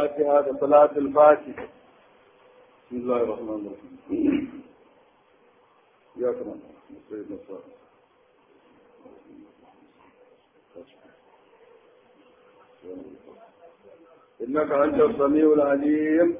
الفاتحة صلاة الفاتحة بسم الله الرحمن الرحيم يا كمان سيدنا الصالح إنك أنت السميع العليم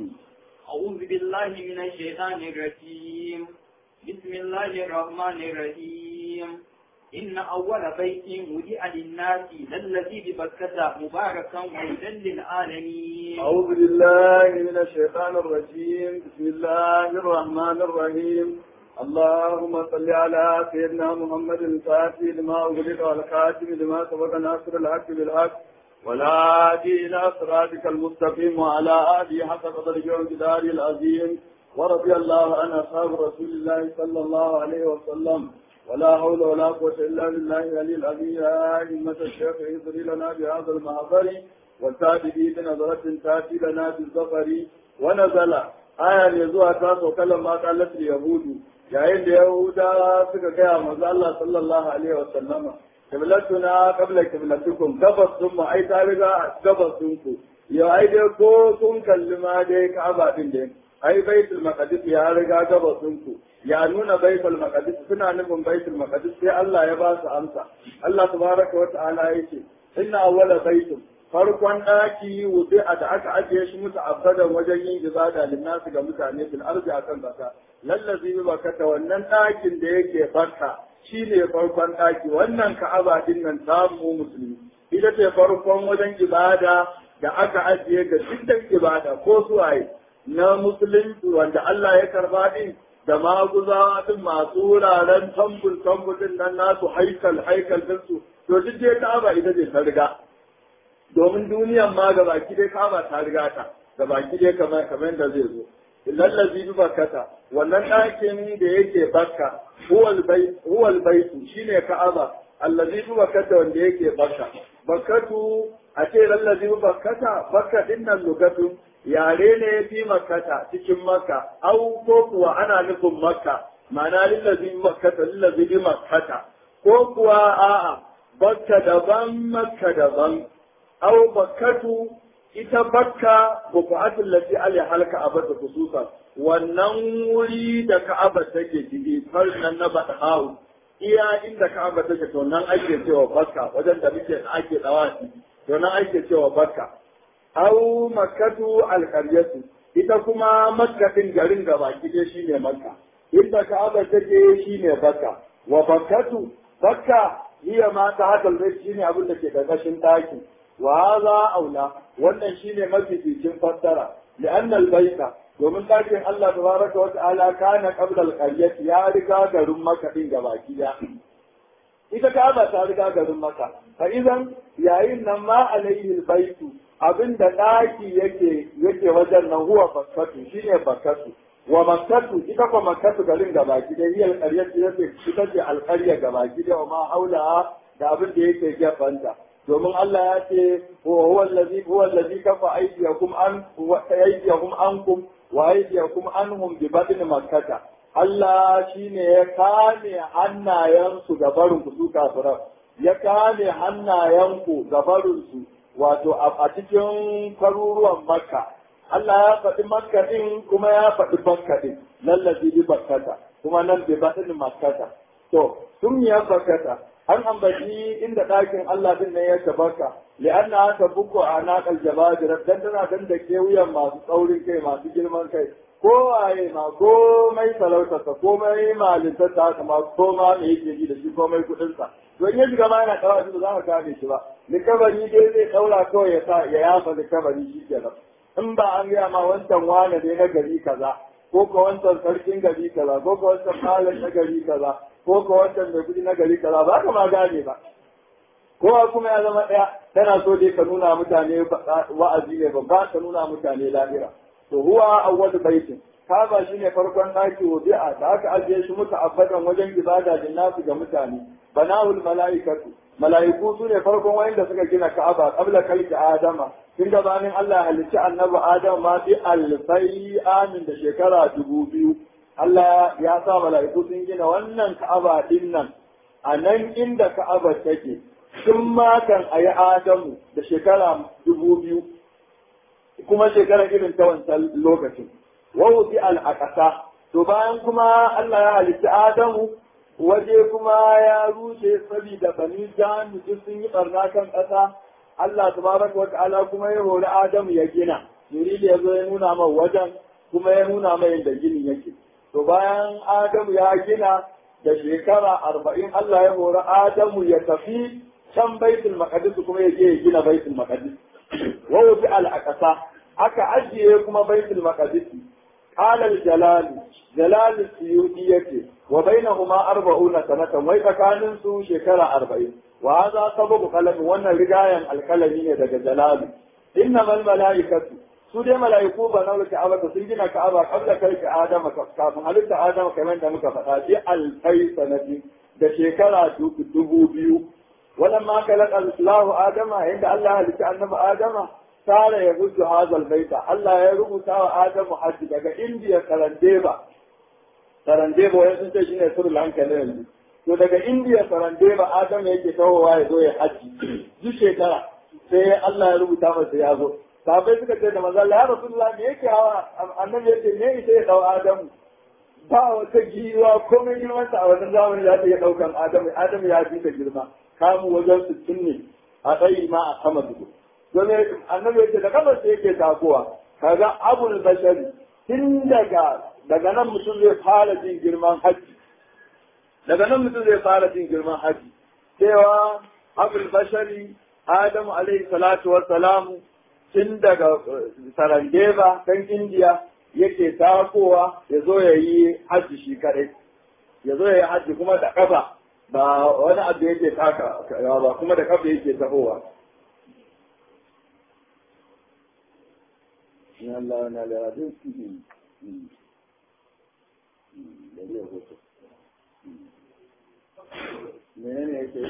أعوذ بالله من الشيطان الرجيم بسم الله الرحمن الرحيم إن أول بيت وجع للناس للذي ببكة مباركا وهدى للعالمين أعوذ بالله من الشيطان الرجيم بسم الله الرحمن الرحيم اللهم صل على سيدنا محمد الفاتح لما أغلق والخاتم لما سبق ناصر الحق بالحق والهادي إلى صراطك المستقيم وعلى آله حق قدره وامتداره العظيم ورضي الله عن أصحاب رسول الله صلى الله عليه وسلم ولا حول ولا قوة إلا بالله العلي العظيم يا أئمة الشيخ اهدري لنا بهذا المحضر والتابعي بنظرة تأتي لنا بالظفر ونزل آية يزوها تاسو كلمة قالت اليهود yayin da Yahudawa suka gaya manzo Allah sallallahu alaihi wa sallama kiblatuna qabla kiblatikum gabas sun mu ai ta riga gabas sun ku ya ai dai ko sun kalli ma dai Ka'aba din dai ai baitul maqdis ya riga gabas sun ku ya nuna baitul maqdis suna nufin baitul maqdis sai Allah ya ba su amsa Allah tabaraka wa ta'ala yace inna awwala baitul farkon daki wuce a da aka ajiye shi musu abadan wajen yin ibada linnasu ga mutane fil arzi akan kasa lallazi bi bakata wannan ɗakin da yake barka shine farkon ɗaki wannan ka'aba din nan samu musulmi ita ce farkon wajen ibada da aka ajiye ga dukkan ibada ko suwaye na musulunci wanda Allah ya karba din da maguzawa din masu wuraren tambul tambul din nan nasu haikal haikal din su to duk dai ka'aba ita ce ta riga domin duniyan ma ga baki dai ka'aba ta riga ta ga baki dai kamar kamar da zai zo lallazi bi bakkata wannan ɗakin da yake bakka huwal baitu shine ka'aba allazi bi bakkata wanda yake bakka bakkatu a ce lallazi bi bakkata bakka din nan lugatu yare ne fi makkata cikin makka au ko kuwa ana nufin makka ma'ana lillazi bi bakkata lillazi bi makkata ko kuwa a'a bakka daban makka daban au bakkatu ita bakka buƙatun lati ali halka abada khususan wannan wuri da ka'aba take ciki nan na badhawu iya inda ka'aba take to nan ake cewa bakka wajen da muke ake dawasi to nan ake cewa bakka au makkatu alqaryatu ita kuma makka din garin gaba kide shine makka inda ka'aba take shine bakka wa bakkatu bakka hiya ma ta hadal shine abin da ke karkashin taki wa hadha aula wannan shine mafificin fassara li'anna al-baita domin dakin Allah tabaraka wa ta'ala kana qabla al-qaryati ya riga garin Makka din gabaki da ita Ka'aba ta riga garin Makka fa idan yayin nan ma alayhi al-baitu abinda daki yake yake wajen nan huwa bakkatu shine bakkatu wa makkatu ita kuma makkatu garin gabaki da hiyar qaryati yake ita ce al-qarya gabaki da ma haula da abin da yake gefanta domin Allah ya ce huwa allazi huwa allazi kafa aydiyakum an wa aydiyakum ankum wa aydiyakum anhum bi badin makkata Allah shine ya kame hannayensu ga barin ku su kafiran ya kame hannayenku ga barin su wato a cikin kwaruruwan makka Allah ya faɗi makka din kuma ya faɗi bakka din lallazi bi bakkata kuma nan bi badin makkata to sun ya bakkata an ambaci inda ɗakin Allah din ne ya tabbata li'anna ta buku a naƙal jabajira dan tana dan da ke wuyan masu tsaurin kai masu girman kai ko waye ma komai talautarsa komai malintarsa haka ma koma me yake ji da shi komai kuɗinsa don ya shiga ma yana ɗaura shi ba za ka gane shi ba likabari dai zai ɗaura kawai ya sa ya yafa likabari shi kenan in ba an gaya ma wancan wane ne na gari kaza ko ka wancan sarkin gari kaza ko ka wancan malam na gari kaza ko ka wancan mai kudi na gari kaza ba ka ma gane ba kowa kuma ya zama ɗaya tana so dai ka nuna mutane wa'azi ne babba ka nuna mutane lahira to huwa awwal baitin kaba shine farkon daki wudi'a da aka ajiye shi mutu abadan wajen ibada da nasu ga mutane banahul malaikatu malaiku su ne farkon wayanda suka gina ka'aba qabla kalki adama tun gabanin Allah halicci annabi adam ma bi alfai amin da shekara dubu biyu Allah ya sa mala'iku sun gina wannan ka'aba din nan a nan inda ka'aba take sun matan a yi adamu da shekara dubu biyu kuma shekara irin ta wancan lokacin wa wuti al aqsa to bayan kuma Allah ya halitta Adamu waje kuma ya rushe saboda bani jami duk sun yi barna kan ƙasa Allah tabaraka wa ta'ala kuma ya hori Adamu ya gina Jibril ya zo ya nuna mai wajen kuma ya nuna mai yadda ginin yake to bayan Adamu ya gina da shekara arba'in Allah ya hori Adamu ya tafi can baitul maqdis kuma ya je ya gina baitul maqdis wa wuti al aqsa aka ajiye kuma baitul maqdis قال الجلال جلال السيوطي يكي وبينهما أربعون سنة ويتكانن سو شكرا أربعين وهذا سبب قلم وانا رجايا الكلمين دك جلال إنما الملائكة su dai mala'iku ba na wuce abata sun gina ka'aba kabla kai ka adama kafin halitta adama kamar da muka faɗa bi alfai sanadi da shekara dubu biyu wannan ma kalaka Allahu adama inda Allah halitta annabi adama sare ya gudu hazal baita Allah ya rubuta wa Adamu hajji daga Indiya Sarandeba Sarandeba wani sun ce shine Sri Lanka ne yanzu to daga Indiya Sarandeba Adamu yake tawowa ya zo ya hajji duk shekara sai Allah ya rubuta masa ya zo sabai suka ce da manzo Allah ya Rasulullah me yake hawa annabi yake me ita ya dau Adamu ba wata giwa komai girman sa a wannan zamani za ta iya daukan Adamu Adamu ya fi ta girma kamu wajen sittin ne a tsayi ma a sama dubu domin annabi yake da kamar sai yake takowa kaga abul bashari tun daga daga nan mutum zai fara jin girman haji daga nan mutum zai fara jin girman haji cewa abul bashari adamu alaihi salatu wassalamu tun daga sarandeba kan indiya yake takowa ya zo ya yi haji shi kadai ya zo ya yi haji kuma da kafa ba wani abu yake taka ba kuma da kafa yake tahowa in Allah na da rabin da zai hoto mene ne yake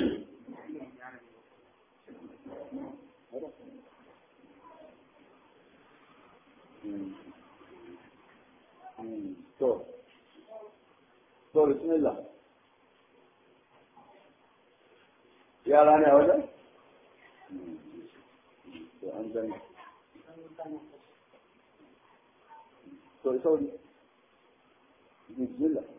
to to bismillah yara ne a wajen? to an gani to sauri bismillah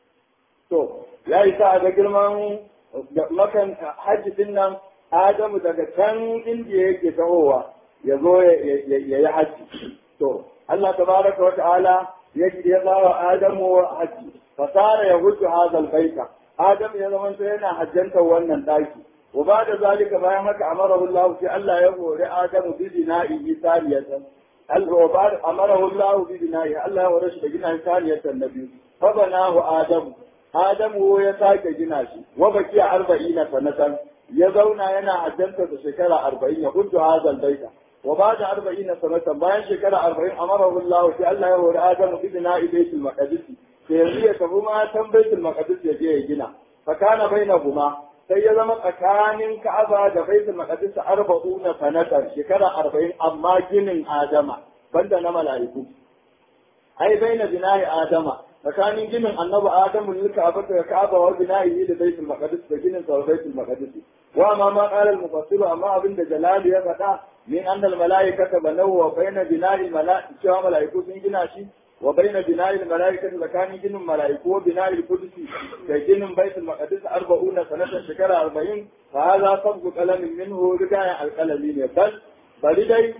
to ya yi sa ga girman makan hajji din nan adamu daga can indiya yake tahowa ya zo ya yi hajji to Allah tabaraka wa ta'ala ya ya bawa adamu hajji fasara ya hutu hazal baita adamu ya zama yana hajjantar wannan daki wa ba da zalika bayan haka amarahu Allah sai Allah ya hore adamu bi dina'i saniyatan العباد أمره الله ببنائه الله ورشد جنا ثانية النبي فبناه آدم آدم هو يساك جناشي وبكي أربعين سنة يزونا ينا عجلت شكرا أربعين قلت هذا البيت وبعد أربعين سنة باين شكرا أربعين أمره الله في الله يهور آدم ببناء بيت المقدس في فهما تم بيت المقدس يجي جنا فكان بينهما sai ya zama tsakanin Ka'aba da Baitul Maqdis 40 sanatan shekara 40 amma ginin Adama banda na mala'iku ai baina bina'i Adama tsakanin ginin Annabi Adamu ne Ka'aba da Ka'aba wa bina'i da Baitul Maqdis da ginin sa Baitul Maqdis wa ma ma qala al-mufassir amma abin da Jalal ya faɗa min anna al-mala'ikata banaw wa baina bina'i al-mala'i cewa mala'iku sun gina shi وبين بناء الملائكة لكان جن الملائكة وبناء القدس كجن بيت المقدس أربعون سنة شكرا أربعين فهذا سبق قلم منه رجع القلمين بل بل دي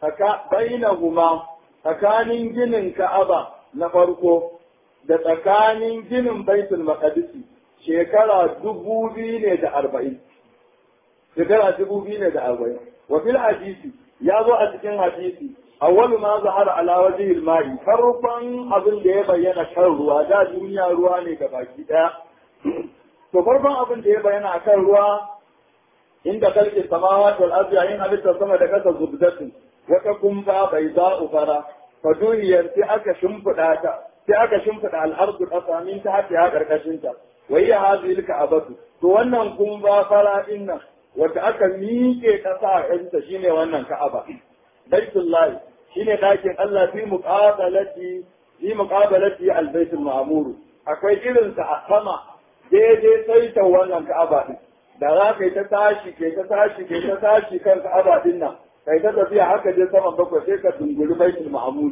بينهما tsakanin ginin Ka'aba na farko da tsakanin ginin Baitul Maqdis shekara dubu biyu ne da arba'in. Shekara dubu biyu ne da arba'in. Wa fil hadisi ya zo a cikin hadisi awwalu ma zahara ala wajhil ma'i farkon abin da ya bayyana kan ruwa da duniya ruwa ne ga baki daya to farkon abin da ya bayyana akan ruwa inda kalki samawati wal ardi ayin halitta sama da kasa zubdatin wata kumfa bai za fara fa duniyar sai aka shimfida ta sai aka shimfida al-ardu kasa min ta hata ya karkashin ta wa hiya hadhihi al-ka'batu to wannan kumfa fara din nan wanda aka miƙe kasa a kanta shine wannan ka'aba baitullahi shine dakin Allah fi muqabalati fi muqabalati al-baitul ma'mur akwai irin sa a sama daidai sai ta wannan Ka'aba din da za ka yi ta tashi ke ta tashi ke ta tashi kan Ka'aba din nan kai ta tafiya haka je saman bakwai sai ka dunguri baitul ma'mul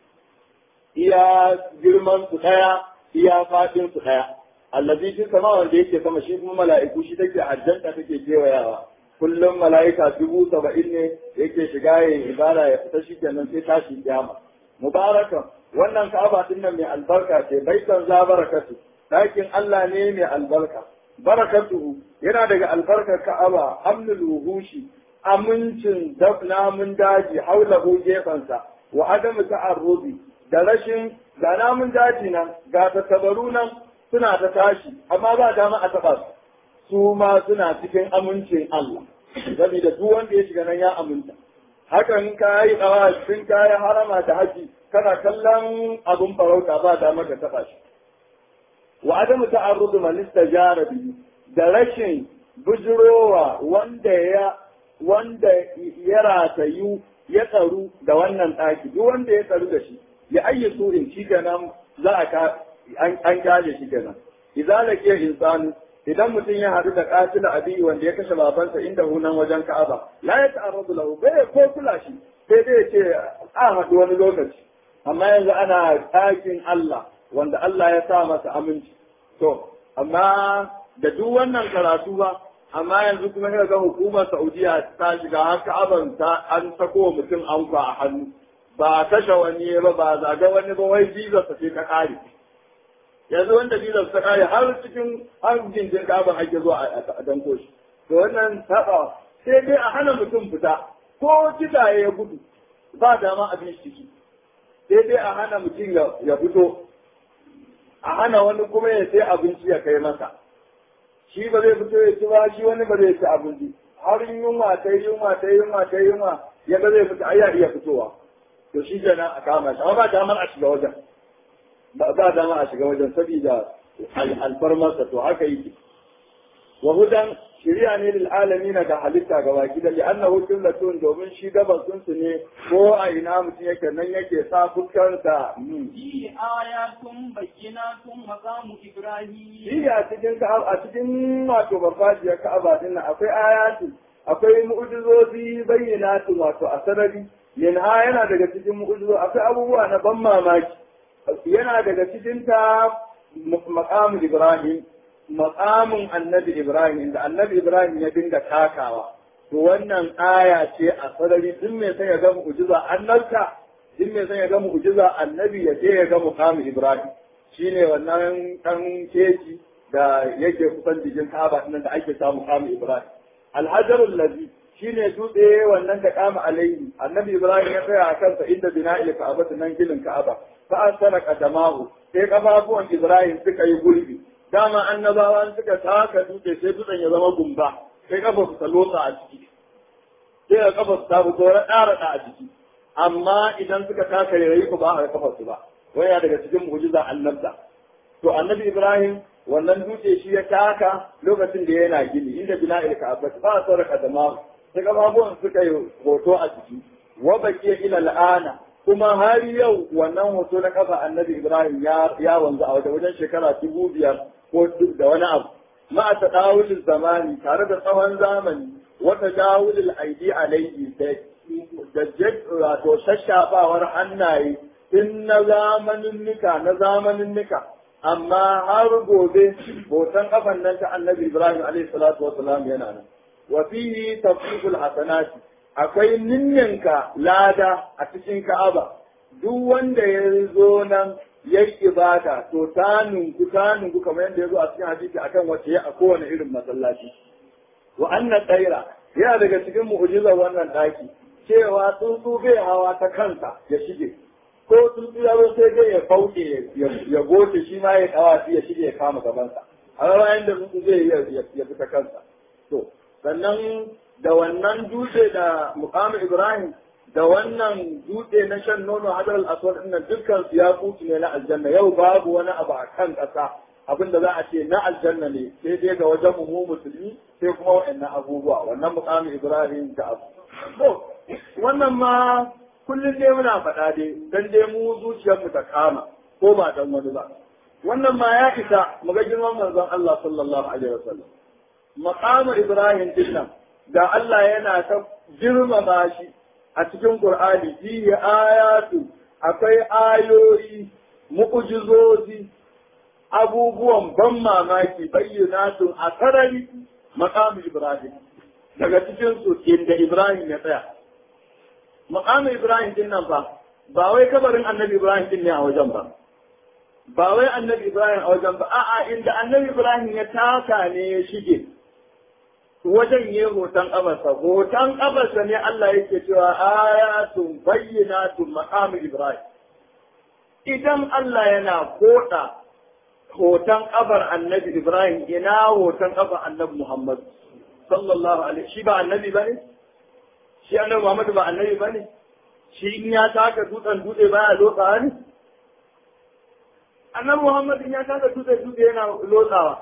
iya girman su daya iya fadin su daya allazi fi sama wanda yake sama shi kuma mala'iku shi take hajjanta take kewayawa kullum mala'ika dubu saba'in ne yake shiga yin ibada ya fita shi kenan sai tashi kiyama mubarakan wannan ka'aba din nan mai albarka ce baitan za barakatu dakin Allah ne mai albarka barakatuhu yana daga albarkar ka'aba amnul wuhushi amincin namun daji haulahu gefansa wa adamu ta'arrubi da rashin ga namun daji nan ga tattabaru nan suna ta tashi amma ba dama a taɓa su su ma suna cikin amincin Allah saboda duk wanda ya shiga nan ya aminta hakan ka yi ɗawa sun ka yi harama da haji kana kallon abun farauta ba dama ka taɓa shi wa adamu ta'arrudu man istajara bihi da rashin bujurowa wanda ya wanda ya ratayu ya tsaru da wannan ɗaki duk wanda ya tsaru da shi ya ayyasu in shi kenan za a ka an kyale shi kenan idza laqiya insanu idan mutum ya haɗu da qatila abi wanda ya kashe babansa inda hunan wajen Ka'aba la ya ta'arradu lahu bai ko kula shi sai dai ce a haɗu wani lokaci amma yanzu ana ɗakin Allah wanda Allah ya sa masa aminci to amma da duk wannan karatu ba amma yanzu kuma sai ga hukumar Saudiya ta shiga har Ka'aban ta an sako mutum anka a hannu ba kashe wani ba ba zaga wani ba wai visa ta ce ta kare yanzu wanda visa ta kare har cikin har jinjin Ka'aban ake zuwa a danko shi to wannan saba sai dai a hana mutum fita ko kidaye ya gudu ba dama a bin ciki sai dai a hana mutum ya fito a hana wani kuma ya sai abinci ya kai masa shi ba zai fito ya ci ba shi wani ba zai ci abinci har yunwa ta yunwa ta yunwa ta yunwa ya ga zai fita ai ya iya fitowa to shi kenan a kama shi amma ba damar a shiga wajen ba dama a shiga wajen saboda alfarmarsa to haka yake wa hudan shiriya ne lil alamin ga halitta ga baki da li'annahu qillatun domin shi gaban sun su ne ko a ina mutum yake nan yake sa fuskarsa fi ayatun bayyinatun maqamu ibrahim shi a cikin a cikin wato farfajiyar ka'aba din nan akwai ayatu akwai mu'jizozi bayyinatun wato a sarari minha yana daga cikin mu'jizo akwai abubuwa na ban mamaki yana daga cikin ta maqamu ibrahim maqamin annabi Ibrahim inda annabi Ibrahim ya dinga takawa to wannan aya ce a sarari duk mai son ya ga mu'jiza annabta duk mai son ya ga mu'jiza annabi ya je ya ga muqamin Ibrahim shine wannan dan keji da yake kusan jikin Ka'aba din da ake samu muqamin Ibrahim alhajarul ladhi shine dutse wannan da kama alaihi annabi Ibrahim ya tsaya a kansa inda bina'il Ka'aba nan ginin Ka'aba fa asara qadamahu sai kafafuwan Ibrahim suka yi gulbi dama annabawa suka taka dutse sai dutsen ya zama gumba sai kafa su ta lotsa a ciki sai ka kafa su ta fito raɗa raɗa a ciki amma idan suka taka yayi ku ba a kafa su ba waya daga cikin mu'jiza annabta to annabi ibrahim wannan dutse shi ya taka lokacin da yana gini inda bina'il ka'aba ba sa raka da ma sai kafafuwan suka yi hoto a ciki wa baqiya ila al'ana kuma har yau wannan hoto na kafa annabi ibrahim ya wanzu a wajen shekara dubu biyar ko da wani abu ma a tadawulin zamani tare da tsawon zamani wata dawulin aidi alaihi da wato shashafawar hannaye tun na zamanin nika na zamanin nika amma har gobe botan kafan nan ta annabi ibrahim alaihi salatu wasalam yana nan wa fihi tafsirul hasanati akwai ninninka lada a cikin ka'aba duk wanda ya zo nan ya yi ibada to ta nunku ta nunku kamar yadda ya zo a cikin hadisi akan wace ya a kowane irin masallaci wa annan tsaira yana daga cikin mu'jizar wannan daki cewa tsuntsu bai hawa ta kansa ya shige ko tsuntsu ya zo sai dai ya fauke ya goce shi ma ya kawa ya shige ya kama gabansa a bayan da tsuntsu zai ya fita kansa to sannan da wannan dutse da mukamin Ibrahim da wannan dutse na shan nono hadar al-aswad din dukkan su ya kutu ne na aljanna yau babu wani abu a kan ƙasa abin da za a ce na aljanna ne sai dai ga wajen mu musulmi sai kuma wa'annan abubuwa wannan mukamin Ibrahim da abu to wannan ma kullum dai muna faɗa dai dan dai mu zuciyar mu ta kama ko ba dan wani ba wannan ma ya isa mu ga girman manzon Allah sallallahu alaihi wasallam maqamu Ibrahim din nan da Allah yana ta girmama shi a cikin Qur'ani fihi ayatu akwai ayoyi mu'jizozi abubuwan ban mamaki bayyanatun a sarari maqamu Ibrahim daga cikin su inda Ibrahim ya tsaya maqamu Ibrahim din nan fa ba wai kabarin Annabi Ibrahim din ne a wajen ba ba wai Annabi Ibrahim a wajen ba a'a inda Annabi Ibrahim ya taka ne ya shige wajen yi hoton ƙabarsa, hoton ƙabarsa ne Allah yake cewa ayatun bayyinatun maqamu Ibrahim. Idan Allah yana koda hoton ƙabar annabi Ibrahim ina hoton ƙabar annabi Muhammad sallallahu alaihi shi ba annabi bane? Shi annabi Muhammad ba annabi bane? Shi in ya taka dutsen dutse baya lotsawa ne? Annabi Muhammad in ya taka dutsen dutse yana lotsawa.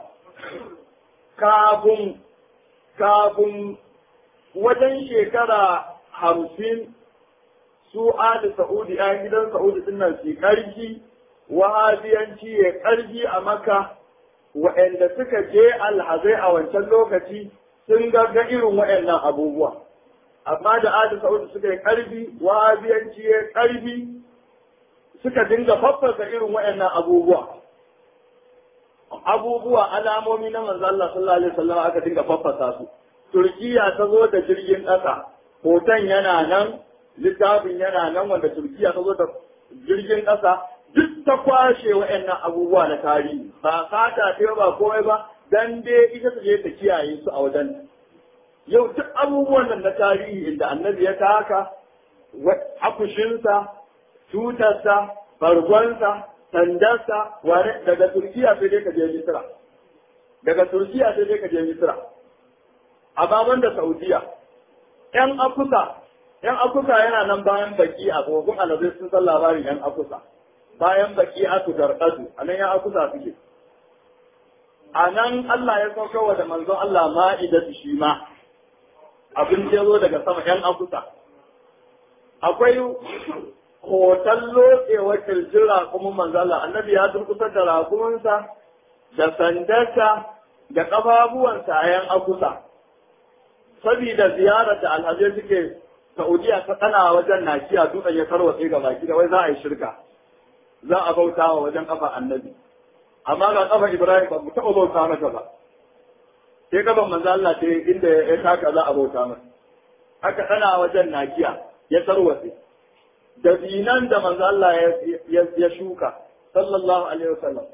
Kafin kafin wajen shekara hamsin su Ali Sa'udi ‘yan gidan Sa'udi din nan su ƙarfi, wahabiyanci ya ƙarfi a maka, waɗanda suka je alhazai a wancan lokaci sun ga irin waɗannan abubuwa. Amma da Ali Sa'udi suka yi ƙarfi, wahabiyanci ya ƙarfi, suka dinga faffasa irin waɗannan abubuwa. abubuwa alamomi na manzo Allah sallallahu alaihi wasallam aka dinga faffasa su Turkiya ta zo da jirgin ƙasa hoton yana nan littafin yana nan wanda Turkiya ta zo da jirgin ƙasa duk ta kwashe wa'annan abubuwa na tarihi ba sata ce ba komai ba dan dai ita ta je ta kiyaye su a wajen yau duk abubuwan nan na tarihi inda annabi ya taka akushinsa tutarsa bargonsa sandarsa wane daga Turkiya sai dai ka je Misra. Daga Turkiya sai dai ka je Misra. A baban da Saudiya. ‘Yan akusa, ‘yan akusa yana nan bayan baki a kogon alazai sun san labarin ‘yan akusa. Bayan baki aku darƙadu, a nan ‘yan akusa suke. A nan Allah ya sauka wa da manzon Allah ma'idatu shi ma. Abin da zo daga sama ‘yan akusa. Akwai hoton lotsewar kirjin raƙumin manzala annabi ya durkusar da raƙuminsa da sandarsa da ƙafafuwansa a yan akusa saboda ziyarar da alhazai suke saudiya ta tsana wajen nakiya dutsen ya tarwatse ga baki da wai za a yi shirka za a bauta wa wajen ƙafa annabi amma ga ƙafa ibrahim ba mu taɓa bauta mata ba sai ƙafan manzo Allah ce inda ya taka za a bauta masa aka tsana wajen nakiya ya tarwatse dabinan da manzo Allah ya shuka sallallahu alaihi wasallam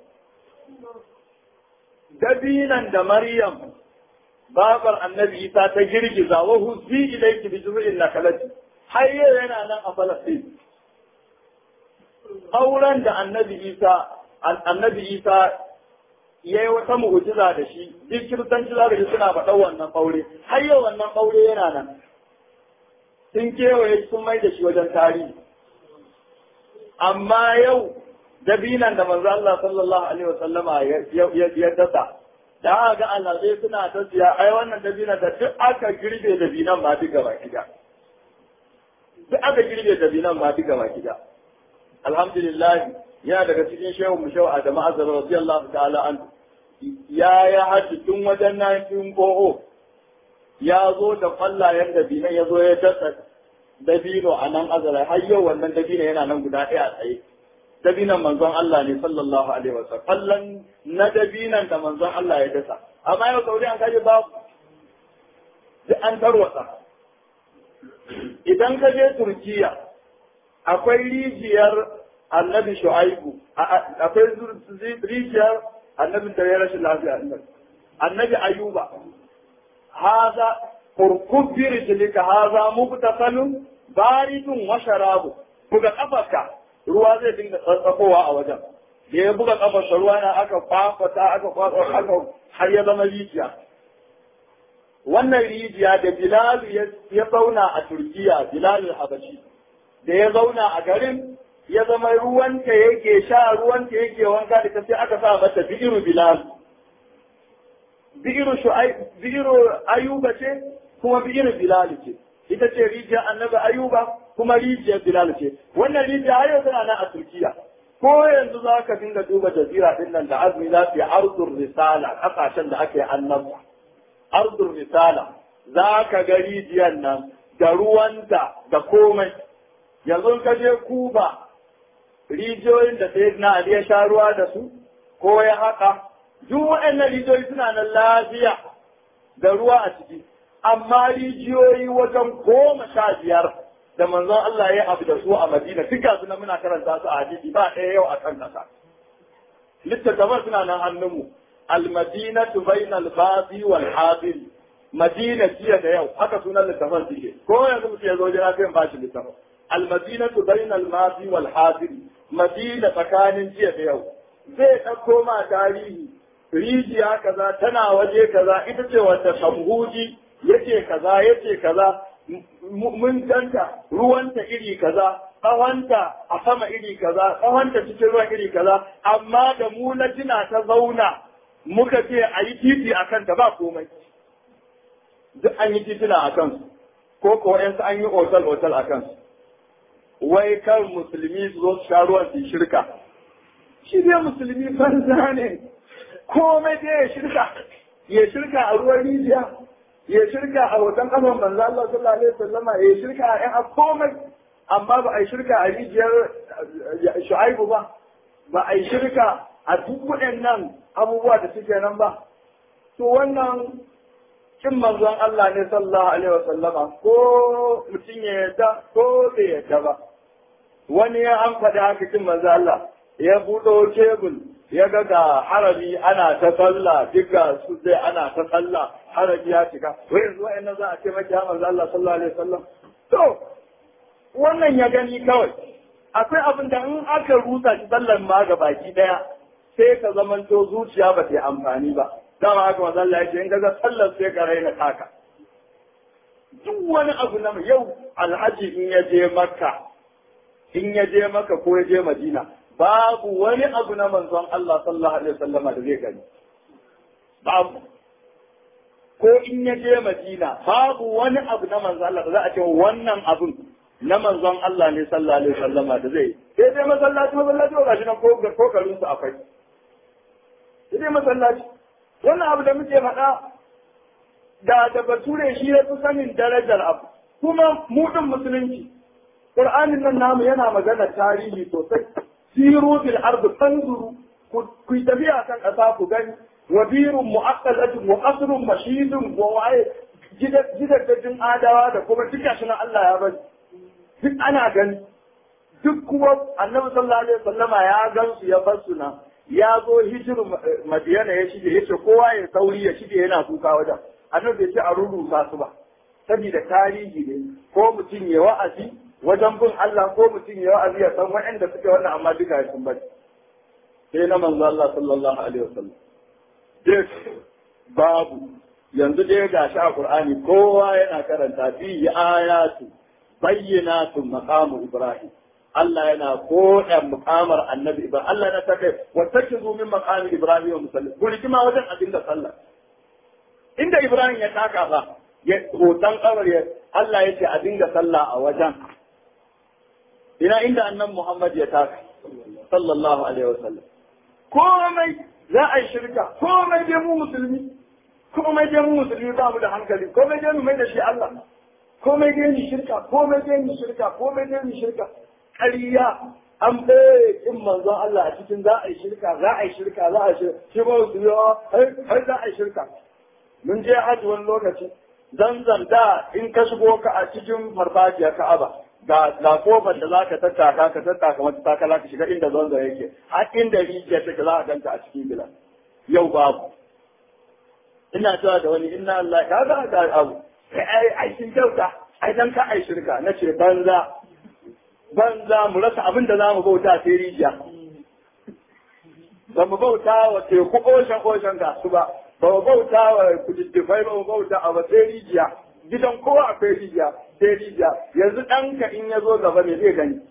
dabinan da Maryam babar annabi Isa ta girgiza wa huzi ilayki bi juz'in nakalati har yau yana nan a Falastin auren da annabi Isa annabi Isa yayi wata mu'jiza da shi duk kiristanci za shi suna faɗa wannan aure har yau wannan aure yana nan sun kewaye sun mai da shi wajen tarihi amma yau dabinan da manzo Allah sallallahu alaihi wa sallama ya dasa da aka ga alazai suna ta siya ai wannan dabinan da duk aka girbe dabinan ma duka baki da duk aka girbe dabinan ma duka baki da alhamdulillah yana daga cikin shehu mu shehu Adamu Azhar radiyallahu ta'ala an ya ya haji tun wajen 1900 ya zo da kwallayen dabinan ya zo ya dasa dabino a nan azara har yau wannan dabino yana nan guda ɗaya a tsaye dabinan manzon Allah ne sallallahu alaihi wasallam kallon na dabinan da manzon Allah ya dasa amma yau sauri an kaje babu duk an tarwatsa idan ka je Turkiya akwai rijiyar annabi Shu'aibu akwai rijiyar annabi da ya rashin lafiya annabi Ayuba haza kurkub bi rijlika haza mubtasalun baridun wa sharabu buga kafarka ruwa zai dinga tsatsakowa a wajen da ya buga kafarsa ruwa na aka kwafata aka kwafata aka har ya zama rijiya wannan rijiya da Bilal ya zauna a Turkiya Bilal Habashi da ya zauna a garin ya zama ruwanta yake sha ruwanta yake wanka da ta sai aka sa mata bi'iru Bilal bi'iru shu'ai bi'iru Ayuba ce kuma bi'iru Bilal ce ita ce rijiyar annabi Ayuba kuma rijiyar Bilal ce wannan rijiya har yau tana nan a Turkiya ko yanzu za ka dinga duba jazira din nan da azumi za su yi arzur risala kasashen da ake annabta arzur risala za ka ga rijiyar nan da ruwanta da komai yanzu ka je kuba rijiyoyin da sai na Ali ya sha ruwa da su ko ya haka duk waɗannan rijiyoyi suna nan lafiya da ruwa a ciki amma rijiyoyi wajen goma sha biyar da manzon Allah ya abu da su a Madina duk ga na muna karanta su a hadisi ba ɗaya yau a kan ƙasa littattafan suna nan hannunmu al-madinatu bainal badi wal hadir madina jiya da yau haka sunan littafan suke ko yanzu mutum ya zo jira sai in bashi littafin al-madinatu bainal madi wal hadir madina tsakanin jiya da yau zai ɗauko ma tarihi rijiya kaza tana waje kaza ita ce wata samhuji yace kaza yace kaza mun ganta ruwanta iri kaza tsawonta a sama iri kaza tsawonta cikin ruwan iri kaza amma da mu na jina ta zauna muka ce a yi titi a kanta ba komai duk an yi titina a kansu ko ko yansu an yi otal otal a kansu wai kan musulmi su zo su sha ruwan su shirka shi dai musulmi banza ne komai dai ya shirka ya shirka a ruwan rijiya ya shirka a hoton kafan manzo Allah sallallahu alaihi wasallam ya shirka a yan komai amma ba a yi shirka a rijiyar Shu'aibu ba ba a yi shirka a duk waɗannan abubuwa da suke nan ba to wannan kin manzon Allah ne sallallahu alaihi wasallama ko mutum ya yadda ko bai yadda ba wani ya an faɗi haka kin manzo Allah ya buɗo tebul ya ga ga harabi ana ta sallah duk ga su dai ana ta sallah harabi ya cika wai yanzu wa'annan za a ce maki ya manzo Allah sallallahu alaihi wasallam to wannan ya gani kawai akwai abin da in aka rusa shi sallar ma ga baki daya sai ka zamanto zuciya ba ta yi amfani ba dama haka manzo Allah ya ce in ga sallar sai ka raina taka duk wani abu na yau alhaji in ya je makka in ya je makka ko ya je madina babu wani abu na manzon Allah sallallahu alaihi wasallama da zai gani babu ko in ya je madina babu wani abu na manzon Allah da za a ce wannan abun na manzon Allah ne sallallahu alaihi wasallama da zai sai dai masallaci masallaci ba gashi nan ko ko garin su akwai sai dai masallaci wannan abu da muke faɗa da da bature shi ya fi sanin darajar abu kuma mu din musulunci Qur'anin nan namu yana magana tarihi sosai siru fil ardi fanzuru ku tafiya kan ƙasa ku gani wa birun mu'aqqalatun wa qasrun mashidun wa waye gidajen adawa da kuma duka shi Allah ya bari duk ana gani duk kuma annabi sallallahu alaihi wasallama ya gansu ya bar su na ya zo hijiru madiyana ya shige yace kowa ya sauri ya shige yana kuka wajen annabi bai ce a rurrusa su ba saboda tarihi ne ko mutum ya wa'azi wajen bin Allah ko mutum ya wa'azi ya san waɗanda suke wannan amma duka ya sun bari sai na manzo Allah sallallahu alaihi wasallam duk babu yanzu dai ga shi a Qur'ani kowa yana karanta fi ayatu bayyinatun maqamu Ibrahim Allah yana koda mukamar annabi Ibrahim Allah yana ta kai wa takizu min maqami Ibrahim wa musallim ko rigima wajen abin da sallah inda Ibrahim ya taka fa ya hoton kabar ya Allah ya ce a dinga sallah a wajen ina inda annan Muhammad ya taka sallallahu alaihi wasallam komai za a yi shirka komai dai mu musulmi komai dai mu musulmi ba mu da hankali komai dai mu mai da shi Allah komai dai ni shirka komai dai ni shirka komai dai ni shirka ƙarya an bai in manzon Allah a cikin za a yi shirka za a yi shirka za a yi shirka shi ba su yi har za a yi shirka mun je hajji wani lokaci zanzan da in ka shigo ka a cikin farfajiyar Ka'aba ga ga kofar da zaka tattaka ka tattaka mata takala ka shiga inda zanzan yake har inda rijiya take za a ganta a cikin bila yau babu ina cewa da wani inna Allah ka ga ga abu ai ai sun kyauta ai dan ka ai shirka na ce banza banza mu rasa abin da zamu bauta sai rijiya ba mu bauta wa teku oshan oshan ga su ba ba mu bauta wa kududdufai ba mu bauta a ba sai rijiya gidan kowa akwai rijiya sai rijiya yanzu ɗanka in ya zo gaba me zai gani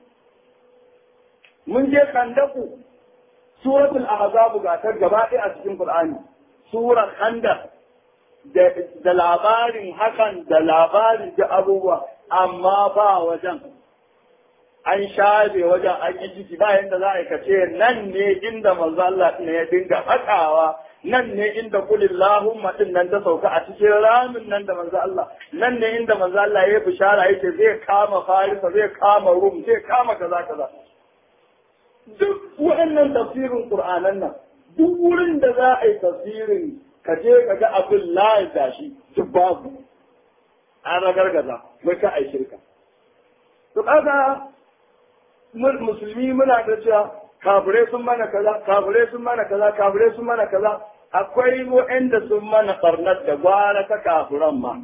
mun je kandaku suratul ahzab ga ta gaba ɗaya a cikin qur'ani surar khandaq da labarin hakan da labarin da abubuwa amma ba wajen an shafe wajen an yi ciki ba yadda za a kace nan ne inda manzo Allah ne ya dinga hakawa nan ne inda kulillahumma din nan ta sauka a cikin ramin nan da manzo Allah nan ne inda manzo Allah ya bishara yake zai kama Farisa zai kama Rum zai kama kaza kaza duk waɗannan tafsirin Qur'anan nan duk wurin da za a yi tafsirin ka je ka ga abin layi da shi duk babu an ragargaza mai ka ai shirka to kaga musulmi muna da cewa kafirai sun mana kaza kafirai sun mana kaza kafirai sun mana kaza akwai waɗanda sun mana barnar da gwara ta kafiran ma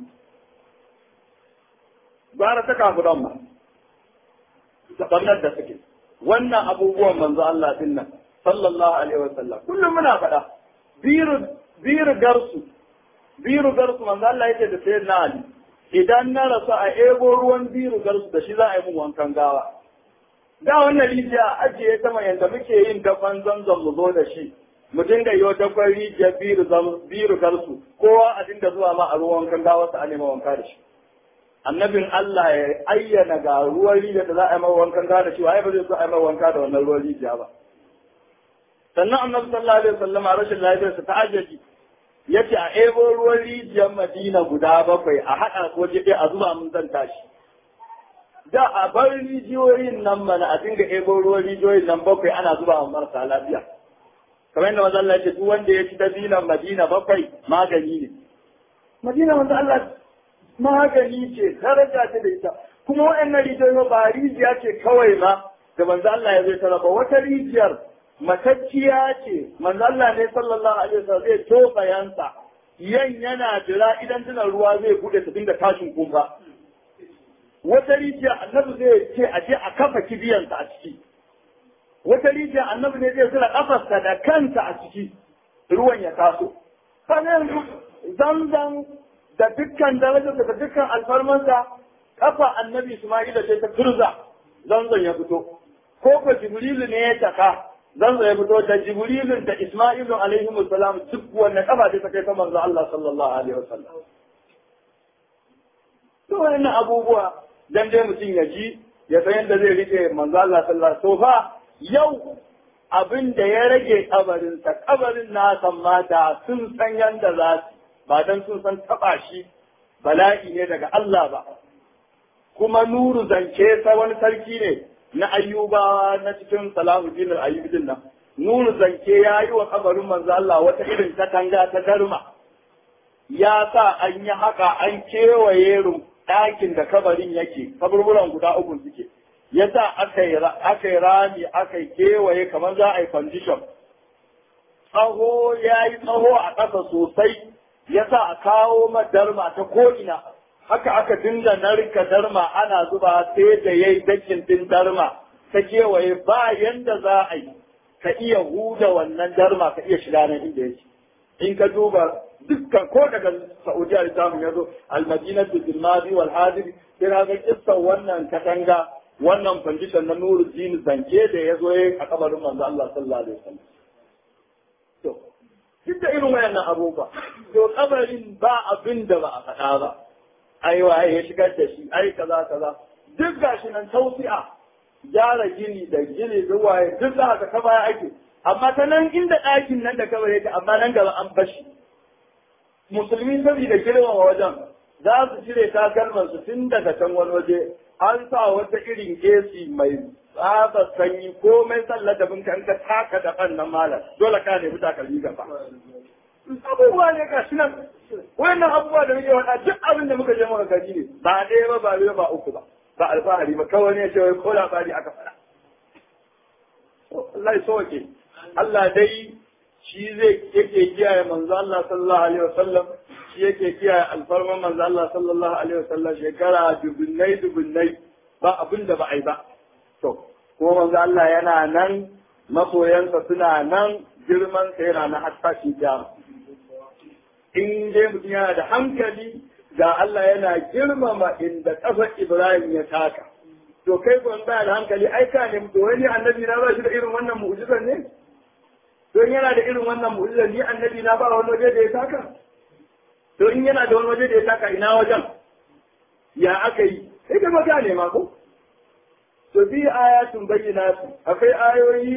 gwara ta kafiran ma da barnar da suke wannan abubuwan manzo Allah din nan sallallahu alaihi wasallam kullum muna faɗa biru biru garsu biru garsu manzo Allah yake da sayyidina Ali idan na rasu a ebo ruwan biru garsu da shi za a yi mun wankan gawa da wannan rijiya ajiye ta mai yanda muke yin dafan zanzan mu zo da shi mu dinga yi dafan rijiya biru biru garsu kowa a dinga zuwa ma a ruwan wankan gawa a nema wanka da shi annabin Allah ya ayyana ga ruwan rijiya da za a yi mawa wankan gawa da shi wa ba zai so a yi mawa wanka da wannan ruwan rijiya ba sannan annabi sallallahu alaihi wasallam a rashin lafiyarsa ta ajaji yace a ebo ruwan rijiyar Madina guda bakwai a haɗa ko jiɗe a zuba mun zan tashi da a bar rijiyoyin nan mana a dinga ebo ruwan rijiyoyin nan bakwai ana zuba wa marasa lafiya kamar yadda manzo Allah ya ce duk wanda ya ci dabinan Madina bakwai magani ne Madina manzo Allah magani ce daraja ce da ita kuma waɗannan rijiyoyi ba rijiya ce kawai ma da manzo Allah ya zai tara ba wata rijiyar matacciya ce manzo Allah ne sallallahu alaihi wasallam zai tofa yansa yan yana jira idan tana ruwa zai bude ta dinga tashin kumfa wata rijiya annabi zai ce a je a kafa kibiyansa a ciki wata rijiya annabi ne zai zura kafarsa da kansa a ciki ruwan ya taso kaga yanzu zanzan da dukkan darajarsa da dukkan alfarmansa kafa annabi Isma'ila ce ta turza zanzan ya fito ko ko Jibrilu ne ya taka zanzan ya fito da Jibrilun da Isma'ilu alaihi salam duk wannan kafa ce ta kai ta manzo Allah sallallahu alaihi wasallam to wannan abubuwa dan dai mutum ya ji ya san yadda zai rike manzo Allah sallallahu alaihi wasallam fa yau abin da ya rage kabarin sa kabarin na san mata sun san yanda za su ba dan sun san taba shi bala'i ne daga Allah ba kuma nuru zance sa wani sarki ne na ayyuba na cikin salahuddin al-ayyubin nan nuru zance ya yi wa kabarin manzo Allah wata irin katanga ta darma ya sa an yi haka an kewaye ɗakin da kabarin yake kaburburan guda uku suke ya sa aka yi rami aka yi kewaye kamar za a yi condition tsaho ya yi tsaho a ƙasa sosai ya sa a kawo darma ta ko'ina haka aka dinga narka darma ana zuba sai da ya yi dakin din darma ta kewaye ba yanda za a yi ka iya huda wannan darma ka iya shiga nan inda yake in ka duba dukkan ko daga Saudiya da samun yazo al-Madinatu bil Madi wal Hadir sai ga kissan wannan katanga wannan condition na Nuruddin zance da yazo yayin a kabarin manzo Allah sallallahu alaihi wasallam to duk da irin wayannan abubuwa to kabarin ba abin da ba a faɗa ba ai waye ya shigar da shi ai kaza kaza duk gashi nan tausi'a gyara gini da gini da waye duk za ka kaba ake amma ta nan inda ɗakin nan da kawai yake amma nan gaba an bashi musulmi saboda girmama wajen za su cire takalman su tun daga can wani waje an sa wata irin gesi mai tsaba sanyi komai sallar da bin kan ka taka da kan nan malam dole ka nemi takalmi gaba abubuwa ne ga shi nan wayannan abubuwa da muke faɗa duk abin da muka je muka gani ne ba ɗaya ba ba biyu ba uku ba ba alfahari ba kawai ne ce wai ko labari aka faɗa Allah ya soke Allah dai shi zai yake kiyaye manzo Allah sallallahu alaihi wasallam shi yake kiyaye alfarman manzo Allah sallallahu alaihi wasallam shekara dubunnai dubunnai ba abin da ba ai ba to kuma manzo Allah yana nan masoyansa suna nan girman sa yana na hatta shi kiyama in dai mutum yana da hankali ga Allah yana girmama inda ƙasar Ibrahim ya taka to kai ban ba da hankali ai ka ne to wani annabi na ba shi da irin wannan mu'jizar ne don yana da irin wannan mu'jizar ni annabi na ba wani waje da ya taka to in yana da wani waje da ya taka ina wajen ya aka yi sai ka maka ne ma ko to bi ayatun bayyinatu akwai ayoyi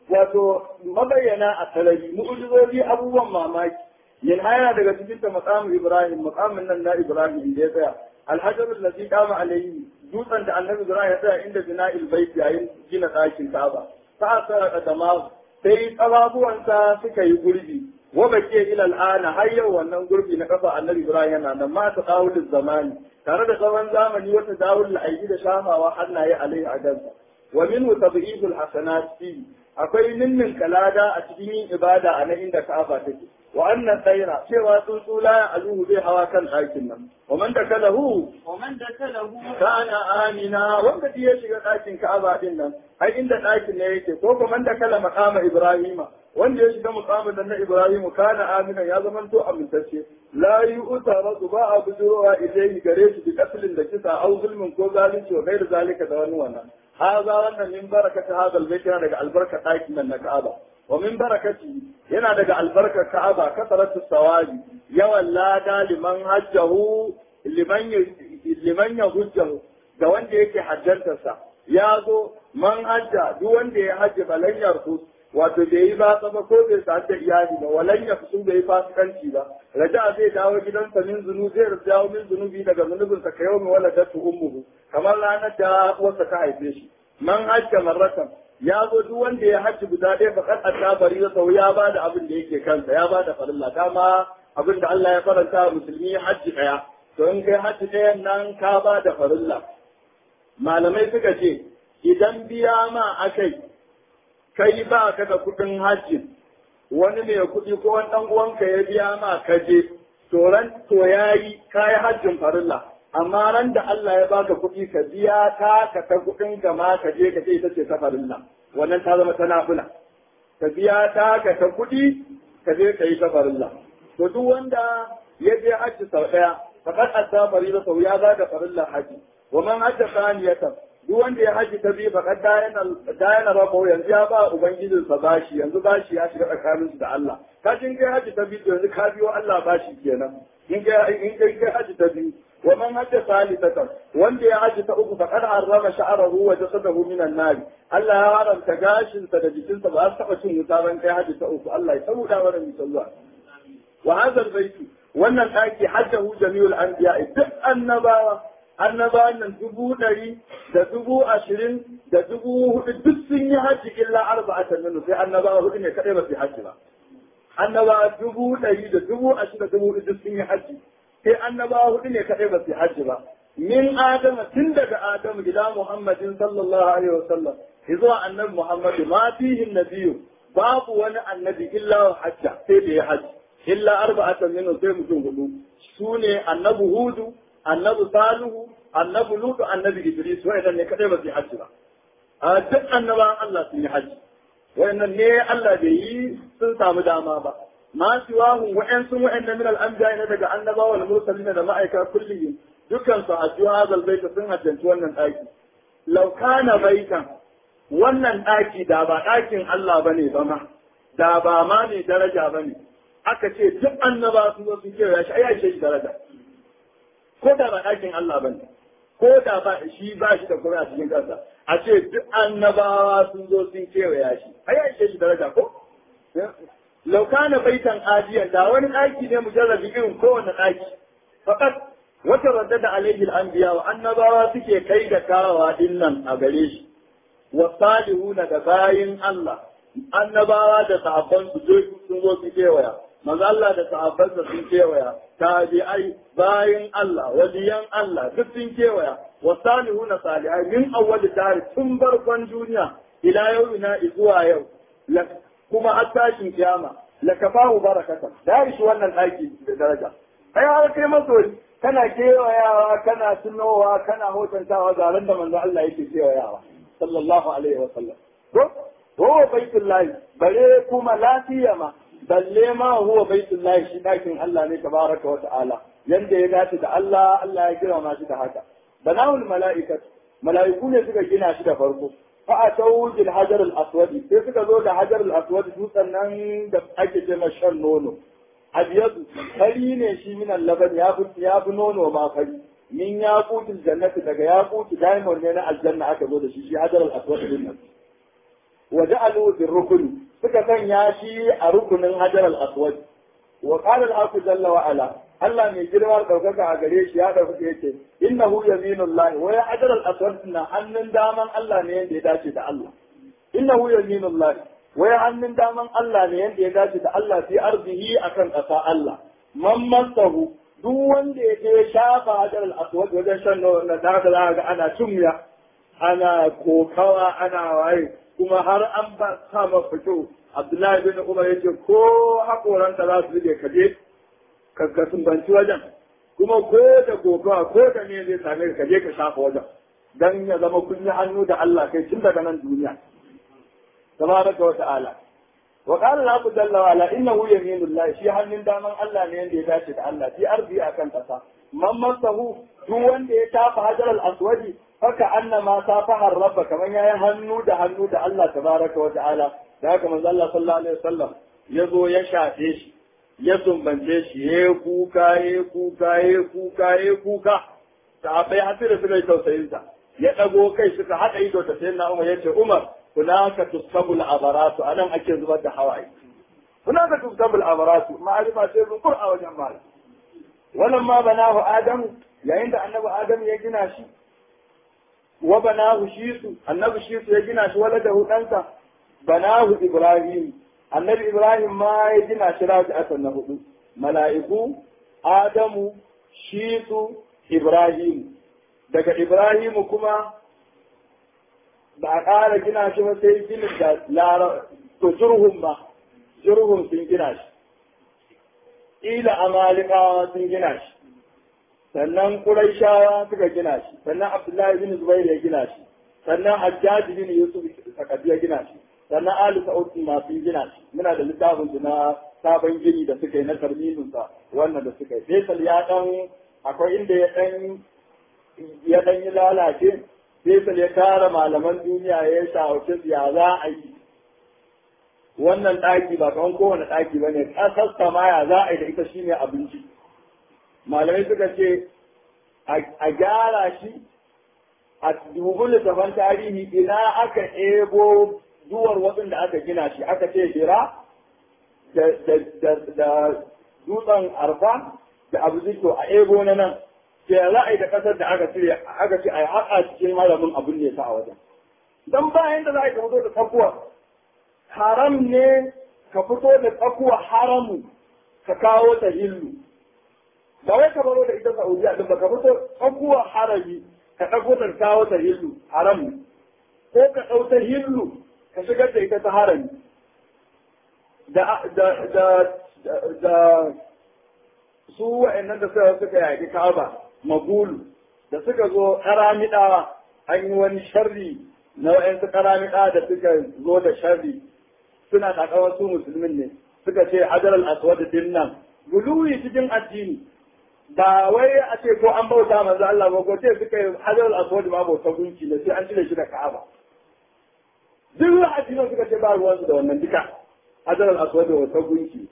wato mabayyana a sarari mu'ujizoji abubuwan mamaki yin haya daga cikin ta maqamu ibrahim maqamin nan na ibrahim da ya tsaya alhajar allazi qama alayhi dutsen da annabi ibrahim ya tsaya inda bina'il bait yayin gina ɗakin ka'aba fa asara qadamahu sai ƙafafuwansa suka yi gurbi wa bake ila al'ana har yau wannan gurbi na kafa annabi ibrahim yana nan ma ta dawulul zamani tare da tsawon zamani wata dawul aiki da shafawa hannaye alaihi a gansa wa minhu tadhibul hasanat fi akwai ninnin kalada a cikin yin ibada a nan inda ka'aba take wa annan tsaira cewa tsuntsu la aluhu zai hawa kan ɗakin nan wa man dakalahu ومن دخله kana amina wanda ya shiga ɗakin ka'aba din nan ai inda ɗakin ne yake ko kuma man dakala maqama ibrahima wanda ya shiga muqamin nan na ibrahimu kana amina ya zama to amintacce la yu'taradu ba a bujurowa ilayhi gare shi bi katlin da kisa au zulmin ko zalunci wa gairu zalika da wani wannan haza wannan min barakata hadha albayt yana daga albarka ɗakin nan na ka'aba wa min barakati yana daga albarkar ka'aba kasaratu sawabi yawan lada liman hajjahu liman liman ya hujjahu ga wanda yake hajjantarsa ya zo man hajja duk wanda ya hajji balan yarfus wato bai yi ba ba ko bai sa da iyali ba walan ya fusu bai yi fasikanci ba raja zai dawo gidansa min zunu zai dawo min zunubi daga zunubinsa ka yau mai waladatu ummuhu kamar ranar da uwarsa ta haife shi man hajja marratan ya zo duk wanda ya hajji guda ɗaya fakat a bari da sau ya ba da abin da yake kansa ya ba da farilla dama abin da Allah ya faranta wa musulmi hajji ɗaya to in kai hajji ɗayan nan ka ba da farilla malamai suka ce idan biya ma akai kai ba ka da kuɗin hajji wani mai kuɗi ko wani ɗan uwanka ya biya ma ka je to ran to yayi kai hajjin farilla amma ran da Allah ya baka kuɗi ka biya ta ka ta kuɗin ka ma ka je ka ce ita ce ta farilla wannan ta zama ta nafila ka biya ta ka ta kuɗi ka je ka yi ta farilla to duk wanda ya je hajji sau ɗaya fakat adda farilla sau ya ba da farilla hajji wa man hajja saniyatan duk wanda ya haji ta biyu fakat dayana rabo yanzu ya ba ubangijinsa bashi yanzu bashi ya shiga tsakaninsu da Allah ka jin kai haji ta biyu yanzu ka biyo Allah bashi kenan in kai in kai kai haji ta biyu wa man hajja salisatan wanda ya haji ta uku faqad harrama sha'rahu wa jasadahu min an-nar Allah ya haramta gashinsa da jikinsa ba su taba cin wuta ban kai haji ta uku Allah ya sauda mana misalwa wa hadha al-bayt wannan daki hajjahu jami'ul anbiya duk annabawa annabawan nan dubu ɗari da dubu ashirin da dubu hudu duk sun yi hajji illa arba'atan minhu sai annabawa hudu ne kadai ba su yi hajji ba annabawa dubu ɗari da dubu ashirin da dubu hudu duk sun yi hajji sai annabawa hudu ne kadai ba su yi hajji ba min adama tun daga adamu ila muhammadin sallallahu alaihi wasallam zuwa annabi muhammadu ma fihin nabiyyu babu wani annabi illa hajja sai da ya hajji illa arba'atan minhu sai mutum hudu su ne annabi hudu annabi salihu annabi lutu annabi idris wa'annan ne kadai ba su yi hajji ba a duk annabawan Allah sun yi hajji wa'annan ne Allah bai yi sun samu dama ba ma siwahu wa'an sun wa'annan min al-anbiya ne daga annabawa wal mursalin da ma'aika kullihim dukkan su hajju hadal baita sun hajjanci wannan daki law kana baitan wannan daki da ba dakin Allah bane ba ma da ba ma ne daraja bane aka ce duk annaba sun zo sun kira shi ai shi daraja ko da ba ɗakin Allah ba ne, ko da ba shi ba shi da kuma a cikin kansa, a ce duk annabawa sun zo sun kewaya shi, ai ya ishe shi daraja ko? Laukana baitan ajiyan da wani ɗaki ne mujarrabi irin kowane ɗaki, fakat wata radda da alaihi anbiya wa annabawa suke kai da kawawa din nan a gare shi, wa salihuna da bayin Allah, annabawa da sahabban su sun zo su kewaya. maza Allah da sahabbansa sun kewaya, tabi'ai bayin Allah, waliyan Allah duk sun kewaya, wa salihuna salihai min awwali tari tun barkon duniya ila yau ina zuwa yau, kuma har tashin kiyama, la kafahu barakatan, da shi wannan ɗaki da daraja. Ai har kai masoyi, kana kewayawa, kana tunowa, kana hotantawa zaren da manzo Allah yake kewayawa, sallallahu alaihi wa sallam. Ko? Ko baitullahi, bare kuma lafiya ma, balle ma huwa baitullahi shi dakin Allah ne tabaraka wa ta'ala yanda ya dace da Allah Allah ya kira shi da haka banawul mala'ikat mala'iku ne suka gina shi da farko fa atau bil hajar al aswad sai suka zo da hajar al aswad dutsen nan da ake ce shan nono abiyadu fari ne shi min laban ya fi ya fi nono ma fari min ya kutul jannati daga ya kutu diamond ne na aljanna aka zo da shi shi hajar al aswad din nan wa ja'alu fi rukuni suka sanya shi a rukunin hajar al-aswad wa qala al-haqu jalla wa ala Allah mai girma daukaka a gare shi ya dauka yake innahu yaminullahi wa ya hajar al-aswad na hannun daman Allah ne yanda ya dace da Allah innahu yaminullahi wa ya hannun daman Allah ne yanda ya dace da Allah fi arzihi akan ƙasa Allah man masahu duk wanda ya je shafa hajar al-aswad wajen shan na da za ga ana cumya ana kokawa ana waye kuma har an ba sa ma fito Abdullahi bin Umar yace ko hakoranta za su rike kaje ka ka sumbanci wajen kuma ko da kokawa ko da ne zai same ka je ka shafa wajen dan ya zama kun yi hannu da Allah kai tun daga nan duniya tabaraka wa ta'ala wa qala Allah jalla wa ala innahu yaminullah shi hannun daman Allah ne yanda ya dace da Allah fi arzi akan kasa man masahu duk wanda ya tafa hajar al-aswadi haka annama safaha rabba kaman yayi hannu da hannu da Allah tabaraka wa ta'ala da haka manzo Allah sallallahu alaihi wasallam ya zo ya shafe shi ya sumbance shi ya kuka ya kuka ya kuka ya kuka sahabbai har da suka yi tausayin sa ya dago kai suka hada ido da sayyidina Umar yace Umar hunaka tusabul abaratu anan ake zubar da hawaye hunaka tusabul abaratu ma'arifa sai zukur a wajen mal wannan ma banahu adam yayin da annabi adam ya gina shi wa banahu shisu annabi shisu ya gina shi wala da hudansa banahu ibrahim annabi ibrahim ma ya gina shi raji'atan na hudu mala'iku adamu shisu ibrahim daga ibrahim kuma ba a ƙara gina shi ba sai ginin da lara to jurhum ba jurhum sun gina shi ila amalikawa sun gina shi sannan Qurayshawa suka gina shi sannan Abdullahi bin Zubair ya gina shi sannan Hajjaj bin Yusuf Sakafi ya gina shi sannan Ali Sa'ud ma sun gina shi muna da littafin su na sabon gini da suka yi na tarmimin sa wannan da suka yi Faisal ya dan akwai inda ya dan ya dan yi lalace Faisal ya tara malaman duniya ya shawarce su ya za a yi wannan ɗaki ba kamar kowane ɗaki ba ne ƙasar samaya za a yi da ita shine abinci malamai suka ce a gyara shi a dubu littafan tarihi ina aka ebo duwar waɗanda aka gina shi aka ce jira da dutsen arfa da abu zito a ebo na nan ke za a yi da ƙasar da aka cire aka ce a yi haƙa cikin malamin abin ne ta a wajen don bayan da za a yi ka fito da tsakuwa haram ne ka fito da tsakuwa haramu ka kawo ta hillu ba wai ka baro da ita Saudiya din ba ka fito tsakuwa harami ka ɗago ta kawo ta hillu haram ko ka ɗau ta hillu ka shigar da ita ta harami da da da da su wa'annan da suka suka yaƙi Ka'aba magulu da suka zo karamiɗawa an yi wani sharri na wa'ansu karamiɗa da suka zo da sharri suna takawar su musulmin ne suka ce hajar al-aswad din nan guluwi cikin addini ba wai a ce ko an bauta manzo Allah ba ko ce suka yi hajar al-aswad ma bauta gunki ne sai an cire shi da Ka'aba duk addinin suka ce ba ruwan su da wannan duka hajar al-aswad da wata gunki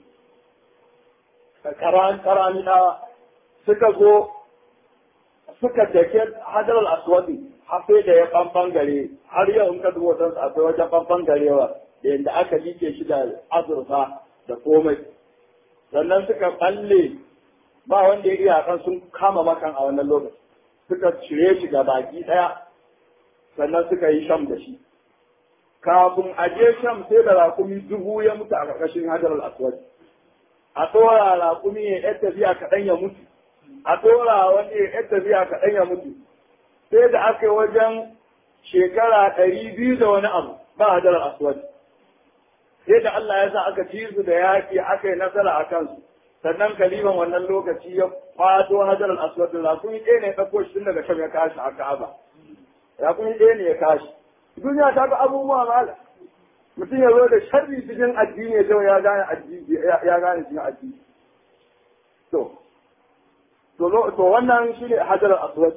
karan karani da suka zo suka take hajar al-aswad har sai da ya bangare har yau in ka duba wajen akwai wajen bambangarewa da yadda aka like shi da azurfa da komai sannan suka balle ba wanda ya iya kan sun kama makan a wannan lokaci suka cire shi ga baki daya sannan suka yi sham da shi kafin a je sham sai da rakumi dubu ya mutu a ƙarƙashin hajar al-aswad a tsora rakumi ya yar tafiya kaɗan ya mutu a tsora wani ya yar tafiya kaɗan ya mutu sai da aka yi wajen shekara ɗari biyu da wani abu ba hajar al-aswad sai da Allah ya sa aka ci su da yaƙi aka yi nasara a kansu sannan kaliman wannan lokaci ya kwato hajar al-aswad da rakumi ɗaya ne ya ɗauko shi tun daga shan ya kashi a ka'aba rakumi ɗaya ne ya kashi duniya ta ga abubuwa mala mutum ya zo da sharri cikin addini ya ya gane addini ya gane cikin addini to to to wannan shine hajar al-aswad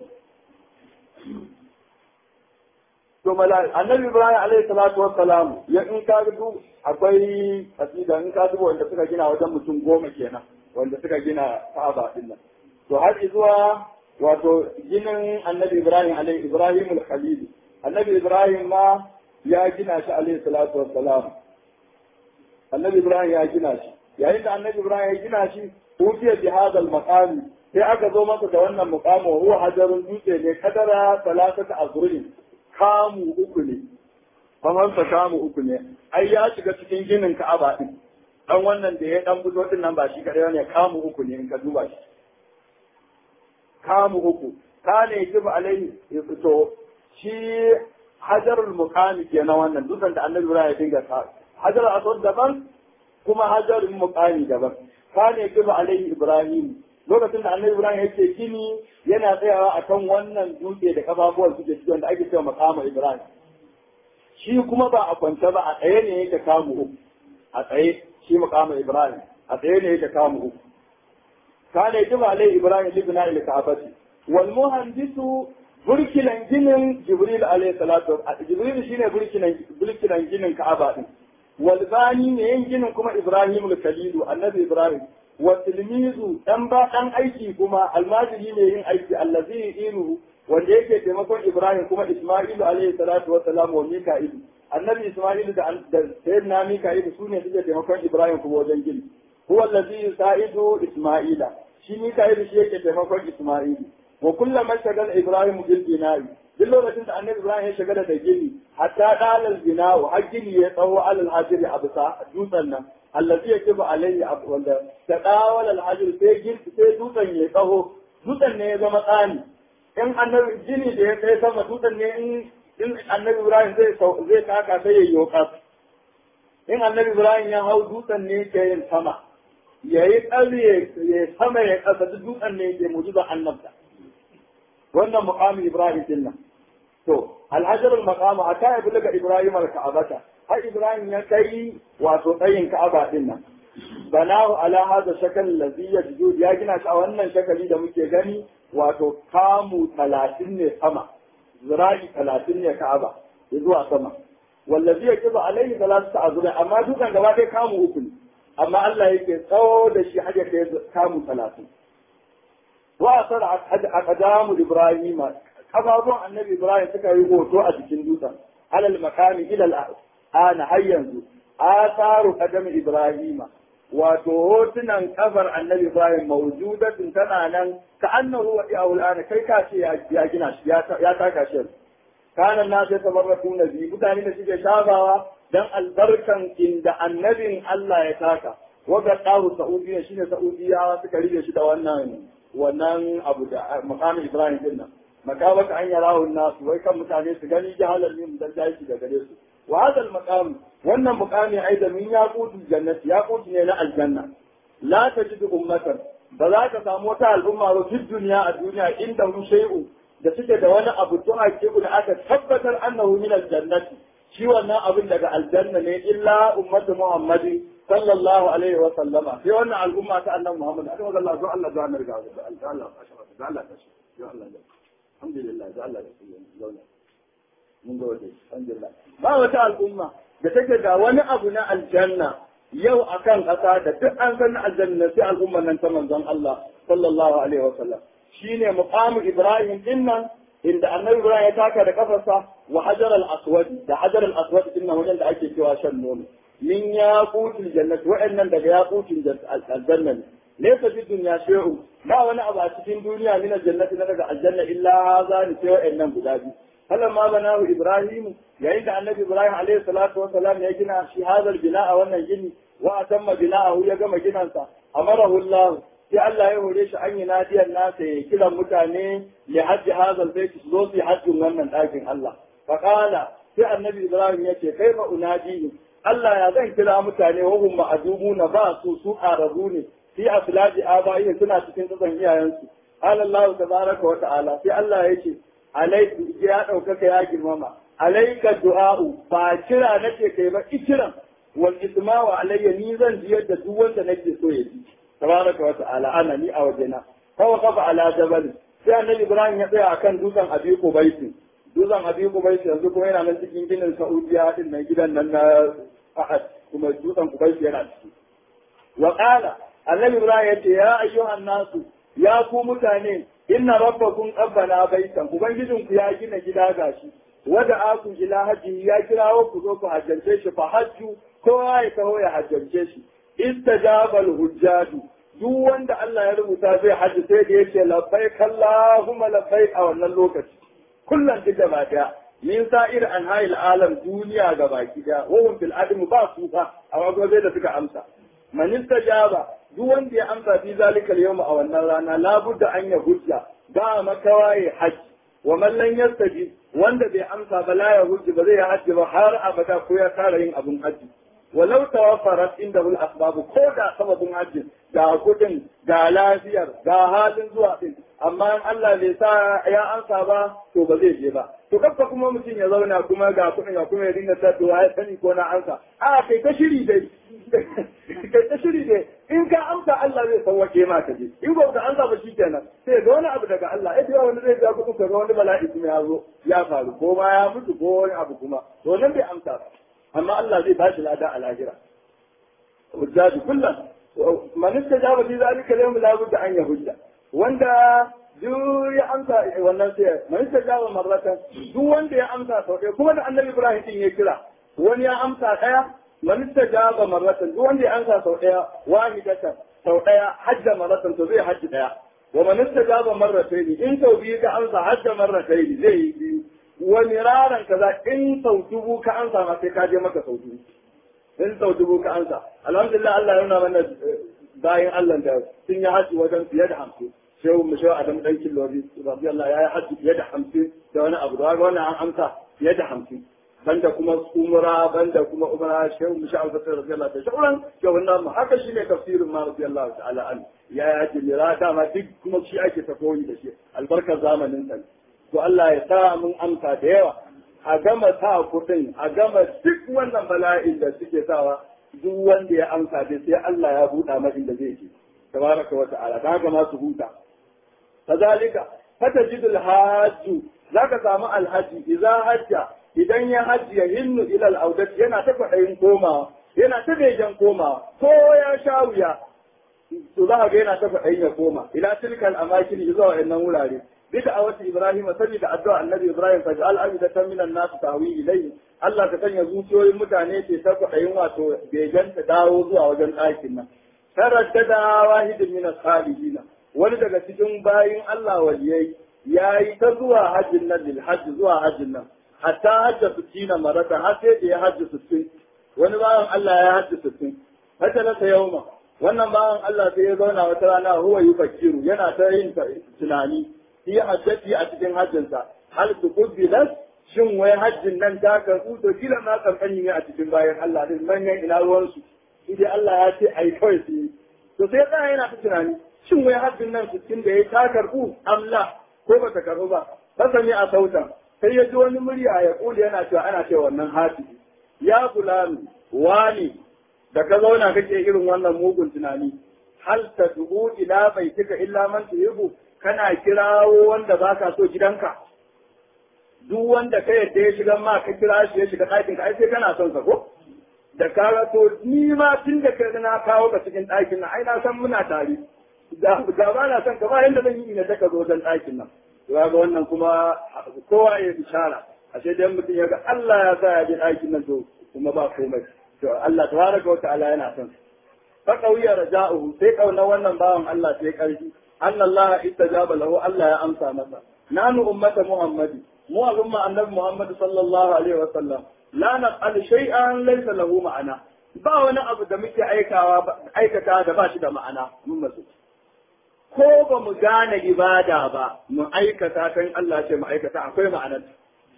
to mala annabi ibrahim alaihi salatu wassalam ya in ka dubu akwai kasida in ka dubu wanda suka gina wajen mutum goma kenan wanda suka gina ka'aba din nan to har zuwa wato ginin annabi ibrahim alaihi ibrahim al-khalil annabi ibrahim ma ya gina shi alaihi salatu wassalam annabi ibrahim ya gina shi yayin da annabi ibrahim ya gina shi utiya bi hadal maqami sai aka zo masa da wannan muqamu huwa hajarun dutse ne kadara salatata azruin kamu uku ne famansa kamu uku ne ai ya shiga cikin ginin ka'aba din dan wannan da ya dan buzo din nan ba shi kadai ne kamu uku ne in ka duba shi kamu uku kane yajibu alaihi to shi hajarul muqami kenan wannan dukan da annabi Ibrahim ya dinga sa hajarul aswad daban kuma hajarul muqami daban kane yajibu alaihi Ibrahim lokacin da annabi Ibrahim yake gini yana tsayawa akan wannan dutse da kafafuwan suke cikin da ake cewa maqama Ibrahim shi kuma ba a kwance ba a tsaye ne yake kamu uku a tsaye shi maqama Ibrahim a tsaye ne yake kamu uku kana yajibu alaihi Ibrahim libna ila ka'abati wal muhandisu burkinan ginin Jibril alaihi salatu Jibril shine burkinan burkinan ginin Ka'aba din wal bani ne yin ginin kuma Ibrahim al-Khalilu annabi Ibrahim wa tilmizu dan ba dan aiki kuma almajiri ne yin aiki allazi inu wanda yake taimakon Ibrahim kuma Isma'ilu alaihi salatu wa salam wa Mika'il annabi Isma'ilu da da sayyidina Mika'il sune suke taimakon Ibrahim kuma wajen gini huwa allazi yusaidu Isma'ila shi Mika'il shi yake taimakon Isma'ilu wa kullama shagal Ibrahim bil bina'i duk lokacin da annabi Ibrahim ya shagala da gini hatta dalal bina'u har gini ya tsawo alal hajiri a bisa dutsen nan allazi yajibu alayhi wanda ta dawal al hajir sai gin sai dutsen ya tsaho dutsen ne ya zama tsani in annabi gini da ya kai sama dutsen ne in in annabi Ibrahim zai zai taka sai ya yoka in annabi Ibrahim ya hau dutsen ne ke yin sama yayi tsalle ya sama ya kasa dutsen ne ke mujiza annabta wannan muqami Ibrahim din nan to alhajar al-maqam ata ya bulaga Ibrahim al-ka'abata har Ibrahim ya kai wato tsayin Ka'aba din nan banahu ala hada shakal ladhi yajud ya gina shi a wannan shakali da muke gani wato kamu 30 ne sama zira'i 30 ne Ka'aba zuwa sama wallazi yakibu alaihi salatu azra amma dukan gaba dai kamu uku ne amma Allah yake tsawo da shi hajjar kai kamu 30 وأثر أقدام إبراهيم أبابون النبي إبراهيم سكا يقول a cikin dutsen على المكان إلى الآن هيا آثار قدم إبراهيم wato hotunan kafar annabi Ibrahim mawjudatin tana nan ka annahu wa ya'ul ana kai ka ce ya gina shi ya taka shi kana na sai tabarraku nabi mutane da suke shafawa dan albarkan inda annabin Allah ya taka wa ga dawo Saudiya shine Saudiya suka rige shi da wannan wannan abu da makamin Ibrahim din nan makabaka an yara nasu wai kan mutane su gani jahalar min dan dashi da gare su wa hada al wannan mukami aidan min yaqutul jannati yaqut ne na aljanna la tajidu ummatan ba za ka samu wata al'umma ba fi duniya a duniya inda hu shay'u da suke da wani abu to hakiku da aka tabbatar annahu min aljannati shi wannan abin daga aljanna ne illa ummatu muhammadi sallallahu alaihi wa sallama sai wannan al'umma ta annabi Muhammad aka ga Allah zo Allah zo Allah ga Allah ashara da Allah ta shi ya Allah da alhamdulillah da Allah da zauna mun ga wajen alhamdulillah ba wata al'umma da take da wani abu na aljanna yau akan ƙasa da duk an san aljanna sai al'umma nan ta manzon Allah sallallahu alaihi wa sallam shine muqamu Ibrahim dinnan inda annabi Ibrahim ya taka da kafarsa wa hajar al-aswad da hajar al-aswad dinnan wajen da ake cewa shan nono min yaqutil jannati wa'annan daga yaqutil aljanna laysa fi dunya shay'un ba wani abu a cikin duniya min aljannati na daga aljanna illa hadha ni sai wa'annan guda biyu falamma banahu ibrahim yayin da annabi ibrahim alaihi salatu wa salam ya gina shi hadal bina'a wannan gini wa atamma bina'ahu ya gama ginansa amarahu Allah sai Allah ya hore shi an yi nadiyar nasa ya kiran mutane li hajji hadal bait su zo su hajjin wannan ɗakin Allah faqala sai annabi ibrahim ya ce kaifa unadihim Allah ya zan kira mutane wahum ma'adumuna ba su su ƙararru ne fi aslaji aba'i suna cikin tsatson iyayensu qala Allah tabaraka wa ta'ala sai Allah ya ce alaiku ya ɗaukaka ya girmama alaika du'a'u ba kira nake kai ba ikiran wal isma'u alayya ni zan ji yadda duk wanda nake so ya ji tabaraka wa ta'ala ana ni a wajena fa waqafa ala jabal sai annabi Ibrahim ya tsaya akan dutsen Abi Qubaysin dutsen Abi Qubaysin yanzu kuma yana nan cikin ginin Saudiya din nan gidan nan na Ahad kuma dutsen Qubaysin yana ciki wa qala annabi Ibrahim ya ce ya ayyuhan nasu ya ku mutane inna rabbakum qabbana baitan ubangijin ku ya gina gida gashi wada aku ila haji ya kirawo ku zo ku hajjance shi fa hajju kowa ya taho ya hajjance shi istajabal hujjaju duk wanda Allah ya rubuta zai hajji sai da yace labbaik Allahumma labbaik a wannan lokaci kullum duk gaba daya min sa'ir an hayil alam duniya ga baki daya wahum fil adam ba su fa a wago zai da suka amsa man istajaba duk wanda ya amsa fi zalika al a wannan rana la budda an ya hujja ba makawaye hajji wa man lam yastaji wanda bai amsa ba la ya hujji ba zai hajji ba har abada ko ya tara yin abun hajji walau tawaffarat inda wal asbabu ko da sababin hajji ga kudin ga lafiyar ga halin zuwa din amma in Allah bai sa ya ansa ba to ba zai je ba to kafa kuma mutum ya zauna kuma ga kudin ga kuma ya dinga ta to ya sani ko na ansa a kai ta shiri dai kai ta shiri dai in ka amsa Allah zai sauwake ma ka je in ba ka amsa ba shikenan sai ga wani abu daga Allah eh wani zai ga kudin ka ga wani bala'i kuma ya zo ya faru ko ma ya mutu ko wani abu kuma to nan bai amsa ba amma Allah zai bashi lada a lahira hujjaju kullum man istajaba fi zalika al-yawm la budda an yahujja wanda duk ya amsa wannan sai man istajaba marratan duk wanda ya amsa sau ɗaya kuma da annabi Ibrahim din ya kira wani ya amsa ɗaya man istajaba marratan duk wanda ya amsa sau ɗaya wahidatan sau ɗaya hajja marratan to zai hajji ɗaya wa man istajaba marratayn in sau biyu ka amsa hajja marratayn zai yi biyu wani raran kaza in sau dubu ka ansa ma sai ka je maka sau dubu in sau dubu ka ansa alhamdulillah Allah ya nuna mana bayan Allah da sun yi haji wajen fiye da hamsin shehu mu shehu Adam dan Killori radiyallahu ya yi haji fiye da hamsin da wani abu da wannan an amsa fiye da hamsin banda kuma umra banda kuma umra shehu mu shehu Fatar radiyallahu da shauran shehu nan haka shine tafsirin ma radiyallahu ta'ala an ya yi haji lira dama duk kuma shi ake tafoyi da shi albarkar zamanin sa to Allah ya sa mun amsa da yawa a gama sa kuɗin a gama duk wannan bala'in da suke sawa duk wanda ya amsa dai sai Allah ya buɗa mai inda zai je tabaraka wa ta'ala da haka ma su huta kazalika fatajidul hajju zaka samu alhaji idza hajja idan ya hajji ya hinnu ila al yana ta kwaɗayin komawa yana ta begen komawa ko ya sha wuya to za ga yana ta kwaɗayin ya koma ila tilkal amakin zuwa wa'annan wurare بدعوة إبراهيم سجد الدعاء النبي إبراهيم فجعل أبدة من الناس تهوي إليه Allah ka sanya zuciyoyin mutane ke ta kwaɗayin wato begen ta dawo zuwa wajen ɗakin nan. Taraddada wahidin min salihina wani daga cikin bayin Allah waliyai ya yi ta zuwa hajjin nan lil hajji zuwa hajjin nan hatta hajja sittina marata har sai da ya hajji sittin wani bawan Allah ya hajji sittin hajja na ta yauma wannan bawan Allah sai ya zauna wata rana huwa yufakkiru yana ta yin tunani fi hajjati a cikin hajjinsa hal su kubbilat shin wai hajjin nan ta karɓu to kila ma kankani ne a cikin bayan Allah din manyan ina ruwansu shi dai Allah ya ce ai kawai su yi to sai tsaya yana ta tunani shin wai hajjin nan sittin da ya ta karɓu amla ko ba ta karɓu ba fasani a sautan sai ya ji wani murya ya kuli yana cewa ana cewa wannan hafi ya fulani wani da ka zauna kake irin wannan mugun tunani hal ta dubu ila baitika illa man tuhibu kana kirawo wanda ba ka so gidanka duk wanda ka yadda ya shiga ma ka kira shi ya shiga ɗakin ka ai sai kana son sa ko da ka to ni ma tun da ka na kawo ka cikin ɗakin nan ai na san muna tare da ba na son ka ba yanda zan yi ina ta ka zo wajen ɗakin nan to ga wannan kuma kowa ya bishara ashe dan mutum ya ga Allah ya sa ya je ɗakin nan to kuma ba komai to Allah tabaraka wa ta'ala yana son fa qawiya raja'uhu sai kauna wannan bawan Allah sai karfi أن الله استجاب له ألا يا أمسى مسا نحن أمة محمد مو أمة النبي محمد صلى الله عليه وسلم لا نفعل شيئا ليس له معنى ba wani abu da muke aikawa aikata da ba shi da ma'ana mun masu ko ba mu gane ibada ba mu aikata kan Allah ce mu aikata akwai ma'anarta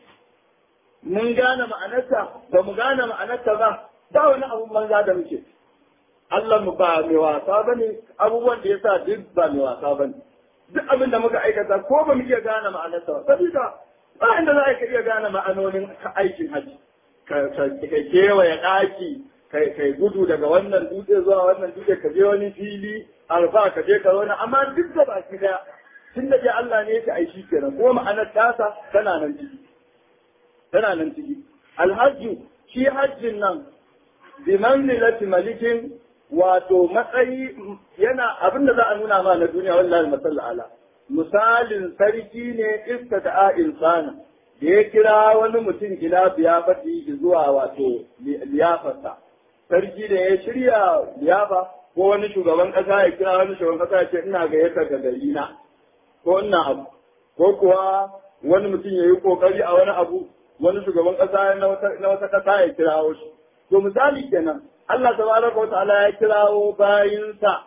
mun gane ma'anarta ba mu gane ma'anarta ba ba wani abu banza da muke Allah mu ba mai wasa ba ne abubuwan da ya sa duk ba mai wasa ba ne. Duk abin da muka aikata ko ba mu iya gane ma'anarsa ba. Sabida ba inda za ka iya gane ma'anonin aikin haji. Ka kewaye ɗaki, kai gudu daga wannan dutse zuwa wannan dutse ka je wani fili, alfa ka je ka zauna amma duk da baki daya. Tun da ke Allah ne ya aiki kenan kuma ma'anar tasa tana nan ciki. Tana nan ciki. Alhaji shi hajjin nan bi manzilati malikin wato matsayi yana abin da za a nuna ma na duniya wallahi masalla ala misalin sarki ne iska da insana da ya kira wani mutum ila biyafati zuwa wato liyafarsa sarki da ya shirya liyafa ko wani shugaban kasa ya kira wani shugaban kasa ya ce ina gayyata ga gari na ko ina abu ko kuwa wani mutum ya yi kokari a wani abu wani shugaban kasa na wata kasa ya kirawo shi to misali kenan Allah tabaraka wa ta'ala ya kirawo bayinsa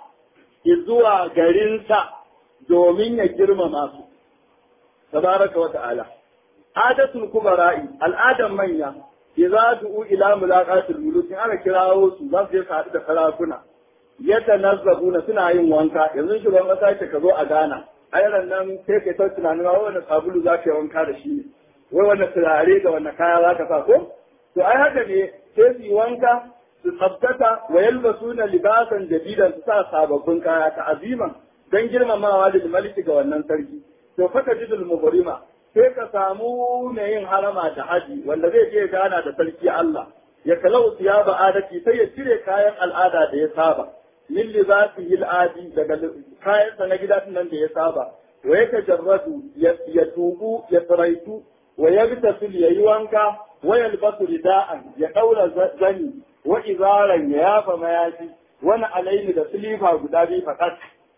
zuwa garinsa domin ya girmama su tabaraka wa ta'ala adatul kubara'i al'adan manya idza du'u ila mulaqatil muluk in aka kirawo su za su je su haɗu da sarakuna yatanazzabuna suna yin wanka yanzu shugaban kasa ce ka zo a gana ayaran nan sai kai ta tunanin wa wannan sabulu za ka yi wanka da shi ne wai wannan turare da wannan kaya za ka sa ko to ai haka ne sai su yi wanka su tsabtata wa yalbasuna libasan jadidan su sa sababbin kaya ta aziman dan girmamawa da maliki ga wannan sarki to faka jidul mubrima sai ka samu mai yin harama da haji wanda zai je gana da sarki Allah ya kalau siyaba adati sai ya cire kayan al'ada da ya saba min libasihi al'adi daga kayan sa na gida nan da ya saba wa ya tajarradu ya tubu ya tsaraitu wa yagtasil yayi wanka wa yalbasu rida'an ya daura zani wa izaran ya yafa mayafi wani alaini da silifa guda biyu fakat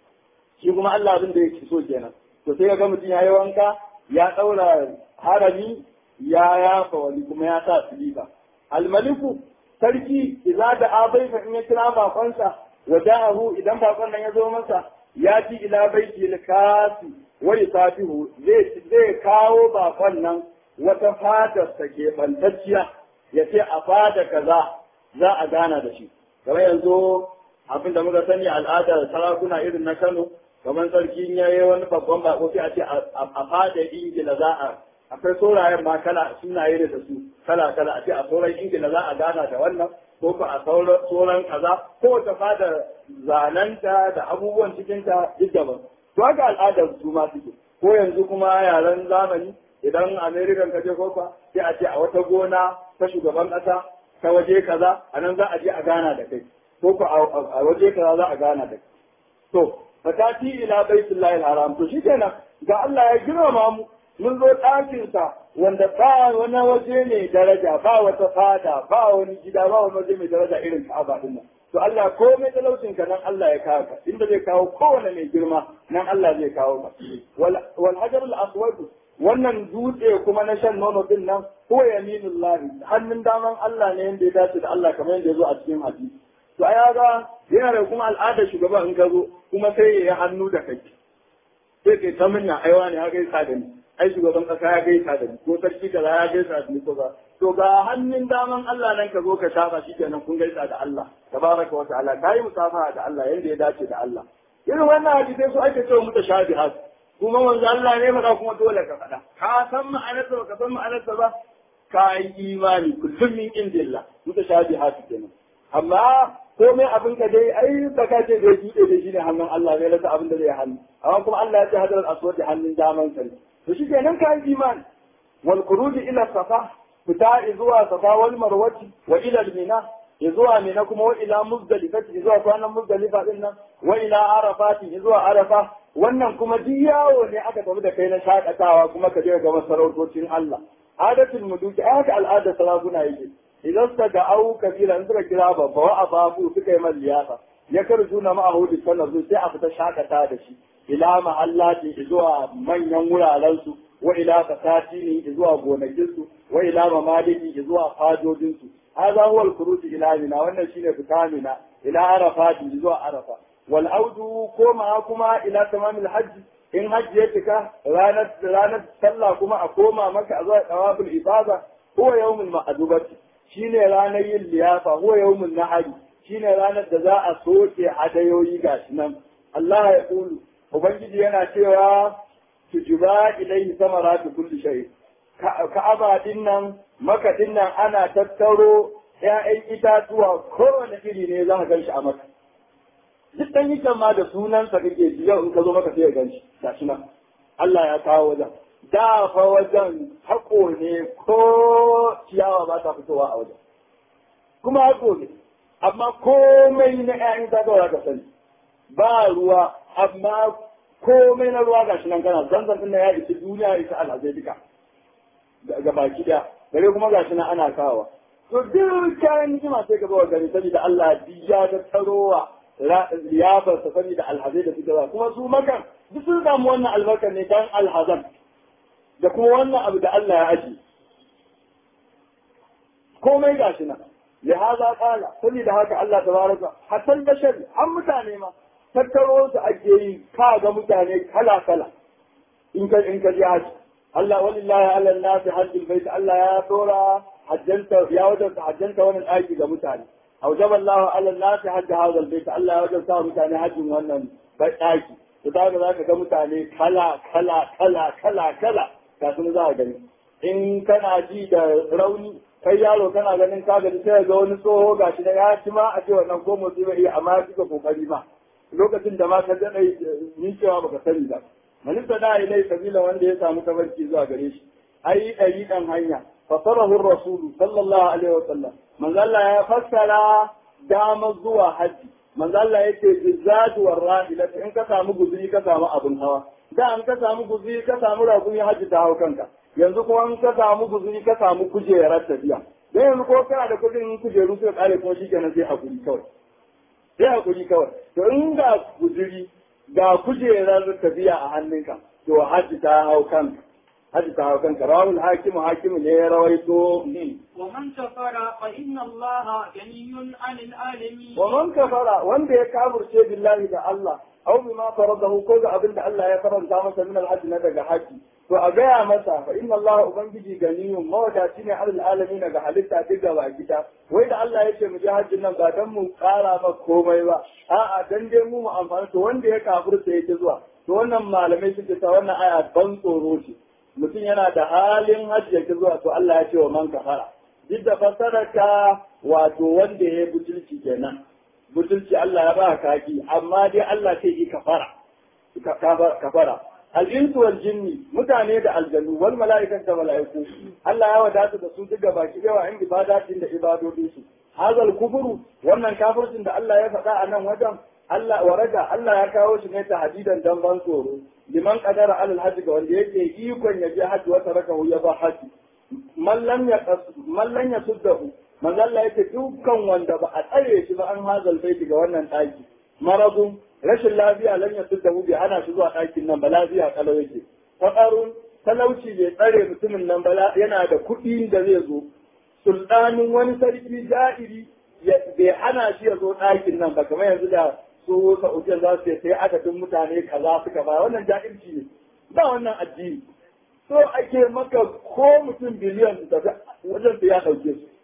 shi kuma Allah abin da yake so kenan to sai ga mutum yayi wanka ya daura harami ya yafa wani kuma ya sa silifa almaliku sarki idza da abaifa in ya kira bakonsa wa da'ahu idan bakon nan ya zo masa ya ci ila baiti likasi wa yusafihu zai zai kawo bakon nan wata fadar sa ke bantacciya ya ce a fada kaza za a gana da shi kamar yanzu abin da muka sani al'adar sarakuna irin na Kano kamar sarki ya yi wani babban bako sai a ce a fada ingila za a akwai saurayen ma kala sunaye da su kala kala a ce a sauran ingila za a gana da wannan ko ko a sauran kaza ko ta fada zananta da abubuwan cikinta duk daban to haka al'adar su ma suke ko yanzu kuma yaren zamani idan american ka je kofa sai a ce a wata gona ta shugaban kasa ta waje kaza a nan za a je a gana da kai ko ko a waje kaza za a gana da kai to fatati ila baitullahi haram to shikenan ga Allah ya girmama mu mun zo ɗakinsa wanda ba wani waje mai daraja ba wata fada ba wani gida ba wani waje mai daraja irin Ka'aba din nan to Allah komai talaucin ka nan Allah ya kawo ka inda zai kawo kowane mai girma nan Allah zai kawo ka wal hajar al aswad wannan dutse kuma na shan nono din nan ko yaminullahi hannun daman Allah ne yanda ya dace da Allah kamar yadda ya zo a cikin hadisi to ai ga yana da kuma al'adar shugaba in ka zo kuma sai ya yi hannu da kai sai kai ta minna aiwa ne ya gaisa da ni ai shugaban kasa ya gaisa da ni ko sarki kaza ya gaisa da ni ko ba to ga hannun daman Allah nan ka zo ka shafa shi kenan kun gaisa da Allah tabaraka wa ta'ala kai musafaha da Allah yanda ya dace da Allah irin wannan hadisai su ake cewa mutashabihat kuma manzo Allah ne faɗa kuma dole ka faɗa ka san ma'anarsa ba ka san ma'anarsa ba ka yi imani kullum min indillah mutashabihat kenan amma komai abin ka dai ai ba ka ce zai juɗe da shi ne hannun Allah zai rasa abin da zai hannu amma kuma Allah ya ce hadar aswad da hannun daman sa to shi kenan ka yi imani wal khuruj ila safa fita zuwa safa wal marwati wa ila al mina zuwa mina kuma wa ila muzdalifati zuwa kwanan muzdalifa din nan wa ila arafati zuwa arafa wannan kuma duk yawo ne aka tafi da kai na shakatawa kuma ka je ga masarautocin Allah adatul muduki aka al'adar sarakuna yake idan suka ga au kabila in suka kira babba wa ababu suka yi man liyafa ya karju na ma'ahudu sallallahu sai a fita shakata da shi ila mahallati zuwa manyan wuraren su wa ila fasati ne zuwa gonakin su wa ila mamaliki zuwa fadodin su hadha huwa al-khuruj ila mina wannan shine fita mina ila arafati zuwa arafa wal audu koma kuma ila tamamil hajj in hajji ya cika ranar ranar sallah kuma a koma maka a zuwa tawaful ibada huwa yawmul ma'dubati shine ranar yin liyafa huwa yawmun nahari shine ranar da za a soke hadayoyi gashi nan Allah ya kulu ubangiji yana cewa tujuba ilaihi samaratu kulli shay ka'aba din nan maka din nan ana tattaro ƴaƴan itatuwa kowane iri ne za ka ganshi a maka duk dan yikan ma da sunansa kake ji yau in ka zo maka sai ka ganshi gashi nan Allah ya kawo wajen da fa wajen haƙo ne ko ciyawa ba ta fitowa a wajen kuma haƙo ne amma komai na ƴaƴan zagawa ka sani ba ruwa amma komai na ruwa ga shi nan kana zanzan din ya isa duniya isa alhazai duka ga baki daya bare kuma gashi na ana kawa to duk kayan ni'ima sai ka bawa gari saboda Allah ya ta tarowa liyafar sa saboda alhazai da suke kuma su makan duk sun samu wannan albarkar ne dan alhazan da kuma wannan abu da Allah ya aji komai gashi nan lihaza kala saboda haka Allah tabaraka hatta bashar an mutane ma tattaro su ake yi ka ga mutane kala kala in ka in ka ji haji Allah walillahi ala nasi hajjul bait Allah ya tora hajjanta ya wajabta hajjanta wannan daki ga mutane أوجب الله على الناس حج هذا البيت الله وجب سوا متاني حج wannan daki to da za ka ga mutane kala kala kala kala kala ka sun za ka gani in kana ji da rauni kai yaro kana ganin ka gani sai ga wani tsoho gashi da ya ci ma a ce wannan ko motsi bai iya amma kika kokari ma lokacin da ma ka ga ni cewa baka sani ba manista da ilai sabila wanda ya samu tabarki zuwa gare shi ai ɗari ɗan hanya fasarahu rasulu sallallahu alaihi wasallam manzo Allah ya fassara dama zuwa haji manzo Allah yake bizatu warrahila in ka samu guzuri ka samu abun hawa da an ka samu guzuri ka samu raguni haji ta hau kanka yanzu kuma in ka samu guzuri ka samu kujerar tafiya dan yanzu ko kana da kudin kujeru sai kare kuma shikenan sai hakuri kawai sai hakuri kawai to in ga guzuri ga kujerar tafiya a hannunka to haji ta hau kanka haji ta hau kanka rawul hakimu hakimu ne ya rawaito ومن كفر فإن الله غني عن العالمين wa man kafara wanda ya kafirce billahi da Allah aw bima faradahu ko ga abin da Allah ya faranta masa min al na daga haji to a gaya masa fa inna Allah ubangiji ganiyun mawadaci ne alal alamin daga halitta duk gaba gida wai da Allah ya ce mu je hajjin nan ba dan mu kara ma komai ba a'a dan dai mu mu amfana to wanda ya kafirce yake zuwa to wannan malamai suke ta wannan aya ban tsoro ce mutum yana da halin hajji yake zuwa to Allah ya ce wa man kafara duk da fasararka wato wanda ya yi butulci kenan butulci Allah ya ba kaki amma dai Allah sai yi kafara kafara al-insu wal jinni mutane da aljannu wal mala'ikan da mala'iku Allah ya wadata da su duka baki yawa in ibadatin da ibadodin su hazal kufuru wannan kafircin da Allah ya faɗa a nan wajen Allah waraga Allah ya kawo shi ne ta hadidan dan ban tsoro liman qadara alal hajji ga wanda yake ikon ya je hajji wata raka ya ba hajji mallan ya mallan ya suddahu manzalla yake dukkan wanda ba a tsare shi ba an hazal baiti ga wannan ɗaki maradun rashin lafiya lan ya suddahu bi ana shi zuwa ɗakin nan ba lafiya kalau yake fadarun talauci bai tsare mutumin nan ba yana da kuɗi da zai zo sultanin wani sarki ja'iri bai hana shi ya zo ɗakin nan ba kamar yanzu da su sa'udiyar za su sai adadin mutane kaza suka ba wannan ja'irci ne ba wannan addini so ake maka ko mutum biliyan da wajen su ya ɗauke su